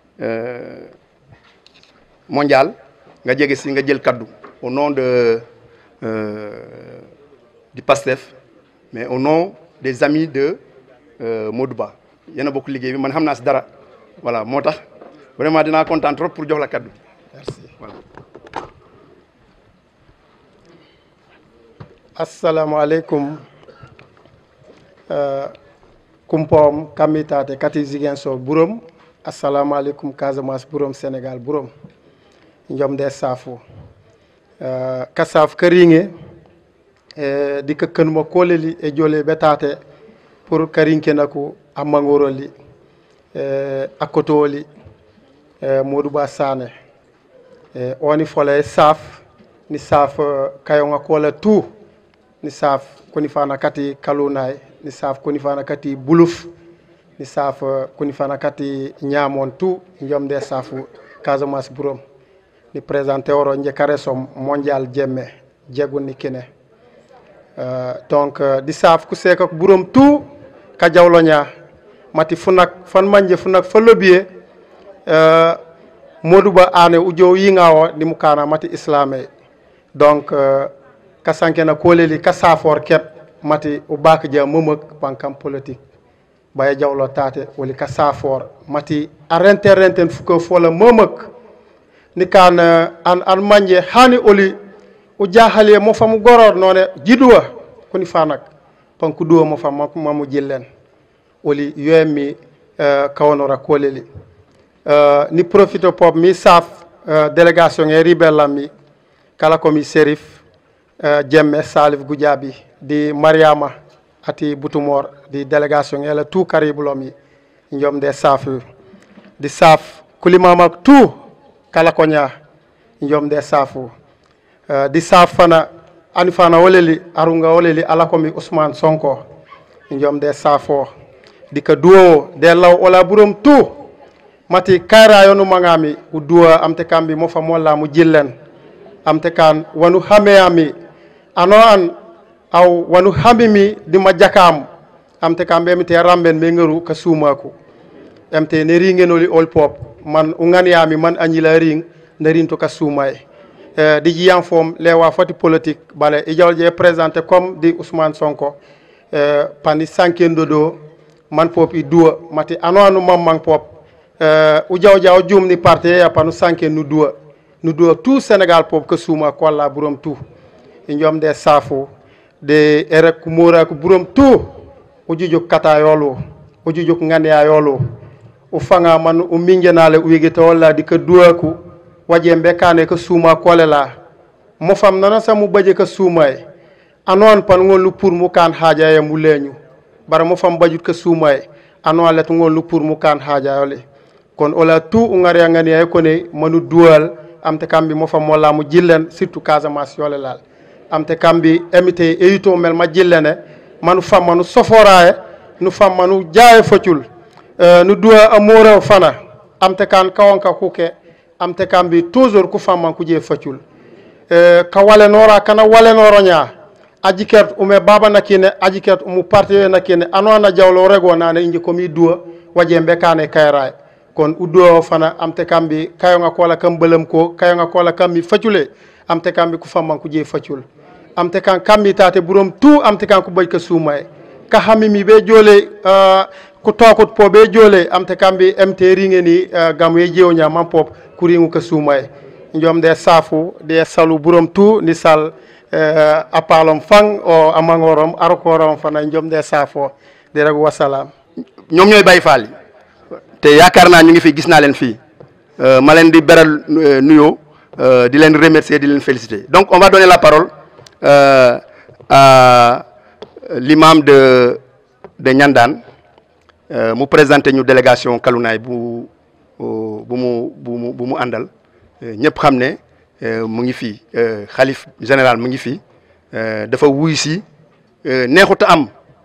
mondial nga jege si nga jël kaddu au nom de du PASTEF mais au nom des amis de Modou Ba yéen a bokk liggéey bi man xam naa si dara voilà moo tax vraiment dinaa kontaan trop pour jox la kaddu merci voilà. assalamualeykum uh, kumpom kammitate kati ziguinchor ɓuurom assalamu aleykum casamance ɓuurom sénégal ɓuurom jomde safo uh, ka saf ka riŋe e dikka kanuma koleli e jole ɓetate pour karinkena ko ammagoroli e akkotowoli e modou ba sane e oni fola e saf ni saf kayonga kola tout ni saf koni fana kati kalunay ni saf koni fana kati buluf ni saf koni fana kati ñamon tout jomde safu casamance burom ni présenté oro jekare som mondial jemme jegunni kine uh, donc uh, di saf ku seka ko burom tout ka jawloña mati funak fan manje funak fa lobiye uh, modou ba ane ujo yinga o ni mukana mati islamé donc uh, ka sankena koleli ka safor ket mati o baka dia momak bankam politique baya jawlo tate woli ka safor mati a rente renten fuko fola momak ni kan uh, an an manje hani oli o jahale mo famu goror none jiduwa koni fanak panku duwa mo fam mamu jillen oli yoymi uh, kawanora koleli uh, ni profite pop mi saf uh, délégation e ribellam mi kala komi sérif uh, jemme salif goudiaby di mariama ati butumor di délégation ele tout karibulomi jomde saf di saf kulimamak tout kala koña jomde safu uh, di saf fana ani fana woleli arunga woleli ala komi ousmane sonko jomde safo dika duwowo de law ola burom tout mati kayrayonu magami u duwa amte kambi mo fa molla mu jillen amte kan wanu hameyami ano an aw wanu hamimi dima jakam amte kam ɓe mite ramben ɓe ngaru ka sumaku emte ne ringenoli ol pop man u ganiyami man añila ring ndarin to ka sumay e di jiyan fom lewa foti politique bale i jawol je présenté comme di ousmane sonko e pani sankendo ɗo man pop i duwa mati ano anu mamman pop uh, u jaw jaw jum ni parti ya panu sanke nu duwa nu duwa tout sénégal pop ko suma ko alla burom tout e jom de safu de ere ko mora ko burom tout o jujuk kata yolo o jujuk ngania yolo o fanga man o mingenale o wigita walla di ko duwa ko waje mbekane ko suma kole la mo fam nana samu baje ko sumay anon pan ngol pour mu kan haaja ya mu leñu bara mo fam bajut ko sumay ano let ngol pour mu kan haaja yole kono ola tout ungari ngani ay kone manu duwal amte kambi mo fam wala mu jillen surtout casamance yole lal amte kambi emite eyito mel ma jillene manu fam manu soforaye nu fam manu jaaye focul uh, nu duwa amora fana amte kan kawanka kuke amte kambi toujours ku fam man ku je focul uh, ka wale nora kana wale noro nya aji kert ume baba nakine aji kert umu parti nakine anona jawlo rego nane inji komi duwa waje mbekane kayraye kon uddo fana amte kambi kayonga kola kam belam ko kayonga kola kambi facule amte kambi ku famman ku je facul amte kan kambi tate burom tout amte kan ku bayka sumay ka hamimi be jole uh, ku tokut po be jole amte kambi mt ringeni uh, gamu ye jewnya man pop ku ringu ka sumay njom de safu de salu burom tout ni sal uh, apalom fang o amangorom arokorom fana njom de safo de rek wasalam ñoom ñooy Baye Fall yi te yaakaar naa ñu ngi fi gis naa leen fii ma leen di beral nuyoo di leen remercier di leen féliciter donc on va donner la parole euh, à l'imam de de Niandane euh, mu présenter ñu délégation Kalounaay bu bu mu bu mu bu mu àndal ñëpp xam ne mu ngi fii xalif général mu ngi fii dafa wuy si neexut a am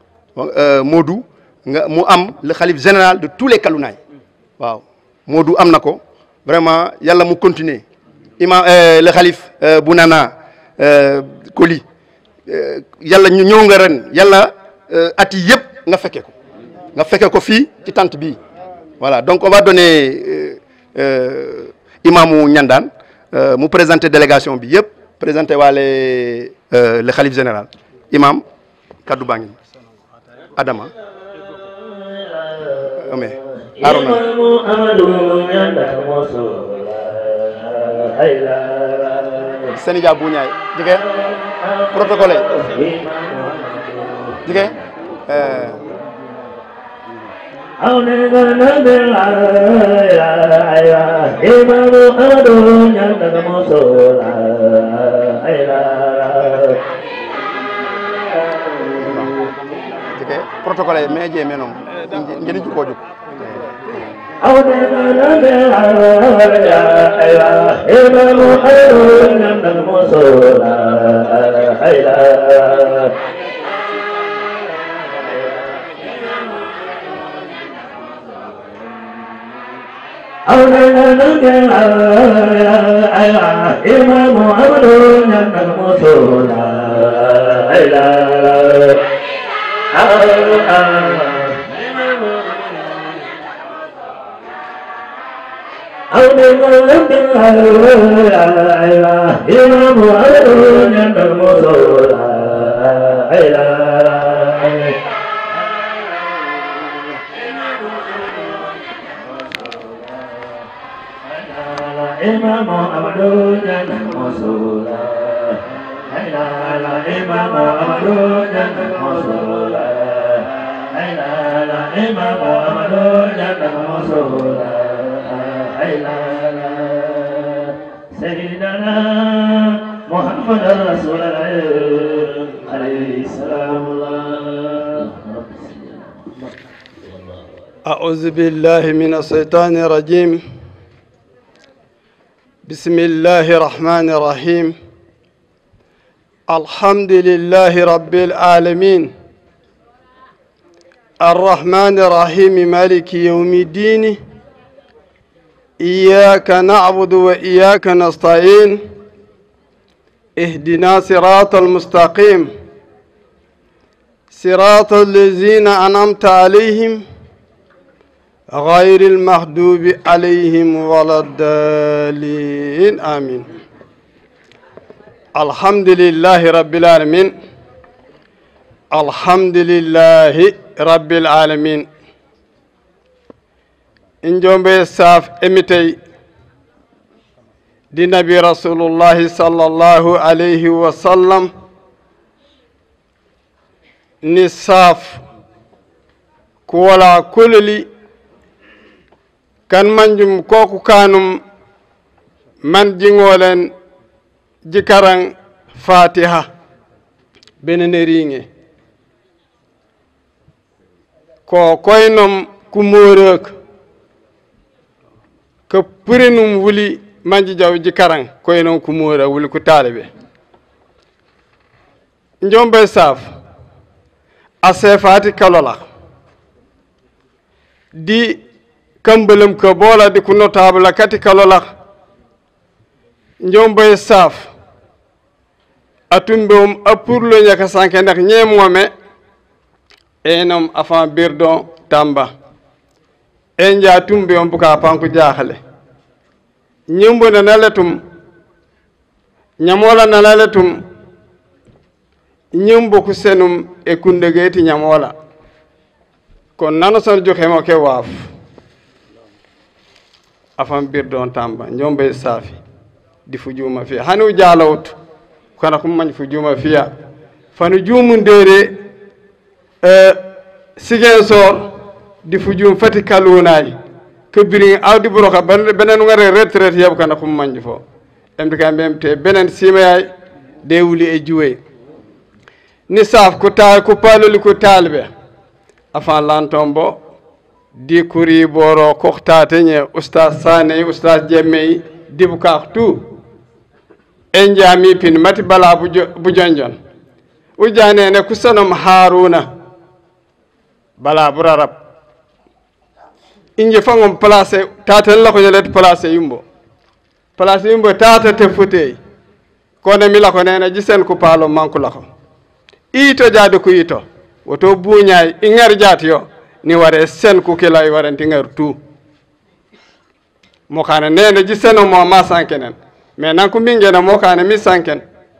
Modou nga mu am le xalif général de tous les Kalounaay waaw Modou am na ko vraiment yàlla mu continuer imam le xalif bu nana Koli yàlla ñu ñëw nga ren yàlla at yi yëpp nga fekke ko nga fekke ko fii ci tente bii voilà donc on va donner imamu Niandane mu présenter délégation bi yëpp présenter waale le xalif général imam kaddu baa ngi Adama ame Arona Sénégal bu ñaay jige protocole jige ke protocole me je menom ngeni juko juk إمام عبد جنة المصولى إمام عبد جنة المصولى إمام عبد جنة المصولى لا لا إمام عبد جنة المصولى لا لا إمام عبد جنة المصولى لا لا سيدنا محمد رسول الله عليه السلام الله أعوذ بالله من الشيطان الرجيم بسم الله الرحمن الرحيم الحمد لله رب العالمين الرحمن الرحيم مالك يوم الدين إياك نعبد وإياك نستعين اهدنا صراط المستقيم صراط الذين أنعمت عليهم غير المغضوب عليهم ولا الضالين آمين الحمد لله رب العالمين الحمد لله رب العالمين إن جنب ساف إمتي دي نبي رسول الله صلى الله عليه وسلم نصاف كولا كللي kan manjum koku kanum man jingolen jikaran fatiha benene riŋe ko koynom kumorok ko purinum wuli manji jaw jikaran koynon kumora wuli ku talibe njombe saf a sefati kalola di kambalum ko bola di ku notable kati kalola njombe saf atumbe um apurlo nyaka sanke ndax ñemome enom afan birdon tamba en ja tumbe on buka panku jaxale ñimbo na naletum ñamola na naletum ñimbo ku senum e kundegeti ñamola kon nano son joxemo ke waaf afan birdon tamba njombe safi di fu juma fiya hanu jalawt kono ko mañ fu juma fiya fanu jumundere e sigen sor di fu jum fati kalunayi kebiri awdi buroka benen ngare retraite yeb kana ko mañ fo emde kam mbemte benen simayay de wuli e juwey ni saf ko ta ko paloli ko talbe afan lantombo di kuri boro koktate nye ustaz sane ustaz jemmey dibu kak tu en jami pin mati bala bu jonjon ujane ne kusanom haruna bala bu rarab inje fangom place taten la ko nyelet place yumbo place yumbo tata te futey kono mi la ko nena jisen ku palo manku la ko ito jade ku ito woto buñay ingar jati yo ni ware sen ku kila i waranti ngar tu mo kana nene ji seno mo ma sankenen mais nan ko mingena mo kana mi sanken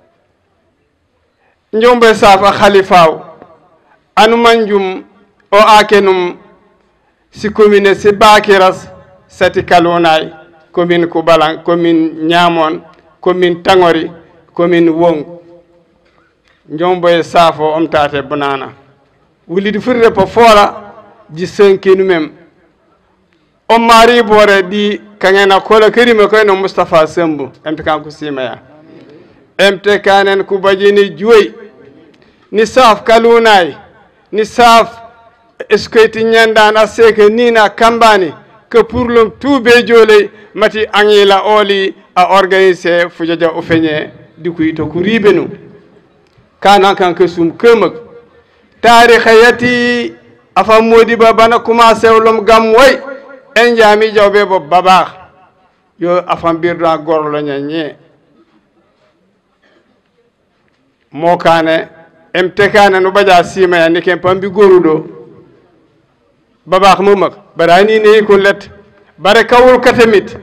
njombe safa khalifaw anu manjum o akenum si commune si bakiras sati kalonay commune kubalan commune ñamon commune tangori commune wong njombe safo omtate banana wulidi furde po foola ji senkinu mem on maari boore ɗi kaŋena kola kerima koyno moustapha sembo emte kanko simaya emte kanen ko bajini joyi ni saf kalunayi ni saaf eskoyti ñandan a seke nina kambani que pour lom tuube jooley mati aŋila ooli a organisé fujaja o feñe dikuyi to ko riibe nu kana kanke sum kemek tariha yati afa modiba bana commencé lom gam woy en jaami jawɓe bo babaax yo afan birda gorlo ñañe mokane em tekane no ɓaƴa simaya ni ken pambi goruɗo babaax mumak barani neyi ko let bare kawul katamit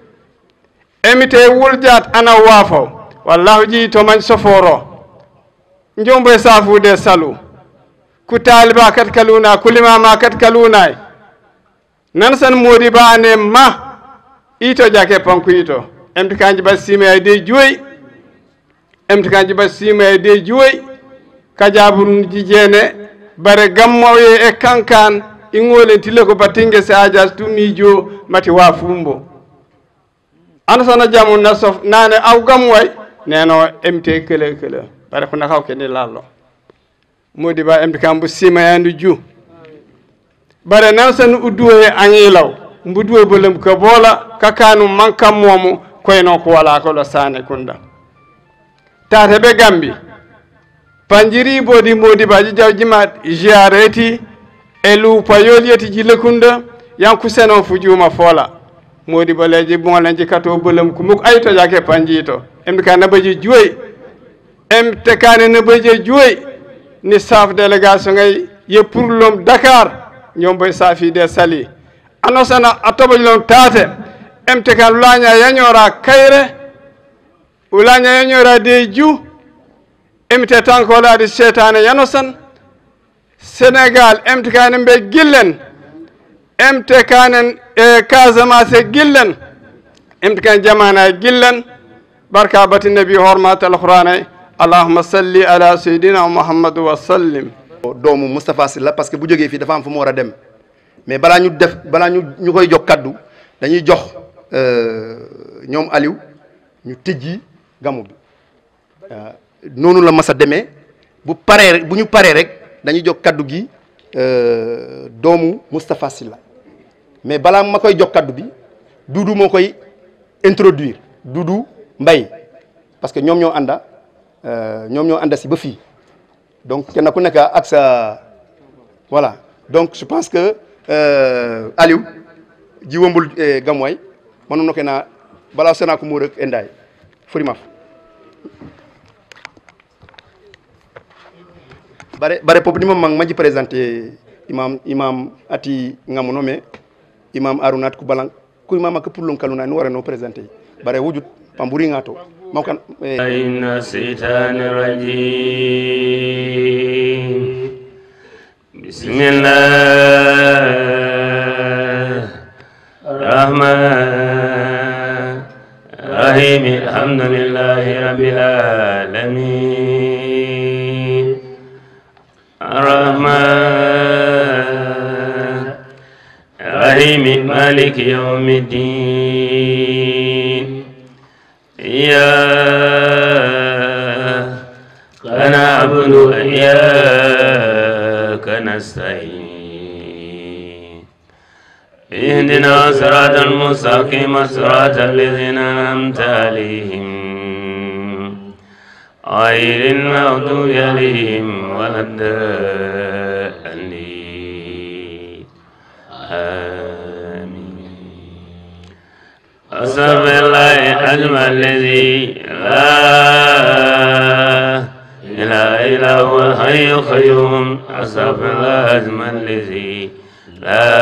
emite wuljat ana waafo wallahu ji toman soforo njomboye safude salu ku taliba kat kaluna ku limama kat kalunay nan san modi ba ane ma ito jake panku ito emti kanji ba sime ay de juoy emti kanji ba sime ay de juoy kajaburun jijene bare gammoye e kankan ingolen tile ko batinge se ajas tumi jo mati wa fumbo ana sana jamu na sof nane aw gamway neno emte kele kele bare ko nakaw kene lallo modi ba emti kambu sima yandu ju bare nan san udduwe angilaw mbuduwe bolem ko bola kakanu manka momu koyno ko wala ko lo sane kunda tata be gambi panjiri bodi modi baji jawjima jiareti e luupa yoliyeti jille kunda yanku seno fujuma fola modi baleji bonleji kato bolem ko muk ayto jake panjito emde ka nabaji juoy emte kane nabaji juoy ni saf délégation ngay ye pour lom dakar ñomboy safide sali anosana a toɓoji lom taate emte kan ulaña yañora kayre ulaña yañora de ju emite tankolade setane yanosan sénégal emte kanen ɓe gillen emte kanen e casamance gillen emte kan jamana gillen barka bati nabi hormat alqur'ana allahuma salli ala seydina mouhamadou wa sallim doomu Moustapha Sylla parce que bu jógee fii dafa am fu mu war a dem mais balaa ñu def balaa ñu ñu koy jox kaddu dañuy jox ñoom Aliou ñu tëjji gamu bi noonu la mas a demee bu paree bu ñu paree rek dañuy jox kaddu gi doomu Moustapha Sylla mais balaa ma koy jox kaddu bi Doudou moo koy introduire Doudou Mbaye parce que ñoom ñoo ànda ñoom ñoo ànda si ba fii donc kenn ku nekk ak sa voilà donc je pense que Aliou ji wombul gamway manu noke na bala sena ko murek enday furimaf bare bare pop ni mang maji présenter imam imam ati ngamono me imam arunat ku balang ku imam ak pour lon kaluna ni wara no présenter bare wujut pamburi ngato mam kan إن الشيطان الرجيم بسم الله الرحمن الرحيم الحمد لله رب العالمين الرحمن الرحيم مالك يوم الدين إياك نعبد وإياك نستعين اهدنا صراط المستقيم صراط الذين أنعمت عليهم غير المغضوب عليهم ولا الضالين آمين أستغفر الله أجمع الذي لا إله إلا هو الحي القيوم أستغفر الله أجمع الذي لا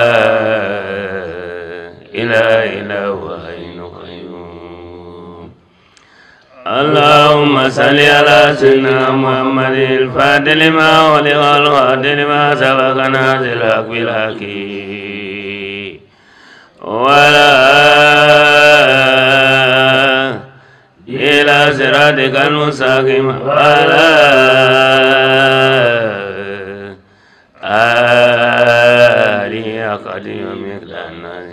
إله إلا هو الحي القيوم اللهم صل على سيدنا محمد الفاتح لما ولغ الغاد لما سبق نازل الحق بالحكيم ولا إلى صراطك المستقيم ولا آله قديم مقدار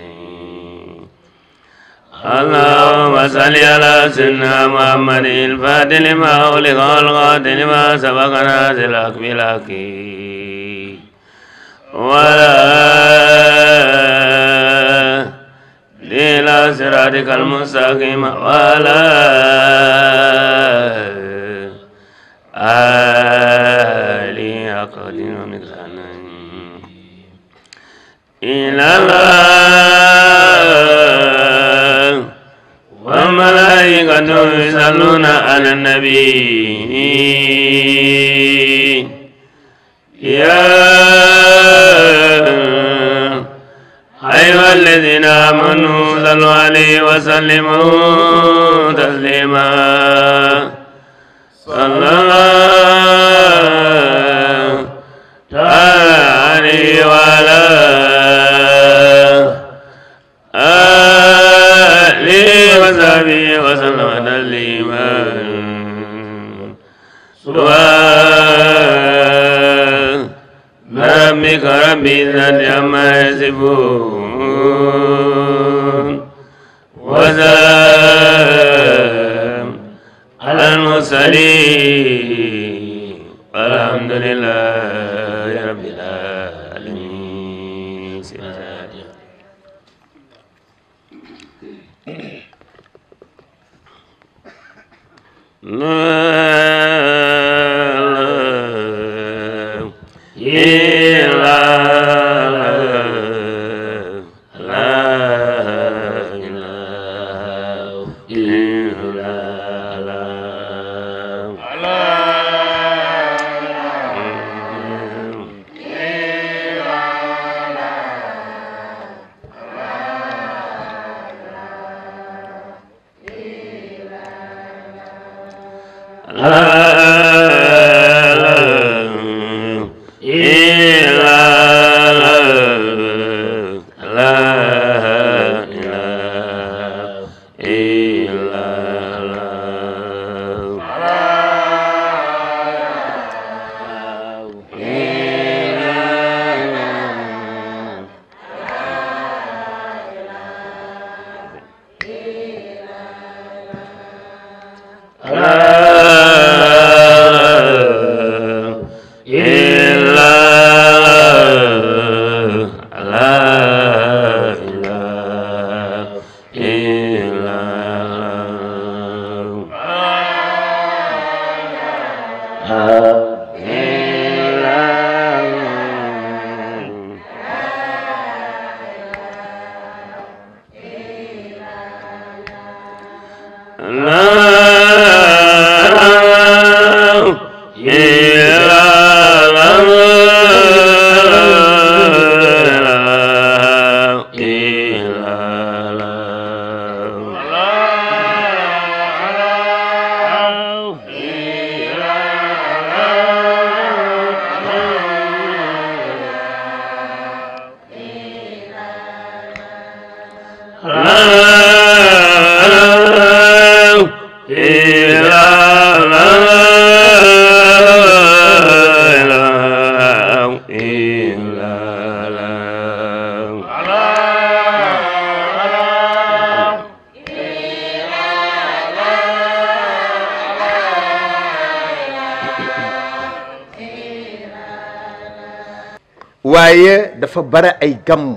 اللهم صل على سيدنا محمد الفاتح لما أغلق والغاد لما سبق نازل بالحكيم صراطك المستقيم وعلى آله حق قدر ومقدار إلى الله وملائكته يصلون على النبي يا أيها الذين آمنوا صلوا عليه وسلموا تسليما صلى الله تعالى عليه وعلى آله وصحبه وسلم تسليما سبحان ربك رب العزة عما يصفون وسلام على المرسلين والحمد لله رب العالمين waaye dafa bare ay gàmm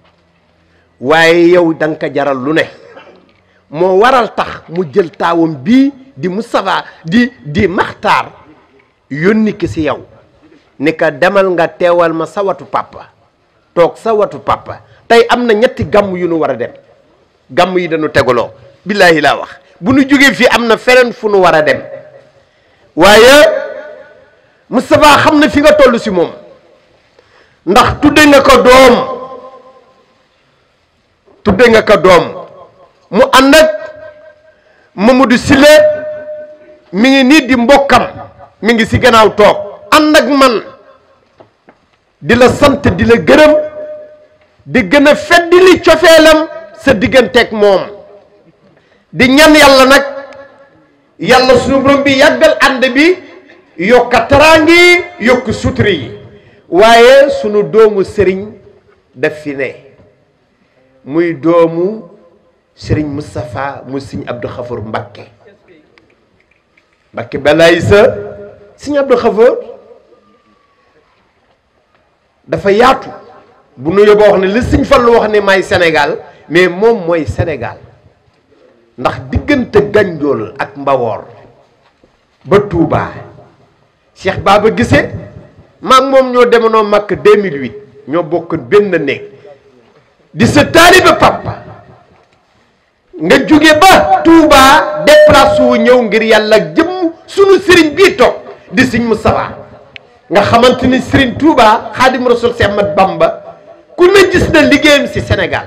waaye yow da nga ko jaral lu ne moo waral tax mu jël taawam bii di Moustapha di di Maxtaar yónni ki si yow ni ka demal nga teewal ma sa watu papa toog sa watu papa tey am na ñetti gàmm yu nu war a dem gàmm yi dañu tegaloo billaahi laa wax bu nu jógee fii am na feneen fu nu war a dem waaye Moustapha xam na fi nga toll si moom ndax tudde nga ko doom tudde nga ko doom mu ànd ak Mamadou Sile mi ngi nii di mbokkam mi ngi si gannaaw toog ànd ak man di la sant di la gërëm di gën a feddi li cofeelam sa digganteeg moom di ñan yàlla nag yàlla sunu borom bi yàggal ànd bi yokka taraangi yokk suturi yi waaye sunu doomu sëriñ daf fi ne muy doomu sëriñ Moustapha mu sëriñ Abdou Khafour Mbakke Mbakke balaay sa sëriñ Abdou Khafour dafa yaatu bu nu yóbboo wax ne li sëriñ Fallu wax ne may Sénégal mais moom mooy Sénégal ndax diggante Ganjool ak Mbawoor ba Touba Cheikh Baba Guissé maag moom ñoo demoonoo Makka 2008 ñoo bokk benn néeg di sa taalibe papa nga jóge ba Touba déplacé wu ñëw ngir yàlla ak jëmm sunu sëriñ bii toog di sëñ Moustapha nga xamante ni sëriñ Touba Xaadim Rasul si Ahmad Bamba ku ne gis na liggéeyam si Sénégal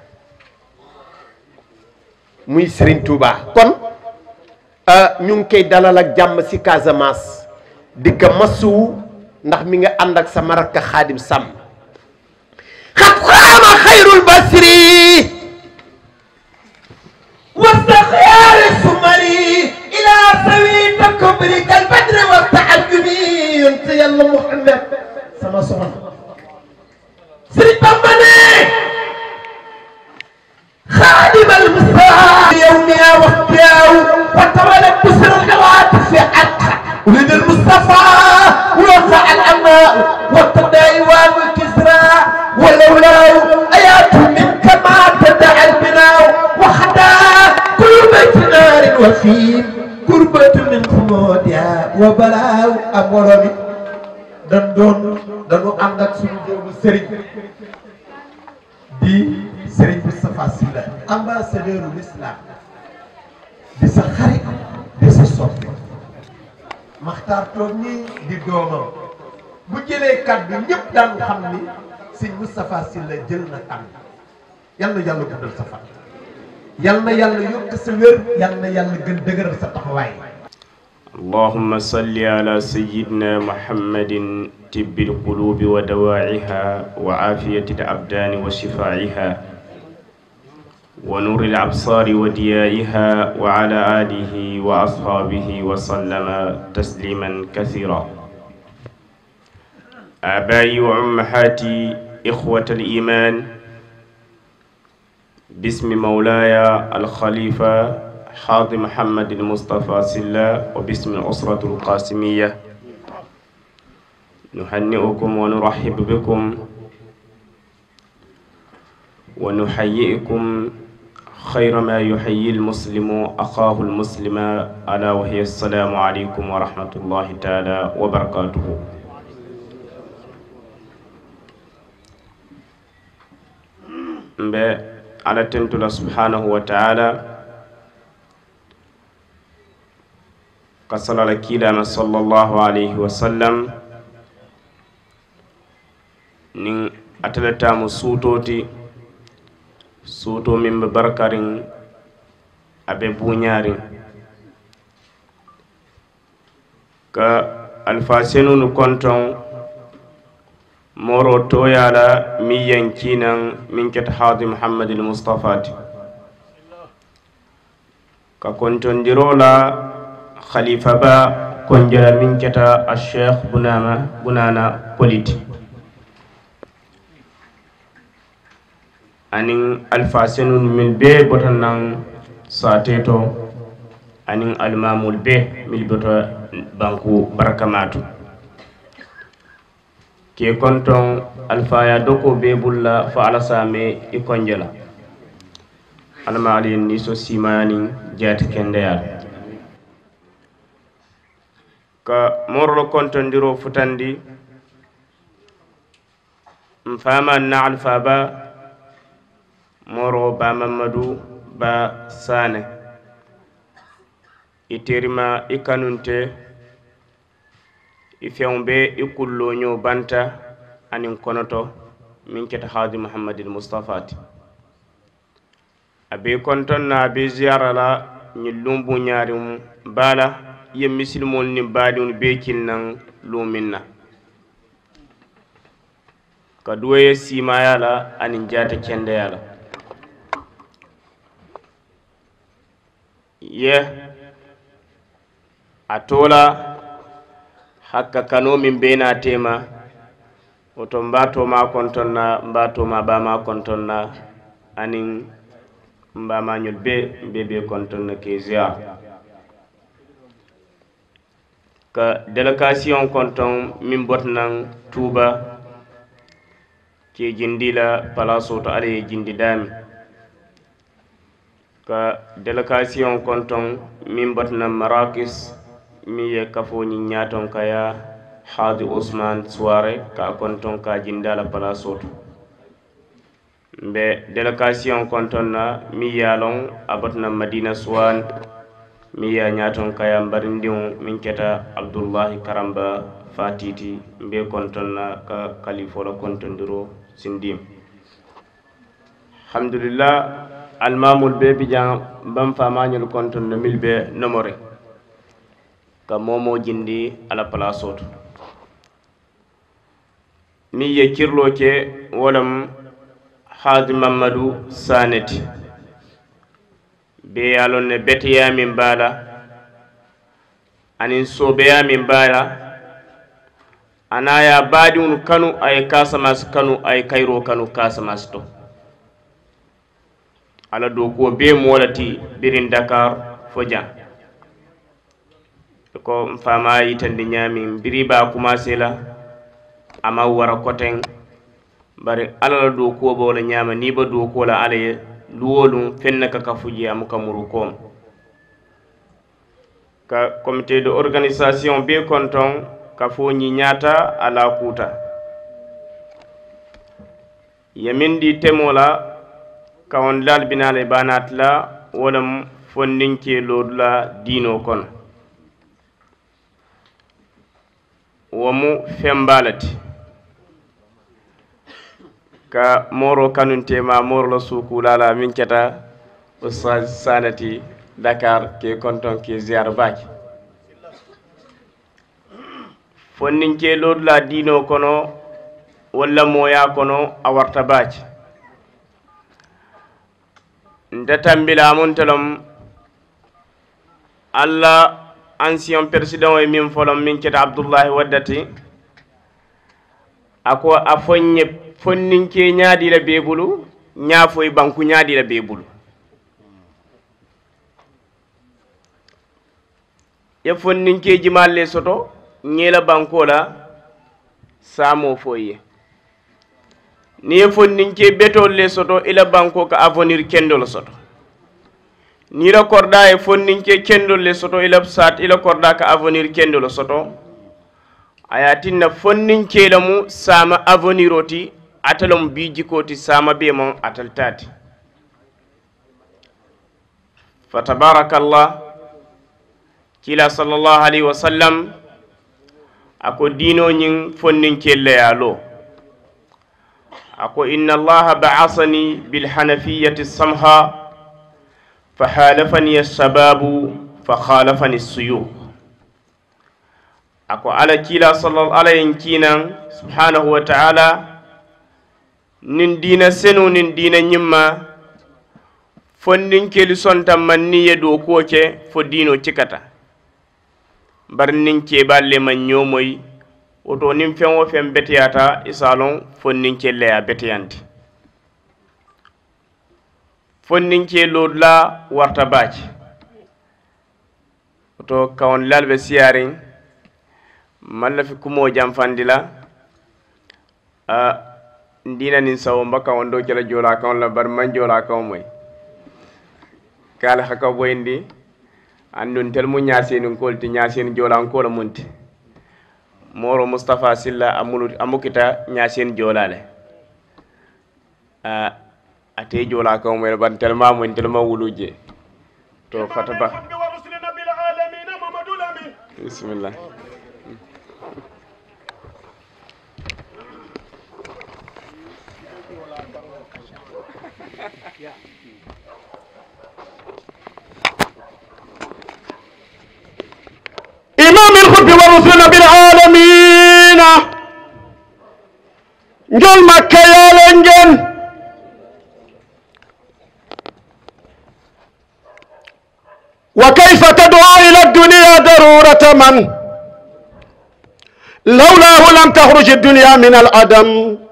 muy sëriñ Touba kon ñu ngi koy dalal ak jàmm si Casamance di ko masuwu ndax mi nga ànd ak sama rakk Xaadim Sàmm xat xaama xayrul basri واستخيار السمري الى سوي الكبر كالبدر والتعجب انت يلا محمد سما سما سري بامني خادم المصطفى يومها وقتها وتولد بسر الهواتف في عدها ولد المصطفى ووقع الاماء والتداعي والكسرى ولولاه ايات منك ما تدعى البناء وحدا كل بيت نار وفيم قربة من خمودها وبلاء أمورمي dan doon dañu ànd ak suñu doomu sëriñ di sëriñ Moustapha Sylla ambassadeur u l'islam di sa xarit di sa soppi maxtaar toog nii di doomam bu jëlee kàddu ñëpp daan xam ni sëñ Moustapha Sylla jël na tànn yal na yàlla guddal sa fan yal na yàlla yokk sa wér yal na yàlla gën dëgëral sa taxawaay اللهم صل على سيدنا محمد طب القلوب ودواعيها وعافية الأبدان وشفاعها ونور الأبصار وديائها وعلى آله وأصحابه وسلم تسليما كثيرا آبائي وأمهاتي إخوة الإيمان باسم مولاي الخليفة حاضر محمد المصطفى سلا وباسم الأسرة القاسمية نهنئكم ونرحب بكم ونحييكم خير ما يحيي المسلم أخاه المسلم ألا وهي السلام عليكم ورحمة الله تعالى وبركاته mbe ala tentula subhanahu wa ta'ala ka salala kiilama sallallahu alayhi wa sallam nin ateletamu suutoti suuto min be barkarin abe buñarin ka alfa senunu konton moro toyala min yankinan min keta haadi muhammadil mustafati ka kontondirola khalifa ba konjala min keta alcheikh bunama bunana politi anin alfa senun min be botan nan sateto anin almamul be mil boto banku barakamatu ke konton alfaya doko be bulla fo alasame i konjela alama aliyen ni so simayanin jati kendeyal ka morlo kontondiro futandi m fama na alfa ba moro ba mamadou ba sane i terima i kanunte i feŋ be i kulloño banta aniŋ konoto miŋ keta haadi muhammadil mustapha ti a be konton na a be ziyara la ñiŋ lumbu ñaariŋ baa la ye misilimolu niŋ baadiŋolu bee kili naŋ luumiŋ na ka duwo ye siimaya la aniŋ jaata kendeya la ye a tola hakka kano min be na tema woto mba toma kontonna mba toma bama kontonna anin mbamañol be mbe be kontonna ke ziar ka délégation konton min botnan touba ke jindila place to ala ye jindi dami ka délégation konton min batna marakis mi ye kafoñi ñaton kaya haadi ousmane soire ka konton ka jindala place oto mbe délégation konton na mi yalon a batna madina suwan mi ya ñaton kaya mbarindiŋo min keta abdoullahi karamba fatiti mbe konton na ka kalifola kontondiro sindim alhamdulillah almamul be bijan ban famañol kontondo mil be nomore ka momo jindi ala place to mi ye kirlo ke wolam haadi mamadou saneti be ye lon ne beteyamin baala anin sobeyamin baala ana ya baadiŋolu kanu a ye kasamasi kanu a ye kayiro kanu kasamasi to ala dokuwo bee moo le ti birin dakar fo jaŋ ko n faama yitandi ñaamiŋ biri baa commencé la a ma wara koteŋ bari ala la dokuwo bo le ñaama niŋ ba dokuwo la ala ye luwolu feŋ ne ka kafu je amu ka muru koom ka comité de organisation bee kontoŋ ka fo ñiñaata a la kuuta ye miŋ di temo la kawondilal binaala i baanaati la wo lem fondinkee loodu la diinoo kono wo mu femba le ti ka mooro kanuntema mooro la suukuula la miŋ keta ustaz sanati dakar ke konton ke ziyara baake fonninkee loodu la diinoo kono walla mooyaa kono a warta baake nte tambila amuntelom alla ancien président ye min folom min keta abdoullahi waddati ako a foñe fonninke ñaadila bee bulu ñaafoye banku ñaadila bee bulu ye fonninke jimalle soto ñeela banko la saamo foye ni ye fonninke betol le soto ila banko ka avenir kendol soto ni la korda ye fonninke kendol le soto ila sat ila korda ka avenir kendol soto aya tinna fonninke la mu sama avenir oti atalom bi jikoti sama be mon atal tati fa tabarakallah kila sallallahu alaihi wasallam ako dino ñin fonninke leyalo ako inna allaha ba'asani bilhanafiyati samha fa halafani assababu fa khalafani suyukh ako ala kila sallallahu alayhi kinan subhanahu wa ta'ala nin dina senu nin dina ñimma fonninkeli sonta manni ye do kuwo ke fo dino cikata bar nin keɓalle man ñomoy woto nin feŋ wo feŋ beteyata isalon fonninke leya beteyanti fonninke lodula warta baake woto kawon lal ɓe siyarin mallafi kumo janfandi la a ndina nin sawo mba kawon do kela jola kawon la bar man jola kawon moy kala haka boyndi andun tel mu ñasenin kolti ñasen jolankola munti moro moustapha silla amulu amukita ñasen jolale a ate jola kaw mo ban telma mo telma wuluje to fata ba bismillah إمام الخلف والرسل بالعالمين njol makka yaalen ngen وكيف تدعو إلى الدنيا ضرورة من لولاه لم تخرج الدنيا من العدم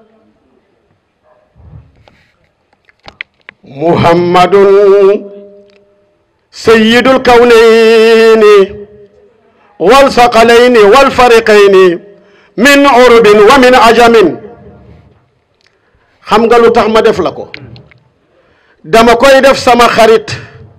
محمد سيد الكونين والثقلين والفريقين من عرب ومن عجم xam nga lu tax ma def la ko dama koy def sama xarit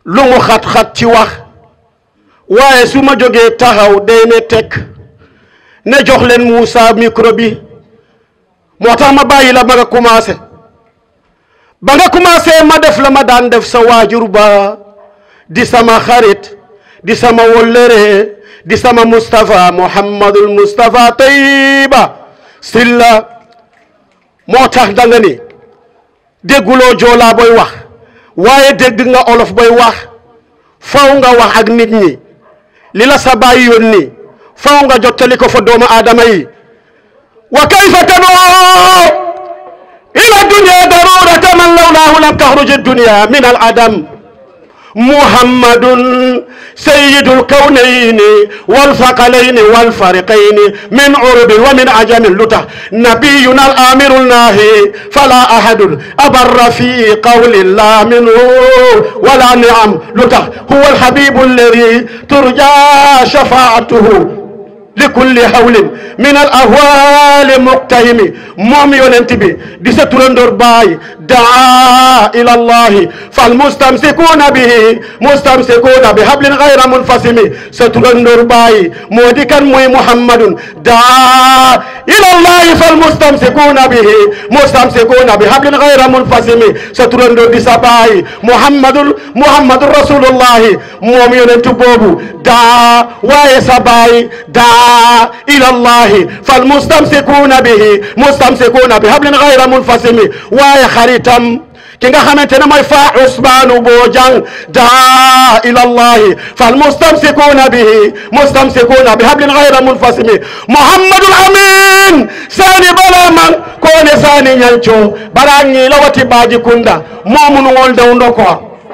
lu mu xat-xat ci wax waaye su ma jógee taxaw day ne tekk ne jox leen Moussa micro bi moo tax ma bàyyi la ba nga commencé ba nga commencé ma def la ma daan def sa waajur ba di sama xarit di sama wollëre di sama Moustapha Mouhamadul Moustapha Tayiba Silla moo tax da nga ni dégguloo joolaa booy wax waaye dégg nga olof booy wax faw nga wax ak nit ñi li la sa baay yónni faw nga jottali ko fa doomu aadama yi wa kayfa tadoo ila dunya darurata man lawlaahu lam taxruj dunya min al adam muhammadun sayyidul kawnayni wal faqalayni wal fariqayni min urubin wa min ajamin lu tax nabiyuna al amirul nahi fala ahadun abarra fi qawlin la minhu wala ni'am lu tax huwa al habibu alladi turja shafaatuhu likulli hawlin min al ahwali muqtahimi moom yonent bi di sa turandoor baay daa ila allahi fal mustamsikuna bihi mustamsikuna bi hablin gayra munfasimi sa turandoor baay moo di kan muy muhammadun daa ila allahi fal mustamsikuna bihi mustamsikuna bi hablin gayra munfasimi sa turandoor di sa baay muhammadul muhammadun rasulullahi moom yonent boobu daa waaye sa baay daa إلى الله فالمستمسكون به مستمسكون بحبل غير منفصم واي خريتم ki nga xamante ne mooy fa Ousmane Bojang daa ila allahi fal mustamsikuna bihi mustamsikuna bi hablin ghayra munfasimi Muhammadul Amin sani bala man kone sani ñanco bara ñi lawati baji kunda momunu ngol dew ndoko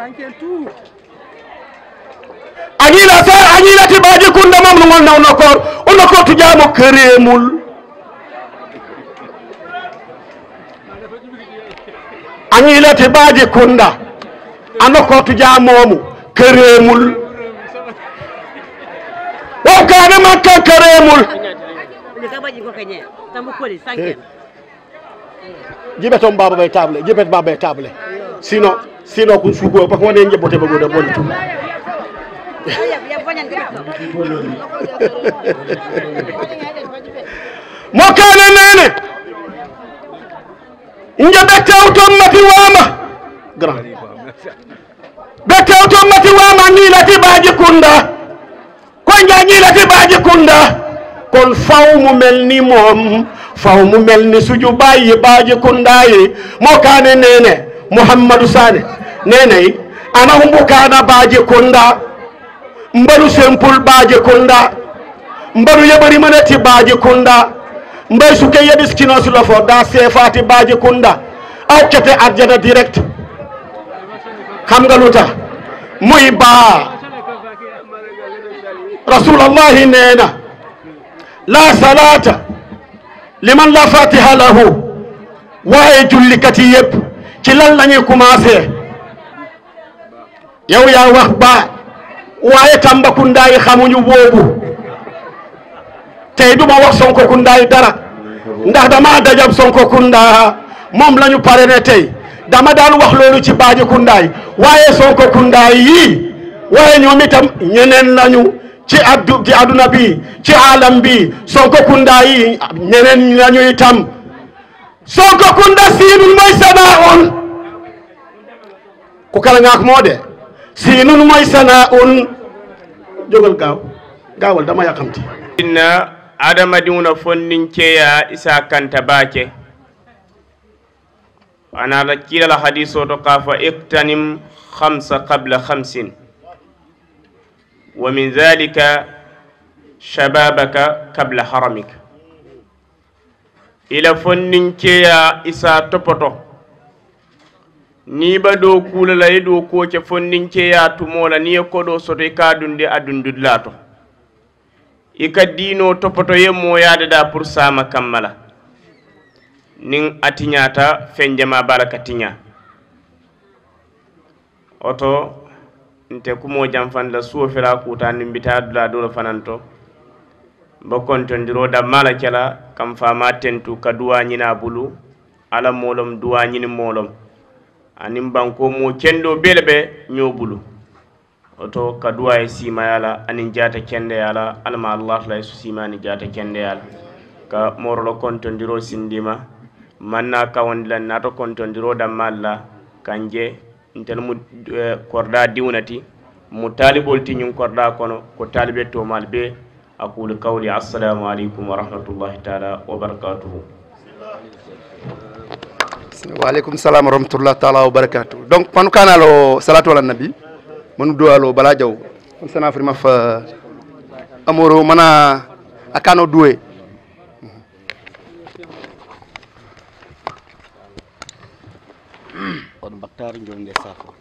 añila sa añilati baji kunda momnu ngol naw nokor o nokor tujamo keremul añilati baji kunda a nokor tujamomu keremul wow kane makka keremul jibet baba bay table jibet baba bay table sino sino ko sugo parce que wone jebote bagoda boni tu mokkane nene nje ɓettewton mati wama grand ɓettewton mati wama ñiilati baji kunda koy nja ñiilati baji kunda kon faw mu mel ni moom faw mu mel ni suju bayi baji kundayi mokkane nene mouhammadou sane neneyi ana humbukana baji kunda mbaɗu sempul baaje kunda mbaɗu yeɓari manati baaje kunda mbay suke yeɗiskino sulo fo da sefati baaje kunda awkete arjana direct xam nga luta muy baa rasulallahi neena la salata liman la fatiha lahu waaye jullikati yëpp ci lan lañuy commencé yow yaa wax baa waaye Tambacounda yi xamuñu boobu tey duma wax Sonkokounda yi dara ndax dama dajab Sonkokounda moom la ñu pare ne tey dama daan wax loolu ci Baajikunda yi waaye Sonkokounda yi waaye ñoom itam ñeneen lañu ci addu ci adduna bi ci alam bi Sonkokounda yi ñeneen lañu itam Sonkokounda siinun mooy sana'un ku kala ngaak moo de siinun mooy sana'un jógal gaaw gaawal dama yàqamti inna adamadiŋo fonninceya isa kanta baake ana la kiila la hadiso to ka fa iktanim hamsa qabla hamsin wa min dhalika shababaka qabla haramika ila fonninceya isa topoto ni ba do kula la ye do ko ke fonninceya tumola ni ye koɗo soto i ka dunde a dundudla to i ka diino topoto ye moyade da pour sama kammala nin a tiñata fen jama bala ka tiña oto nte kumo janfan la suwo fela kuta nin bita dula dolo fanan to ba kontondiro dammala kela kam fama tentu ka duwa ñina bulu ala molom duwa ñini molom anin banko mo kendo bele be ño bulu oto ka duwa ye simaya la aniŋ jaata kendeya la alama allah la ye su sima ni jaata kendeya la ka morolo kontondiro sindima manna kawondi la nato kontondiro dammal la kan je ntelu mu eh, korda diwnati mu taalibol ti ñiŋ korda kono ko taalibe tomal be aqulu qawli assalamu aleykum wa rahmatullahi taala wa barakatuhu waaleykum salam wa rahmatullah taala wa barakatu donc panu kanalo salatu ala nabi manu duwalo bala jaw on sana frima fa amoro mana akano duwe on baktar jonde safo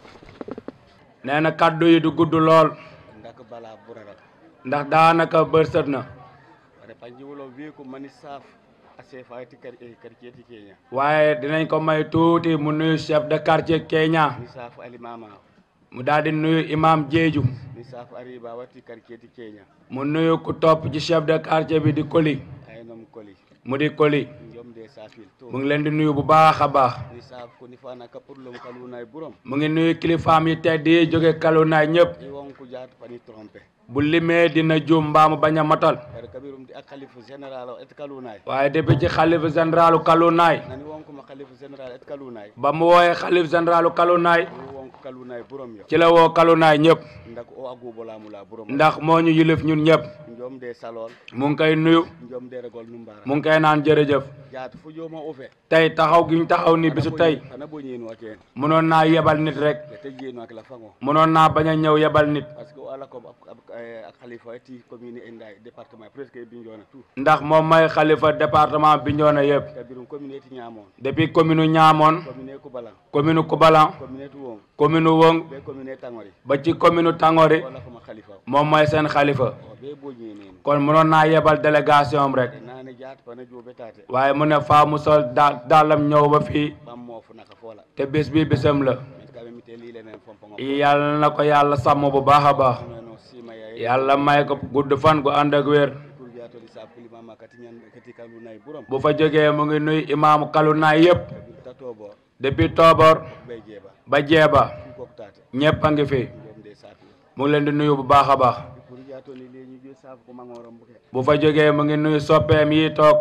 nee na kaddu yi du gudd lool ndak bala burara ndax daanaka bërsët na wala panjiwolo wi ko mani saf ase fayti kar e quartier ti kenya waaye dinañ ko may tuuti mu nuyu chef de quartier Kenya ni saf ali mama mu daal di nuyu imam Jeeju ni saf ariba wati quartier ti kenya mu nuyu ku topp ci chef de quartier bi di Koli ay nom koli mu di Koli jomde safil to mu ngi leen di nuyu bu baax a baax ni saf ko ni fana ka purlom kalunay burom mu ngi nuyu kilifaam yi tedd yi jóge kalunaay ñëpp i won ko jaat pani tromper bu limee dina juum mbaamu bañ a matal kare kabirum di ak khalifa général et kalunay waaye depuis ci xalifa généralu kalunaay nani won ko ma khalifa général et kalunay ba mu wooyee xalif généralu kalunaay ni won ko kalunay burom yo ci la woo kalunaay ñëpp ndak o agubo lamula burom ndax moo ñu yilif ñun ñëpp jomde salol mu ngi koy nuyu jomde regol numbara mu ngi koy naan jërëjëf jaat fu joma ufe tey taxaw gi ñu taxaw ni bisu tey ana bo ñeenu aken mënoon naa yebal nit rek te jeenu ak la fango mënoon naa bañ a ñëw yebal nit parce que ala ko ak khalifa ti commune enday département presque binjona tout ndax moom may xalifa département Bignona yëpp kabirum commune ti ñamon depuis commune Ñaamoon commune Kubalan commune Kubalan commune Tuwong commune Wong be commune Tangori ba ci commune Tangori wala ko ma khalifa moom mooy seen xalifa o be bo ñeenu kon mënoon naa yebal délégation am rek nane jaat pana jobe tate waaye mu ne faa mu sol daal daalam ñëw ba fii bam mo fu naka fola te bés bi bésam la mit kabe mi te li lenen fompo yàlla na ko yàlla sàmm bu baax a baax no sima ya yàlla may ko gudd fan gu ànd ak wér pour jaato di sa kuli mama kati ñan kati kalunay burom bu fa jógee mu ngi nuy imaamu kalunaay yëpp tatobo depuis Tooboor bay jeba ba jeeba ko tate ñëpp a ngi fi jomde safi mu ngi leen di nuyu bu baax a baax pour jaato ni le ñu jo saf ko mangorom buke bu fa jógee mu ngi nuyu soppeem yi toog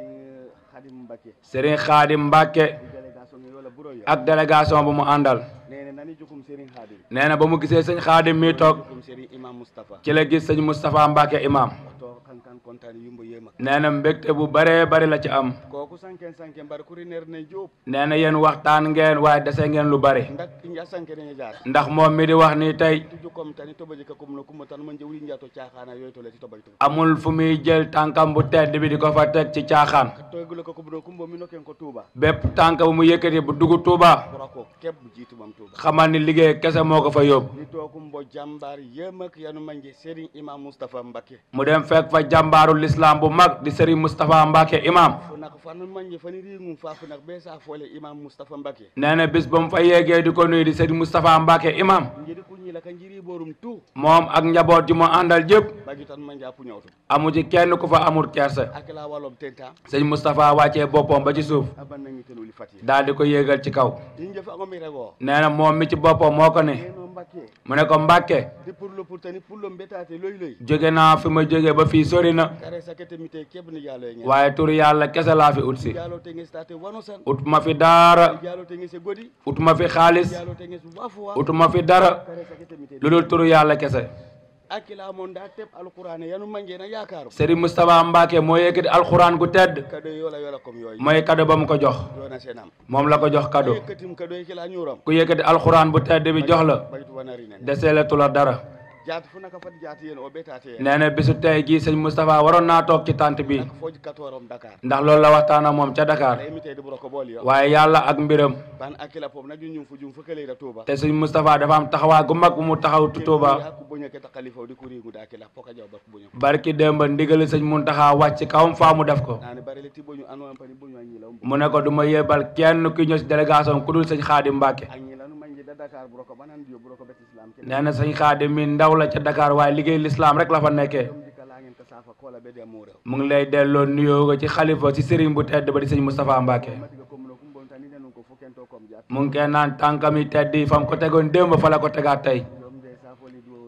khadim mbake Serigne Khadim Mbacke délégation ngi wala buro yo ak délégation bu mu àndal nene nani jukum serigne khadim nee na ba mu gisee sëñ Khadim mi toog jukum serigne imam mustafa ci la gis sëñ Moustapha Mbacke imam to kan kan kontane yumbo yema nee na mbégte bu baree bari la ci am koku sanken sanken bar kuri ner ne job nee na yéen waxtaan ngeen waaye dese ngeen lu bari ndak inja sanken ne jaar ndax moom mi di wax ni tey tuju kom tani tobaji ka kum no kum tan man jewli njato caaxana yoy to le ti tobaji to amul fu muy jël tànkam bu tedd bi di ko fa teg ci caaxaan to gulo ko kum no kum bo mi no ken ko tuba bépp tànk bu mu yëkkati bu dugg Touba ko keb jitu bam tuba xamal ni liggéey kese moo ko fa yóbbu ni to kum bo jambar yemak yanu manje serigne imam mustafa mbake mu dem fekk fa jàmbaaru l'islam bu mag di Serigne Moustapha Mbacke imam fu nak fan manje fani ringum fa fu nak be sa fole imam mustafa mbake nee na bis ba mu fa yeggee di ko nuyu di Serigne Moustapha Mbacke imam njiri ku ñi la ka njiri borum tu moom ak njaboot ji mu àndal jëpp bagi tan manje apu ñawtu amu ci kenn ku fa amul kersa ak la walom tenta sëñ Moustapha wàccee boppam ba ci suuf aban nangi tenu li fati daal di ko yéegal ci kaw inje fa ngomi rego nee na moom mi ci boppam moo ko ne no mbake mu ne ko Mbacke di pour le pour tani pour le mbetate loy loy jóge naa fi ma jóge ba fii sori na kare sakete mi te keb ni jalo ñe waaye tur yàlla kese laa fi ut si jalo te ngi state wano san ut ma fi daara jalo te ngi se godi ut ma fi xaalis jalo te ngi su wafu ut ma fi dara kare sakete mi te lu dul turu yàlla kese akila mon da teb alquran yanu manje na yakaro Serigne Moustapha Mbacke moo yëkkati alxuraan gu tedd kado yola yola kom yoy mooy kado ba mu ko jox dona senam moom la ko jox kado yekatim kado kila ñuram ku yëkkati alxuraan bu tedd bi jox la baytu wanari nen deseelatu la dara jaat fu naka fat jaat yeen o betate yeen nee na bisu tey gii sëñ Moustapha waroon naa toog ci tànt bi foj katorom dakar ndax loolu la waxtaan ak moom ca Dakar imité di buro ko bol yo waaye yàlla ak mbiram ban akila pom na junjum fu jum fu kele da tuba te sëñ Moustapha dafa am taxawaay gu mag bu mu taxaw Tuuba ku buña ke ta khalifa di kuri ngu da akila poka jaw ba buña barki démb ndigali sëñ Muntaxa wàcc kawam faa mu def ko nani bari le ti buñu anu am pani buñu anyi la mu ne ko du ma yebal kenn ku ñëw si délégation ku dul sëñ Xaadim Mbàkke anyi la nu manje da dakar buro ko banan dio buro ko bet islam ke nee na sëñ Xaadim mi ndaw la ca Dakar waaye liggéey lislaam rek la fa nekkee dikala ngeen ka safa ko la be de amure mu ngi lay delloo nuyoo ko ci xalifa ci sëriñ bu tedd ba di sëñ Moustapha Mbàkke mu ngi koy naan tànkam yi tedd yi fa mu ko tegoon démb fa la ko tegaat tey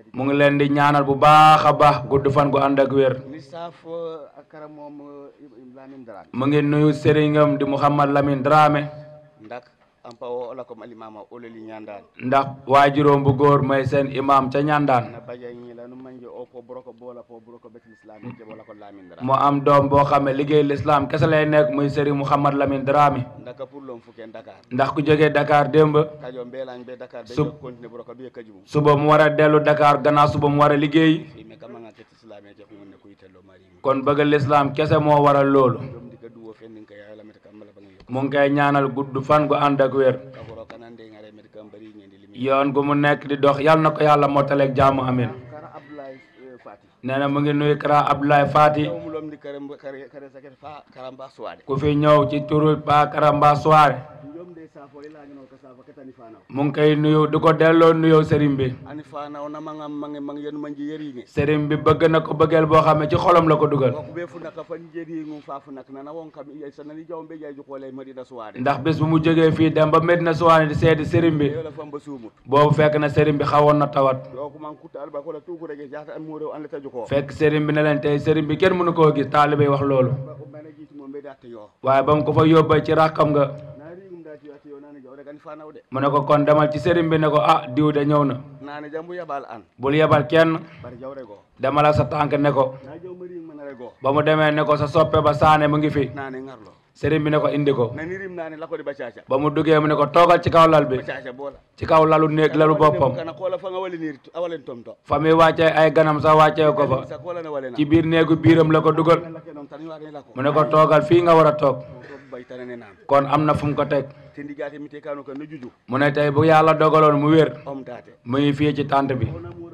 mu ngi leen di ñaanal bu baax a baax gudd fan gu ànd ak wér ni saafo akara moom lamin dara mu ngi nuyu sëriñam di Mouhamad Lamine Dramé ndak ampa o ola comme alimama ololi ñandaan ndax waajuróom bu góor mooy seen imam ca ñandaan na baja ñila nu manje o po boroko bola po boroko betul islam je bola ko lamin dara mu am doom boo xam ne liggéey l'islam kese lay nekk muy sëriñ Mouhamad Lamine Dramé ndaka pour lom fuken dakar ndax ku jógee Dakar démb kajo mbelañ be dakar be Sub- continue boroko be kajum suba mu war a dellu Dakar gannaaw suba mu war a liggéey fi me kama nga ket islam je fi ne kuy tello mari kon bëgg l'islam kese moo waral loolu dom dika duwo fen ka ya la met kam la bangi mu ngi koy ñaanal gudd fan gu ànd ak wér ka boro kanande ngare met kam bari ñendi limi yoon gu mu nekk di dox yal na ko yàlla mottaleeg jàmm amin kara abdoulaye fati nee na mu ngi nuyu Kara Abdoulaye Fati mu lom di kare kare kare saket fa karamba suwade ku fi ñëw ci turu Pa Karamba Soare njom de safo ila ñu ko safo ketani fana mu ngi koy nuyu di ko delloo nuyoo sëriñ bi ani fana ona manga mangi mangi yenu manji yeri ngi sëriñ bi bëgg na ko bëggeel boo xam ne ci xolam la ko dugal ko be fu naka fan jeri ngu fa fu nak nana won kam iya sanani jaw be jay ju xolé madina suwade ndax bis bu mu jógee fii dem ba Medina Soane di seeti sëriñ bi yola fam ba sumut boobu fekk na sëriñ bi xawoon na tawat yo ko man kutta alba ko la tuku rege jaata am mo rew an la taju ko fekk sëriñ bi ne leen tey sëriñ bi kenn mënu koo gis taalibe yi wax loolu ko mena jitu mo be datte yo waaye ba mu ko fa yóbbee ci rakkam nga nari ngum dati yo ati yo nani jaw rek ani fana wde mu ne ko kon demal ci sëriñ bi ne ko ah diw de ñëw na nani jambu yabal an bul yebal kenn bar jaw rego demal ak sa tànk ne ko na jaw mari man rego ba mu demee ne ko sa soppe ba saane mu ngi fi nani ngarlo sëriñ bi ne ko indi ko nani rim nani la ko di bacaca ba mu duggee mu ne ko toogal ci kaw lal bi bacaca bola ci kaw lalu néeg lalu boppam kana ko la fa nga wali ni awalen tom to fa muy wàccee ay ganam sax wàccee ko fa sa ko la na wale na ci biir néegu biiram la ko dugal non tan wa la ko mu ne ko toogal fii nga war a toog bay tanane nam kon am na fu mu ko teg te ndigaate mi te kanu ko no juju mu ne tey bu yàlla dogaloon mu wér om taate mu ngi fii ci tànt bi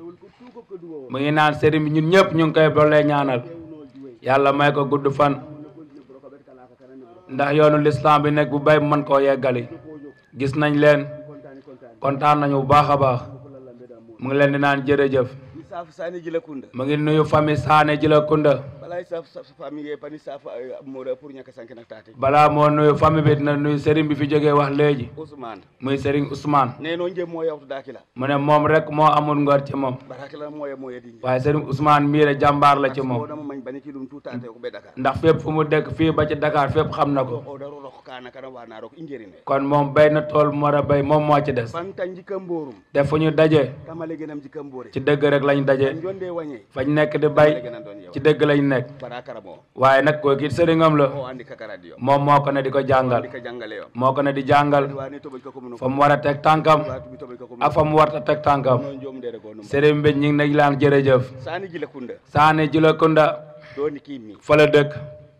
mu ngi naan sëriñ bi ñun ñëpp ñu ngi koy doole ñaanal yàlla may ko gudd fan ndax yoonu lislaam bi nekk bu bay mën koo yeggali gis nañ leen kontaan nañu bu baax a baax mu ngi leen di naan jërëjëf saf sani jila kunda mu ngi nuyu famille Saane Jila Kunda balay saf saf famille pani saf mo pour ñaka sank nak taate balaa moo nuyu famille bi dina nuyu sëriñ bi fi jógee wax léegi Ousmane muy sëriñ Ousmane ne no njem mo yawtu dakila mu ne moom rek moo amul ngor ci moom barakila mo ye mo yedi waaye sëriñ Ousmane mii de jàmbaar la ci moom dama mañ bani ci dum tuutaate ko be Dakar ndax fépp fu mu dëkk fii ba ci Dakar fépp xam na ko o daro rok kana kana wana rok injerine kon moom béy na tool mu war a béy moom moo ci des fan tan jikam mborum te fu ñu daje kamale genam jikam mbore ci dëgg rek lañ daje jonde wañe fañ nekk di bay ci dëgg lañ nekk barakara mo waaye nag koo kii sëriñam la o andi kakara dio moom moo ko ne di ko jàngal di ka jangale yo moo ko ne di jàngal wani to ko ko fa mu war a teg tànkam ak fa mu war a teg tànkam jom de ko sëriñ bi ñu ngi nañ laan jërëjëf sani jila kunda Saane Jila Kunda do ni kimi fa la dëkk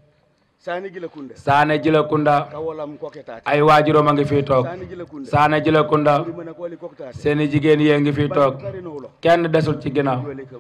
sani jila kunda Saane Jila Kunda kawolam ko ketaate ay waajuróom a ngi fii toog sani jila kunda Saane Jila Kunda uri mana ko li ko ketaate seeni jigéen yee ngi fii toog kenn desul ci ginnaaw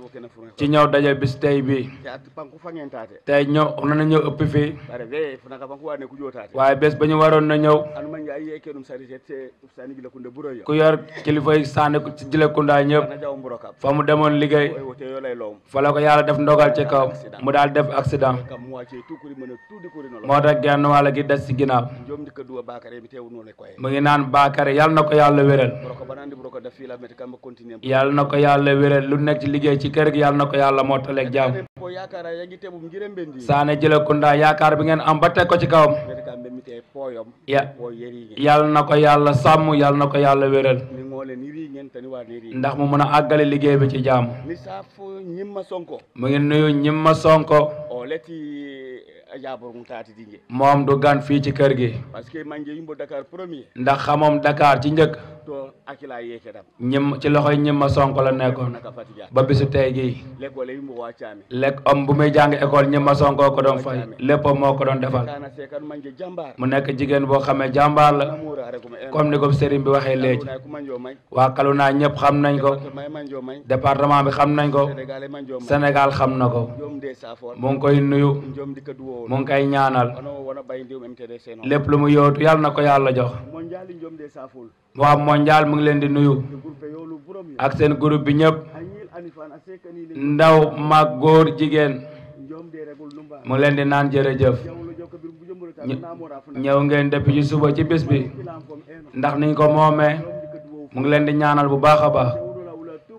ci ñëw daje bis tey bii te panku fangen taate tey ñëw na ñëw ëpp fii bare ve funaka panku wane ku jotaate waaye bés ba ñu waroon na ñëw anu man ay yeke dum sari te sani jila kunda buro yo ku yor kilifa yi Saane ci Jila Kunda ñëpp na jaw mburo kap fa mu demoon liggéey o te yo lay lom fa la ko yàlla def ndogal ci kaw mu daal def accident kam mo wace tukuri mana tudi kuri no moo tax genn wàll gi des ci ginnaaw jom dikka duwa bakare mi tewu no le koy mu ngi naan Bakary yàlla na ko yàlla wéral buro ko banandi buro ko def fi la meti kam continuer yàlla na ko yàlla wéral lu nekk ci liggéey ci kër gi yàlla na ko yàlla mottaleeg jàmm ko yakara yagi tebum ngirem bendi Saane Jila Kunda yaakaar bi ngeen am ba teg ko ci kawam meti kam be mite poyom ya po yeri yàlla na ko yàlla sàmm yàlla na ko yàlla wéral ni ngole ni ri ngeen tani wa ni ri ndax mu mën a àggale liggéey bi ci jàmm ni safu ñimma sonko mu ngi nuyu ñimma sonko o leti ajabor mu taati dinge moom du gan fii ci kër gi parce que manje yimbo dakar premier ndax xamoom Dakar ci njëkk to akila yeke dam ñim ci loxoy ñimma sonko la nekkoon naka fatiga ba bisu tey gii lekole yimbo wacami lekk om bu muy jàng école ñimma sonko ko doon fay lépp moo ko doon defal kana sekan manje jambar mu nekk jigéen boo xamee jàmbaar la comme ni ko sëriñ bi waxee léegi ku manjo may waa Kaluna ñëpp xam nañ ko may manjo may département bi xam nañ ko sénégalais manjo may Sénégal xam na ko jom de safor mu ngi koy nuyu jom dikka duwo mu ngi koy ñaanal wono wona bay ndiw MTD seno lépp lu mu yootu yàlla na ko yàlla jox mondial jom de safol waa mondial mu ngi leen di nuyu groupe yolu burom yo ak seen groupe bi ñëpp anyil anifan asekani le ndaw mag góor jigéen jom de regul numba mu ngi leen di naan jërëjëf jawlo jokko bir bu jombul ta ñë- namora fu ñëw ngeen depuis ci suba ci bis bi ndax niñ ko moomee mu ngi leen di ñaanal bu baax a baax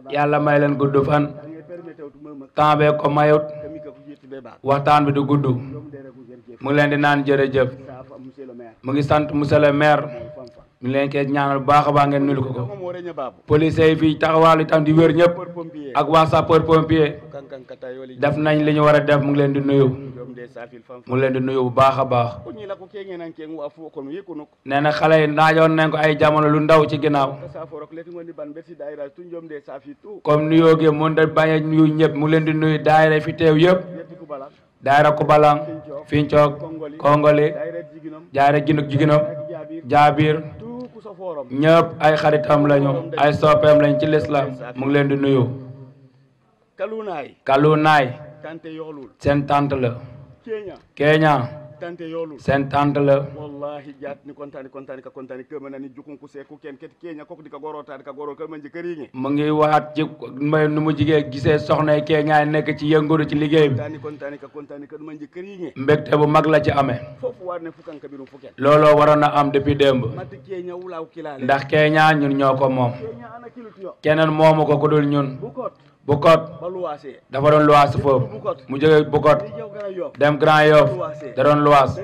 yàlla may leen gudd fan temps bee ko mayut waxtaan bi du gudd mu ngi leen di naan jërëjëf mu ngi sant monsieur le maire mu ngi leen koy ñaanal bu baax a baax ngeen nul ko ko police yi fii taxawal itam di wér ñëpp ak waa sapeur pompier def nañ li ñu war a def mu ngi leen di nuyu mu ngi leen di nuyu bu baax a baax nee na xale yi naajoon nañ ko ay jamono lu ndaw ci ginnaaw comme nuyoo gi mun da bañ a nuyu ñëpp mu ngi leen di nuyu daayira fi teew yëpp daayira Kubalang Fincoog Kongoli daayira Ginuk Jiginam Jaabir ñëpp ay xaritam lañu ay soppeem lañ ci lislaam mu ngi leen di nuyu kalunaay Kalunaay tante yoolul seen tante la Kenya Kenya tante yoolul seen tante la wallahi jaat ni kontani kontani ka kontani kema nani jukun ku seku ken ket Kenya kok di ka gorota di ka goro ka manje këriñe mu ngi waat ci may nu mu jigee gisee soxna Kenya nekk ci yënguru ci liggéey bi kontani kontani ka kontani ka manje këriñe mbégte bu mag la ci amee foofu war ne fukan ka birum fuken looloo waroon a am depuis démb matti Kenya wulaw kilale ndax Kenya ñun ñoo ko moom Kenya ana kilut yo keneen moomu ko ku dul ñun bukot Bukot ba luwaase dafa doon luwaas foofu mu jógee Bukot dem Grand Yoff da doon luwaas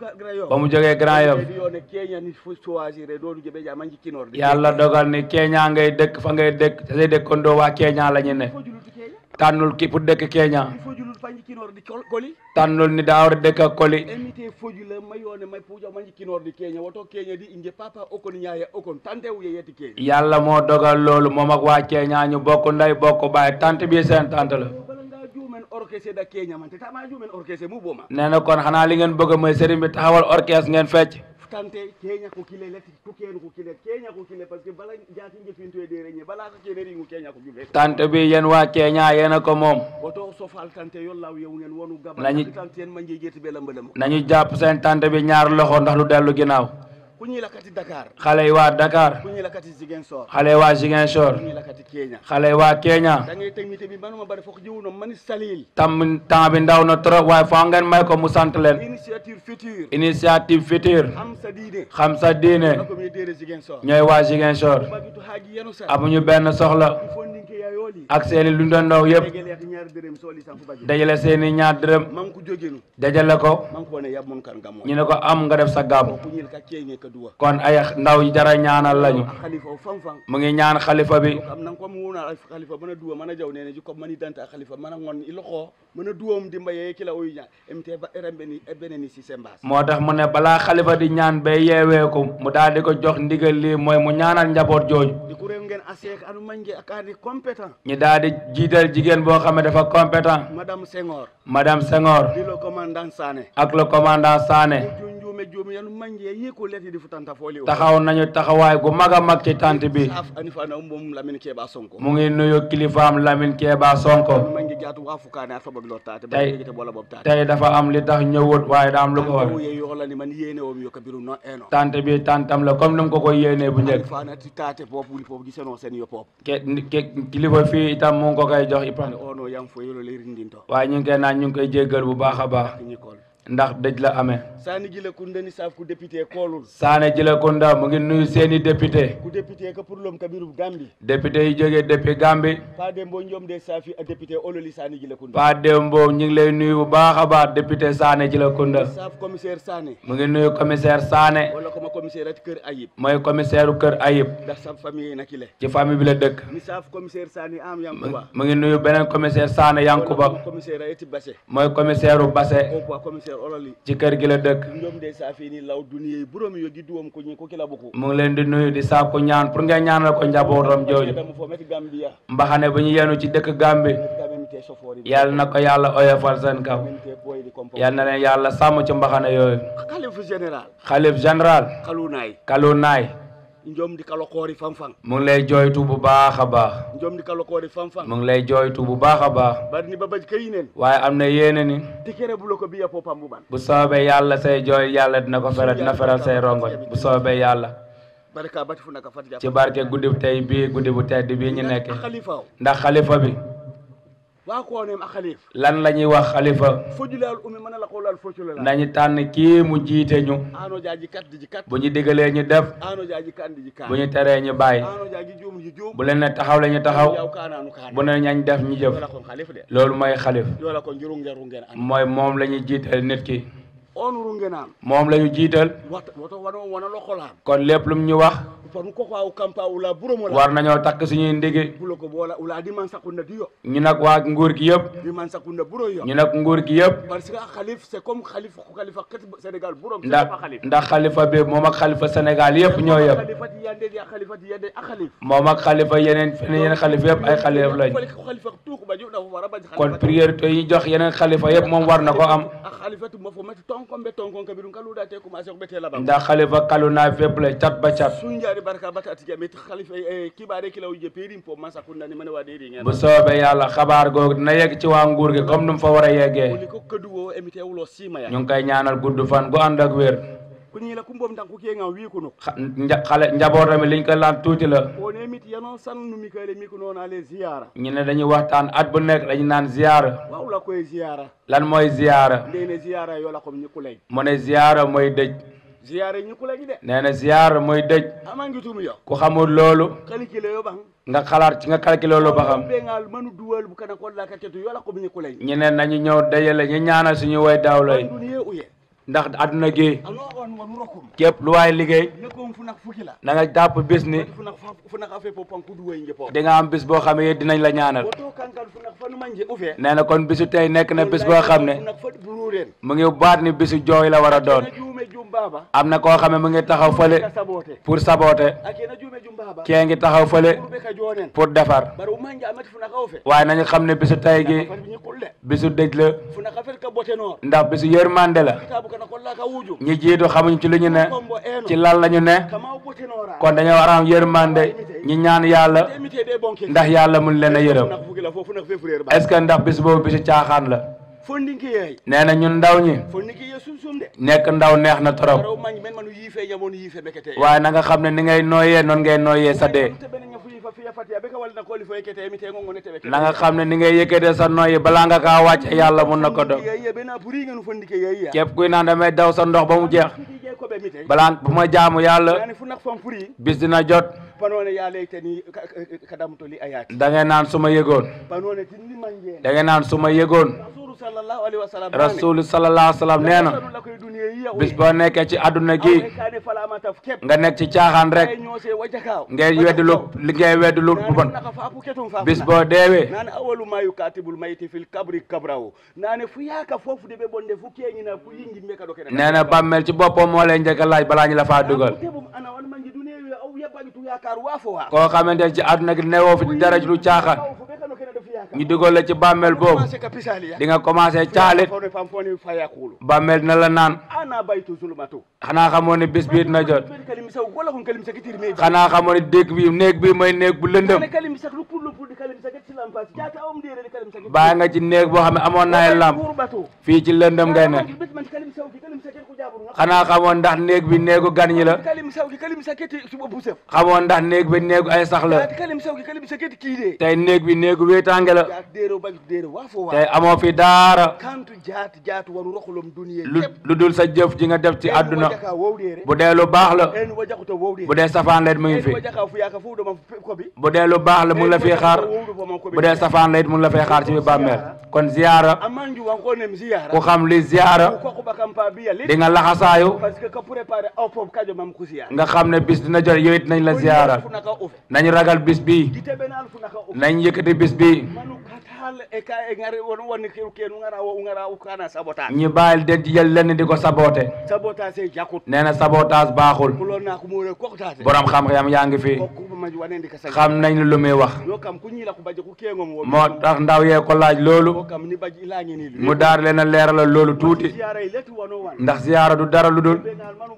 ba mu jógee Grand Yoff yone Kenya ni fu choisir do du jebe ja manji kinor yàlla dogal ni Kenya ngay dëkk fa ngay dëkk te say dëkkandoo waa Kenya la ñu ne tànnul ki pour dëkk Kenya fojulul fanji kinor di koli tànnul ni daa war a dëkk ak Koli emite fojula mayone may puja manji kinor di Kenya woto Kenya di inje papa okon nyaaya okon tante wu yeti Kenya yàlla moo dogal loolu moom ak waa Kenya ñu bokk ndey bokk baay tant bi seen tant la jumen orchestre da Kenya man te tama jumen orchestre mu boma nee na kon xanaa li ngeen bëgg mooy sëriñ bi taxawal orchestre ngeen fecc tante Kenya ko kile leti ko ken ko kile Kenya ko kile parce que bala jaati njefinto e dere nye bala ko kene ringu Kenya ko jube tant bi yéen waa Kenya yéen a ko moom woto sofal tante yollaw yew ngeen wonu gaba Nañu- tante en manje jeti be lamba lamba nañu jàpp seen tant bi ñaar loxo ndax lu dellu ginnaaw ku ñi lakati Dakar xale yi waa Dakar ku ñi lakati Ziguinchor xale yi waa Ziguinchor ku ñi lakati Kenya xale yi waa Kenya da ngay technique bi manuma bari fokk jiwuno mani salil tam temps bi ndaw na trop waaye foo ngeen may ko mu sant leen initiative future initiative future am sa diine xam sa diine ko mi dere Ziguinchor ñooy waa Ziguinchor bagitu haji yenu sa amuñu benn soxla fondinke ya yoli ak seeni lu ndondoo yëpp degele ak ñaar dërëm soli sanku baji dajale seeni ñaar dërëm man ko jogenu dajale ko man ko ne yab mon kan gamo ñu ne ko am nga def sa gàmm ku ñil ka kenge ka duwa kon ay ndaw yi jara ñaanal lañu khalifa o fam fam mu ngi ñaan xalifa bi am nan ko mu wona khalifa mana duwa mana jaw nene ji ko mani danta khalifa mana ngon iloko mana duwam dimba ye kila o nya emte ba rembe ni ebene ni si sembas moo tax mu ne balaa xalifa di ñaan ba yeewee ko mu daal di ko jox ndigal lii mooy mu ñaanal njaboot jooju di ku rew ngeen asek anu manje akadi compétent ñu daal di jiital jigéen boo xam ne dafa compétent madame Senghor madame Senghor di le commandant Sané ak le commandant Sané junjume jumi yanu manje yi ko leti di futanta foli o taxaw nañu taxawaay gu mag a mag ci tant bi saf ani fana umbom lamine keba sonko mu ngi nuyu kilifaam Lamine Keba Sonko manje jaatu wa fukane a sobag lo tate ba tey yegete bola bob tate tey dafa am li tax ñëwut waaye daa am lu ko war ye yoolani man yéene wom yo kabiru no eno tant bi tantam la comme ni mu ko koy yéenee bu njëkk fana ti tate pop wuli pop giseno sen yo pop ke ke kilifa fii itam mu ngi ko koy jox ipan ono yam fo yolo le rindinto waaye ñu ngi koy naan ñu ngi koy jéggal bu baax a baax ñikol ndax dëj la amee sani gila ku ndeni saf ku député kolul Sané Djilakunda mu ngi nuyu seeni député ku député ka pour lom kabiru gambi député yi jógee depuis Gambie pa dembo njom de safi a député ololi sani gila ku Pa Dembo ñu ngi lay nuyu bu baax a baax député Sané Djilakunda saf commissaire Sané mu ngi nuyu commissaire Sané wala ko ma commissaire at kër Ayib mooy commissaire u kër Ayib ndax sa famille nakile ci famille bi la dëkk mi saf commissaire Sané am yankuba mu ngi nuyu beneen commissaire Sané Yankuba commissaire ayeti basse mooy commissaire u Basse o quoi commissaire ololi ci kër gi la dëkk njom de safi ni law duniye burom yo gidduwom ko ñi ko kila buku mu ngi leen di nuyu di sàkku ñaan pour ngeen ñaanal ko njabootam jooju dama fo met Gambia mbaxane bu ñu yenu ci dëkk Gambie gabe mi te sofori yàlla na ko yàlla oyofal seen kaw te boy di compo yàlla na leen yàlla sàmm ci mbaxane yooyu khalifu général xalif général khalunay kalu naay njom di kalo koori fam fam mu ngi lay jooytu bu baax a baax njom di kalo koori fam fam mu ngi lay jooytu bu baax a baax bari ni babaj kayinen waaye am na yéene ni tikere bulo ko biya popam buban bu soobee yàlla say jooy yàlla dina ko feral dina feral say rongoñ bu soobee yàlla baraka bati fu naka fatja ci barke guddi bu tey bii guddi bu tedd bii ñu nekkee khalifa ndax xalifa bi wa ko ne ma khalif lan la ñuy wax xalifa fojulal umi man la qawlal fojulal nañu tànn kii mu jiite ñu ano jaaji kat di kat bu ñu digalee ñu def ano jaaji kan di kan bu ñu teree ñu bàyyi ano jaaji jum ji jum bu leen ne taxaw la ñu taxaw yaw kana nu kana bu ne ñañ def ñu jëf yola kon khalif de loolu mooy xalif yola kon juru ngeru ngeen an mooy moom la ñuy jiital nit ki on ru ngenan moom la ñu jiital wat woto wano wana lo xolam kon lépp lu mu ñu wax fanu ko ko kampa ula buromo la war nañoo takk suñuy ndigi bulo ko bola ula di man sakunda diyo ñu nag waa nguur gi yëpp di man sakunda buro yo ñu nag nguur gi yëpp parce que khalif c'est comme khalif ko khalifa kat Sénégal burom ndax ndax xalifa bi moom ak xalifa Sénégal yëpp ñoo yëpp khalifati yande di khalifati yande ak khalif moom ak xalifa yeneen feneen yeneen xalifa yëpp ay xalifa lañ khalifa tuuku ba ju da wara ba kon priorité yi jox yeneen xalifa yëpp moom war na ko am ak khalifatu mo fo mati tonkon be tonkon kabiru kalu da te commencé ko bete la ba ndax xalifa kalu naa fépp la cat ba cat sunjaari barka bata ati jamit khalifa kibaare kilaw je perim po masa kunna ni mane wade ri ngeen bu soobee yàlla xabaar googu dina yegg ci waa nguur gi comme nu mu fa war a yeggee ko këdu wo emité wulo sima ya ñu ngi koy ñaanal gudd fan gu ànd ak wér ku ñi la ku mbom tan ku ke nga wi ko no nja xale njabootam liñ ko laan tuuti la o ne mit yano san nu mi kale mi ko nona le ziyara ñu ne dañuy waxtaan at bu nekk dañu naan ziyaara waaw la koy ziyara lan mooy ziyaara ndene ziyara yo la ko ñi ku lay mu ne ziyaara mooy dëj ziyara ñi ku lay de nee na ziyaara mooy dëj amangi tum yo ku xamul loolu kali kile yo bang nga xalaat ci nga calculé loolu ba xam be ngal manu duwal bu kana ko la ka tetu yo la ko ñi ku lay ñu ne nañu ñëw dajale ñu ñaanal suñu way daaw lay duniye uye ndax àdduna gi ano on won rokum képp lu waay liggéey ne ko fu nak fukki la na nga jàpp bis ni fu nak fu nak afe po pan ku duway njepo di nga am bis boo xam ne dinañ la ñaanal woto kankan fu nak fanu manje ufe nee na kon bisu tey nekk na bis boo xam ne fu nak fa bururen mu ngi baat ni bisu jooy la war a doon juume jum baba am na koo xam ne mu ngi taxaw fële pour saboter akena juume jum baba kee ngi taxaw fële be ka jonen pour defar baru manje amati fu nak ufe waaye nañu xam ne bisu tey gi bisu dëj la fu nak afel ka bote no ndax bisu yërmande la kitabu kana ko la ka wuju ñi jiitu xamuñ ci lu ñu ne ci lal lañu ne kon dañoo war a am yërmande ñi ñaan yàlla ndax yàlla mun leen a yërëm est ce que ndax bis boobu bisu caaxaan la fondinki yeey nee na ñun ndaw ñi fondinki ye sum sum de nekk ndaw neex na trop raw mañ men manu yiife jamono yiife bekete waaye na nga xam ne ni ngay nooyee noonu ngay nooyee sa dee na nga xam ne ni ngay yëkkatee sa nooyi balaa nga kaa wàcce yàlla mun na ko dog képp kuy naan damay daw sa ndox ba mu jeex balaa bu ma jaamu yàlla bis dina jot panone ya leytani kadamto li ayati da ngay naan su ma yëgoon panone tinni manje da ngay naan su ma yëgoon sallallahu alaihi wasallam rasul sallallahu alaihi wasallam nee na bis boo nekkee ci àdduna gi nga nekk ci caaxaan rek ngay weddi lu li ngay weddi lu bon bis boo deewee nane awalu ma yukatibul mayti fil kabri kabrahu nane fu yaaka foofu de ɓe bonde fu keñina fu yingi mbe kaɗo kene nee na bàmmeel ci boppam moo lay njëkk a laaj balaa ñu la faa dugal ana wan manji dunewi aw yaɓɓagi tu yakar wa fo wa koo xamante ne ci àdduna gi newoo fi dara lu caaxaan ñu dugal la ci bàmmeel boobu di nga commencé caalit fam foni fayakulu bàmmeel dina la naan ana baytu zulmatu xanaa xamoo ne bis bii dina jot kalim sa wala kon kalim sa kitir me xanaa xamoo ne dégg bi néeg bi mooy néeg bu lëndëm kalim sa lu pour lu pour kalim sa ket silam pas jaata om dire kalim sa baa nga ci néeg boo xam ne amoon naay lamp fii ci lëndëm ngay ne man kalim sa kalim sa ket ko jaburu xanaa xamoon ndax néeg bi néegu gan ñi la kalim sa kalim sa ket suba bu sef xamoon ndax néeg bi néegu ay sax la kalim sa kalim sa ket kii de tey néeg bi néegu wéetaange la dero bagi dero wa fo wa tey amoo fi daara kantu jaat jaatu waru roxulom duniya lu lu dul sa jëf ji nga def ci àdduna bu dee lu baax la en wajakuto wowde bu dee safaan la it mu ngi fi wajaka fu yaaka fu do ma ko bi bu dee lu baax la mu ngi la fi xaar bu dee safaan la it mu ngi la fay xaar ci bi bàmmeel kon ziyaara amanju wan ko nem ziyaara ku xam li ziyaara ko ko bakam pa bi yali di nga laxasaayu parce que ka préparer aw pop kajo mam ko ziyaara nga xam ne bis dina jot yow it nañ la ziyaara nañ ragal bis bii nañ yëkkati bis bii hal e ka e ngari won woni ke ke ngara wo ngara o kana sabotage ñu bàyyil den ci jël lenn di ko saboté sabotage c'est jakut nee na sabotage baaxul kulo na ko mo re ko taate borom xam-xam yaa ngi fi ko ma wane ndi ka sa xam nañ lu muy wax yo kam ku ñi la ko baje ku ke ngom moo tax ndaw yee ko laaj loolu ko kam ni baji ila ngi ni mu daar leen a leeralal loolu tuuti ziyaara yi letu wono wan ndax ziyaara du dara lu dul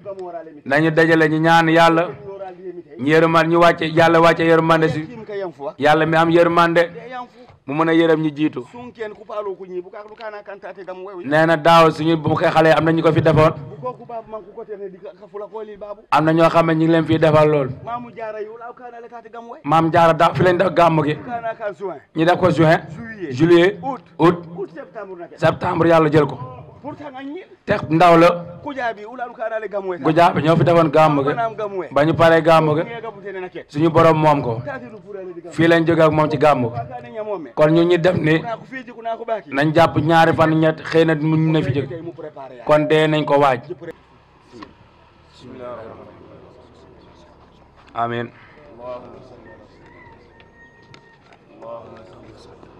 nañu dajale ñu ñaan yàlla ñu yërëman ñu wàcce yàlla wàcce yërmande si yàlla mi am yërmande mu mën a yërëm ñu jiitu sunken ku paalo ku ñi bu ka lu kana kantate gam wewi nee na daaw suñu bu ko xale am na ñu ko fi defoon bu ko kooku baabu man ku ko tene di ka fula ko li baabu am na ñoo xam ne ñu ngi leen fii defal loolu maamu jaara yu laaw kaana le taati gam way maam jaara da fi lañ def gàmm gi kaana kan juin ñu def ko juin Juillet. juillet Août. août août septembre nake septembre yàlla jël ko pourtant nga ñi te ndaw la kujaabi ulaalu kaana le gam way gu jàpp ñoo fi defoon gàmm gi naam gam way ba ñu paree gàmm gi ngee gabu tene nake suñu borom moom ko taati du purale di gam fii lañ jóge ak moom ci gàmm gi kaane ñamoome kon ñu ñi def ni naa ko fii jiku naa ko baaki nañ jàpp ñaari fan ñett xëy na mu na fi jóg mu préparé yaa kon dee nañ ko waaj amin اللهم صل وسلم اللهم صل وسلم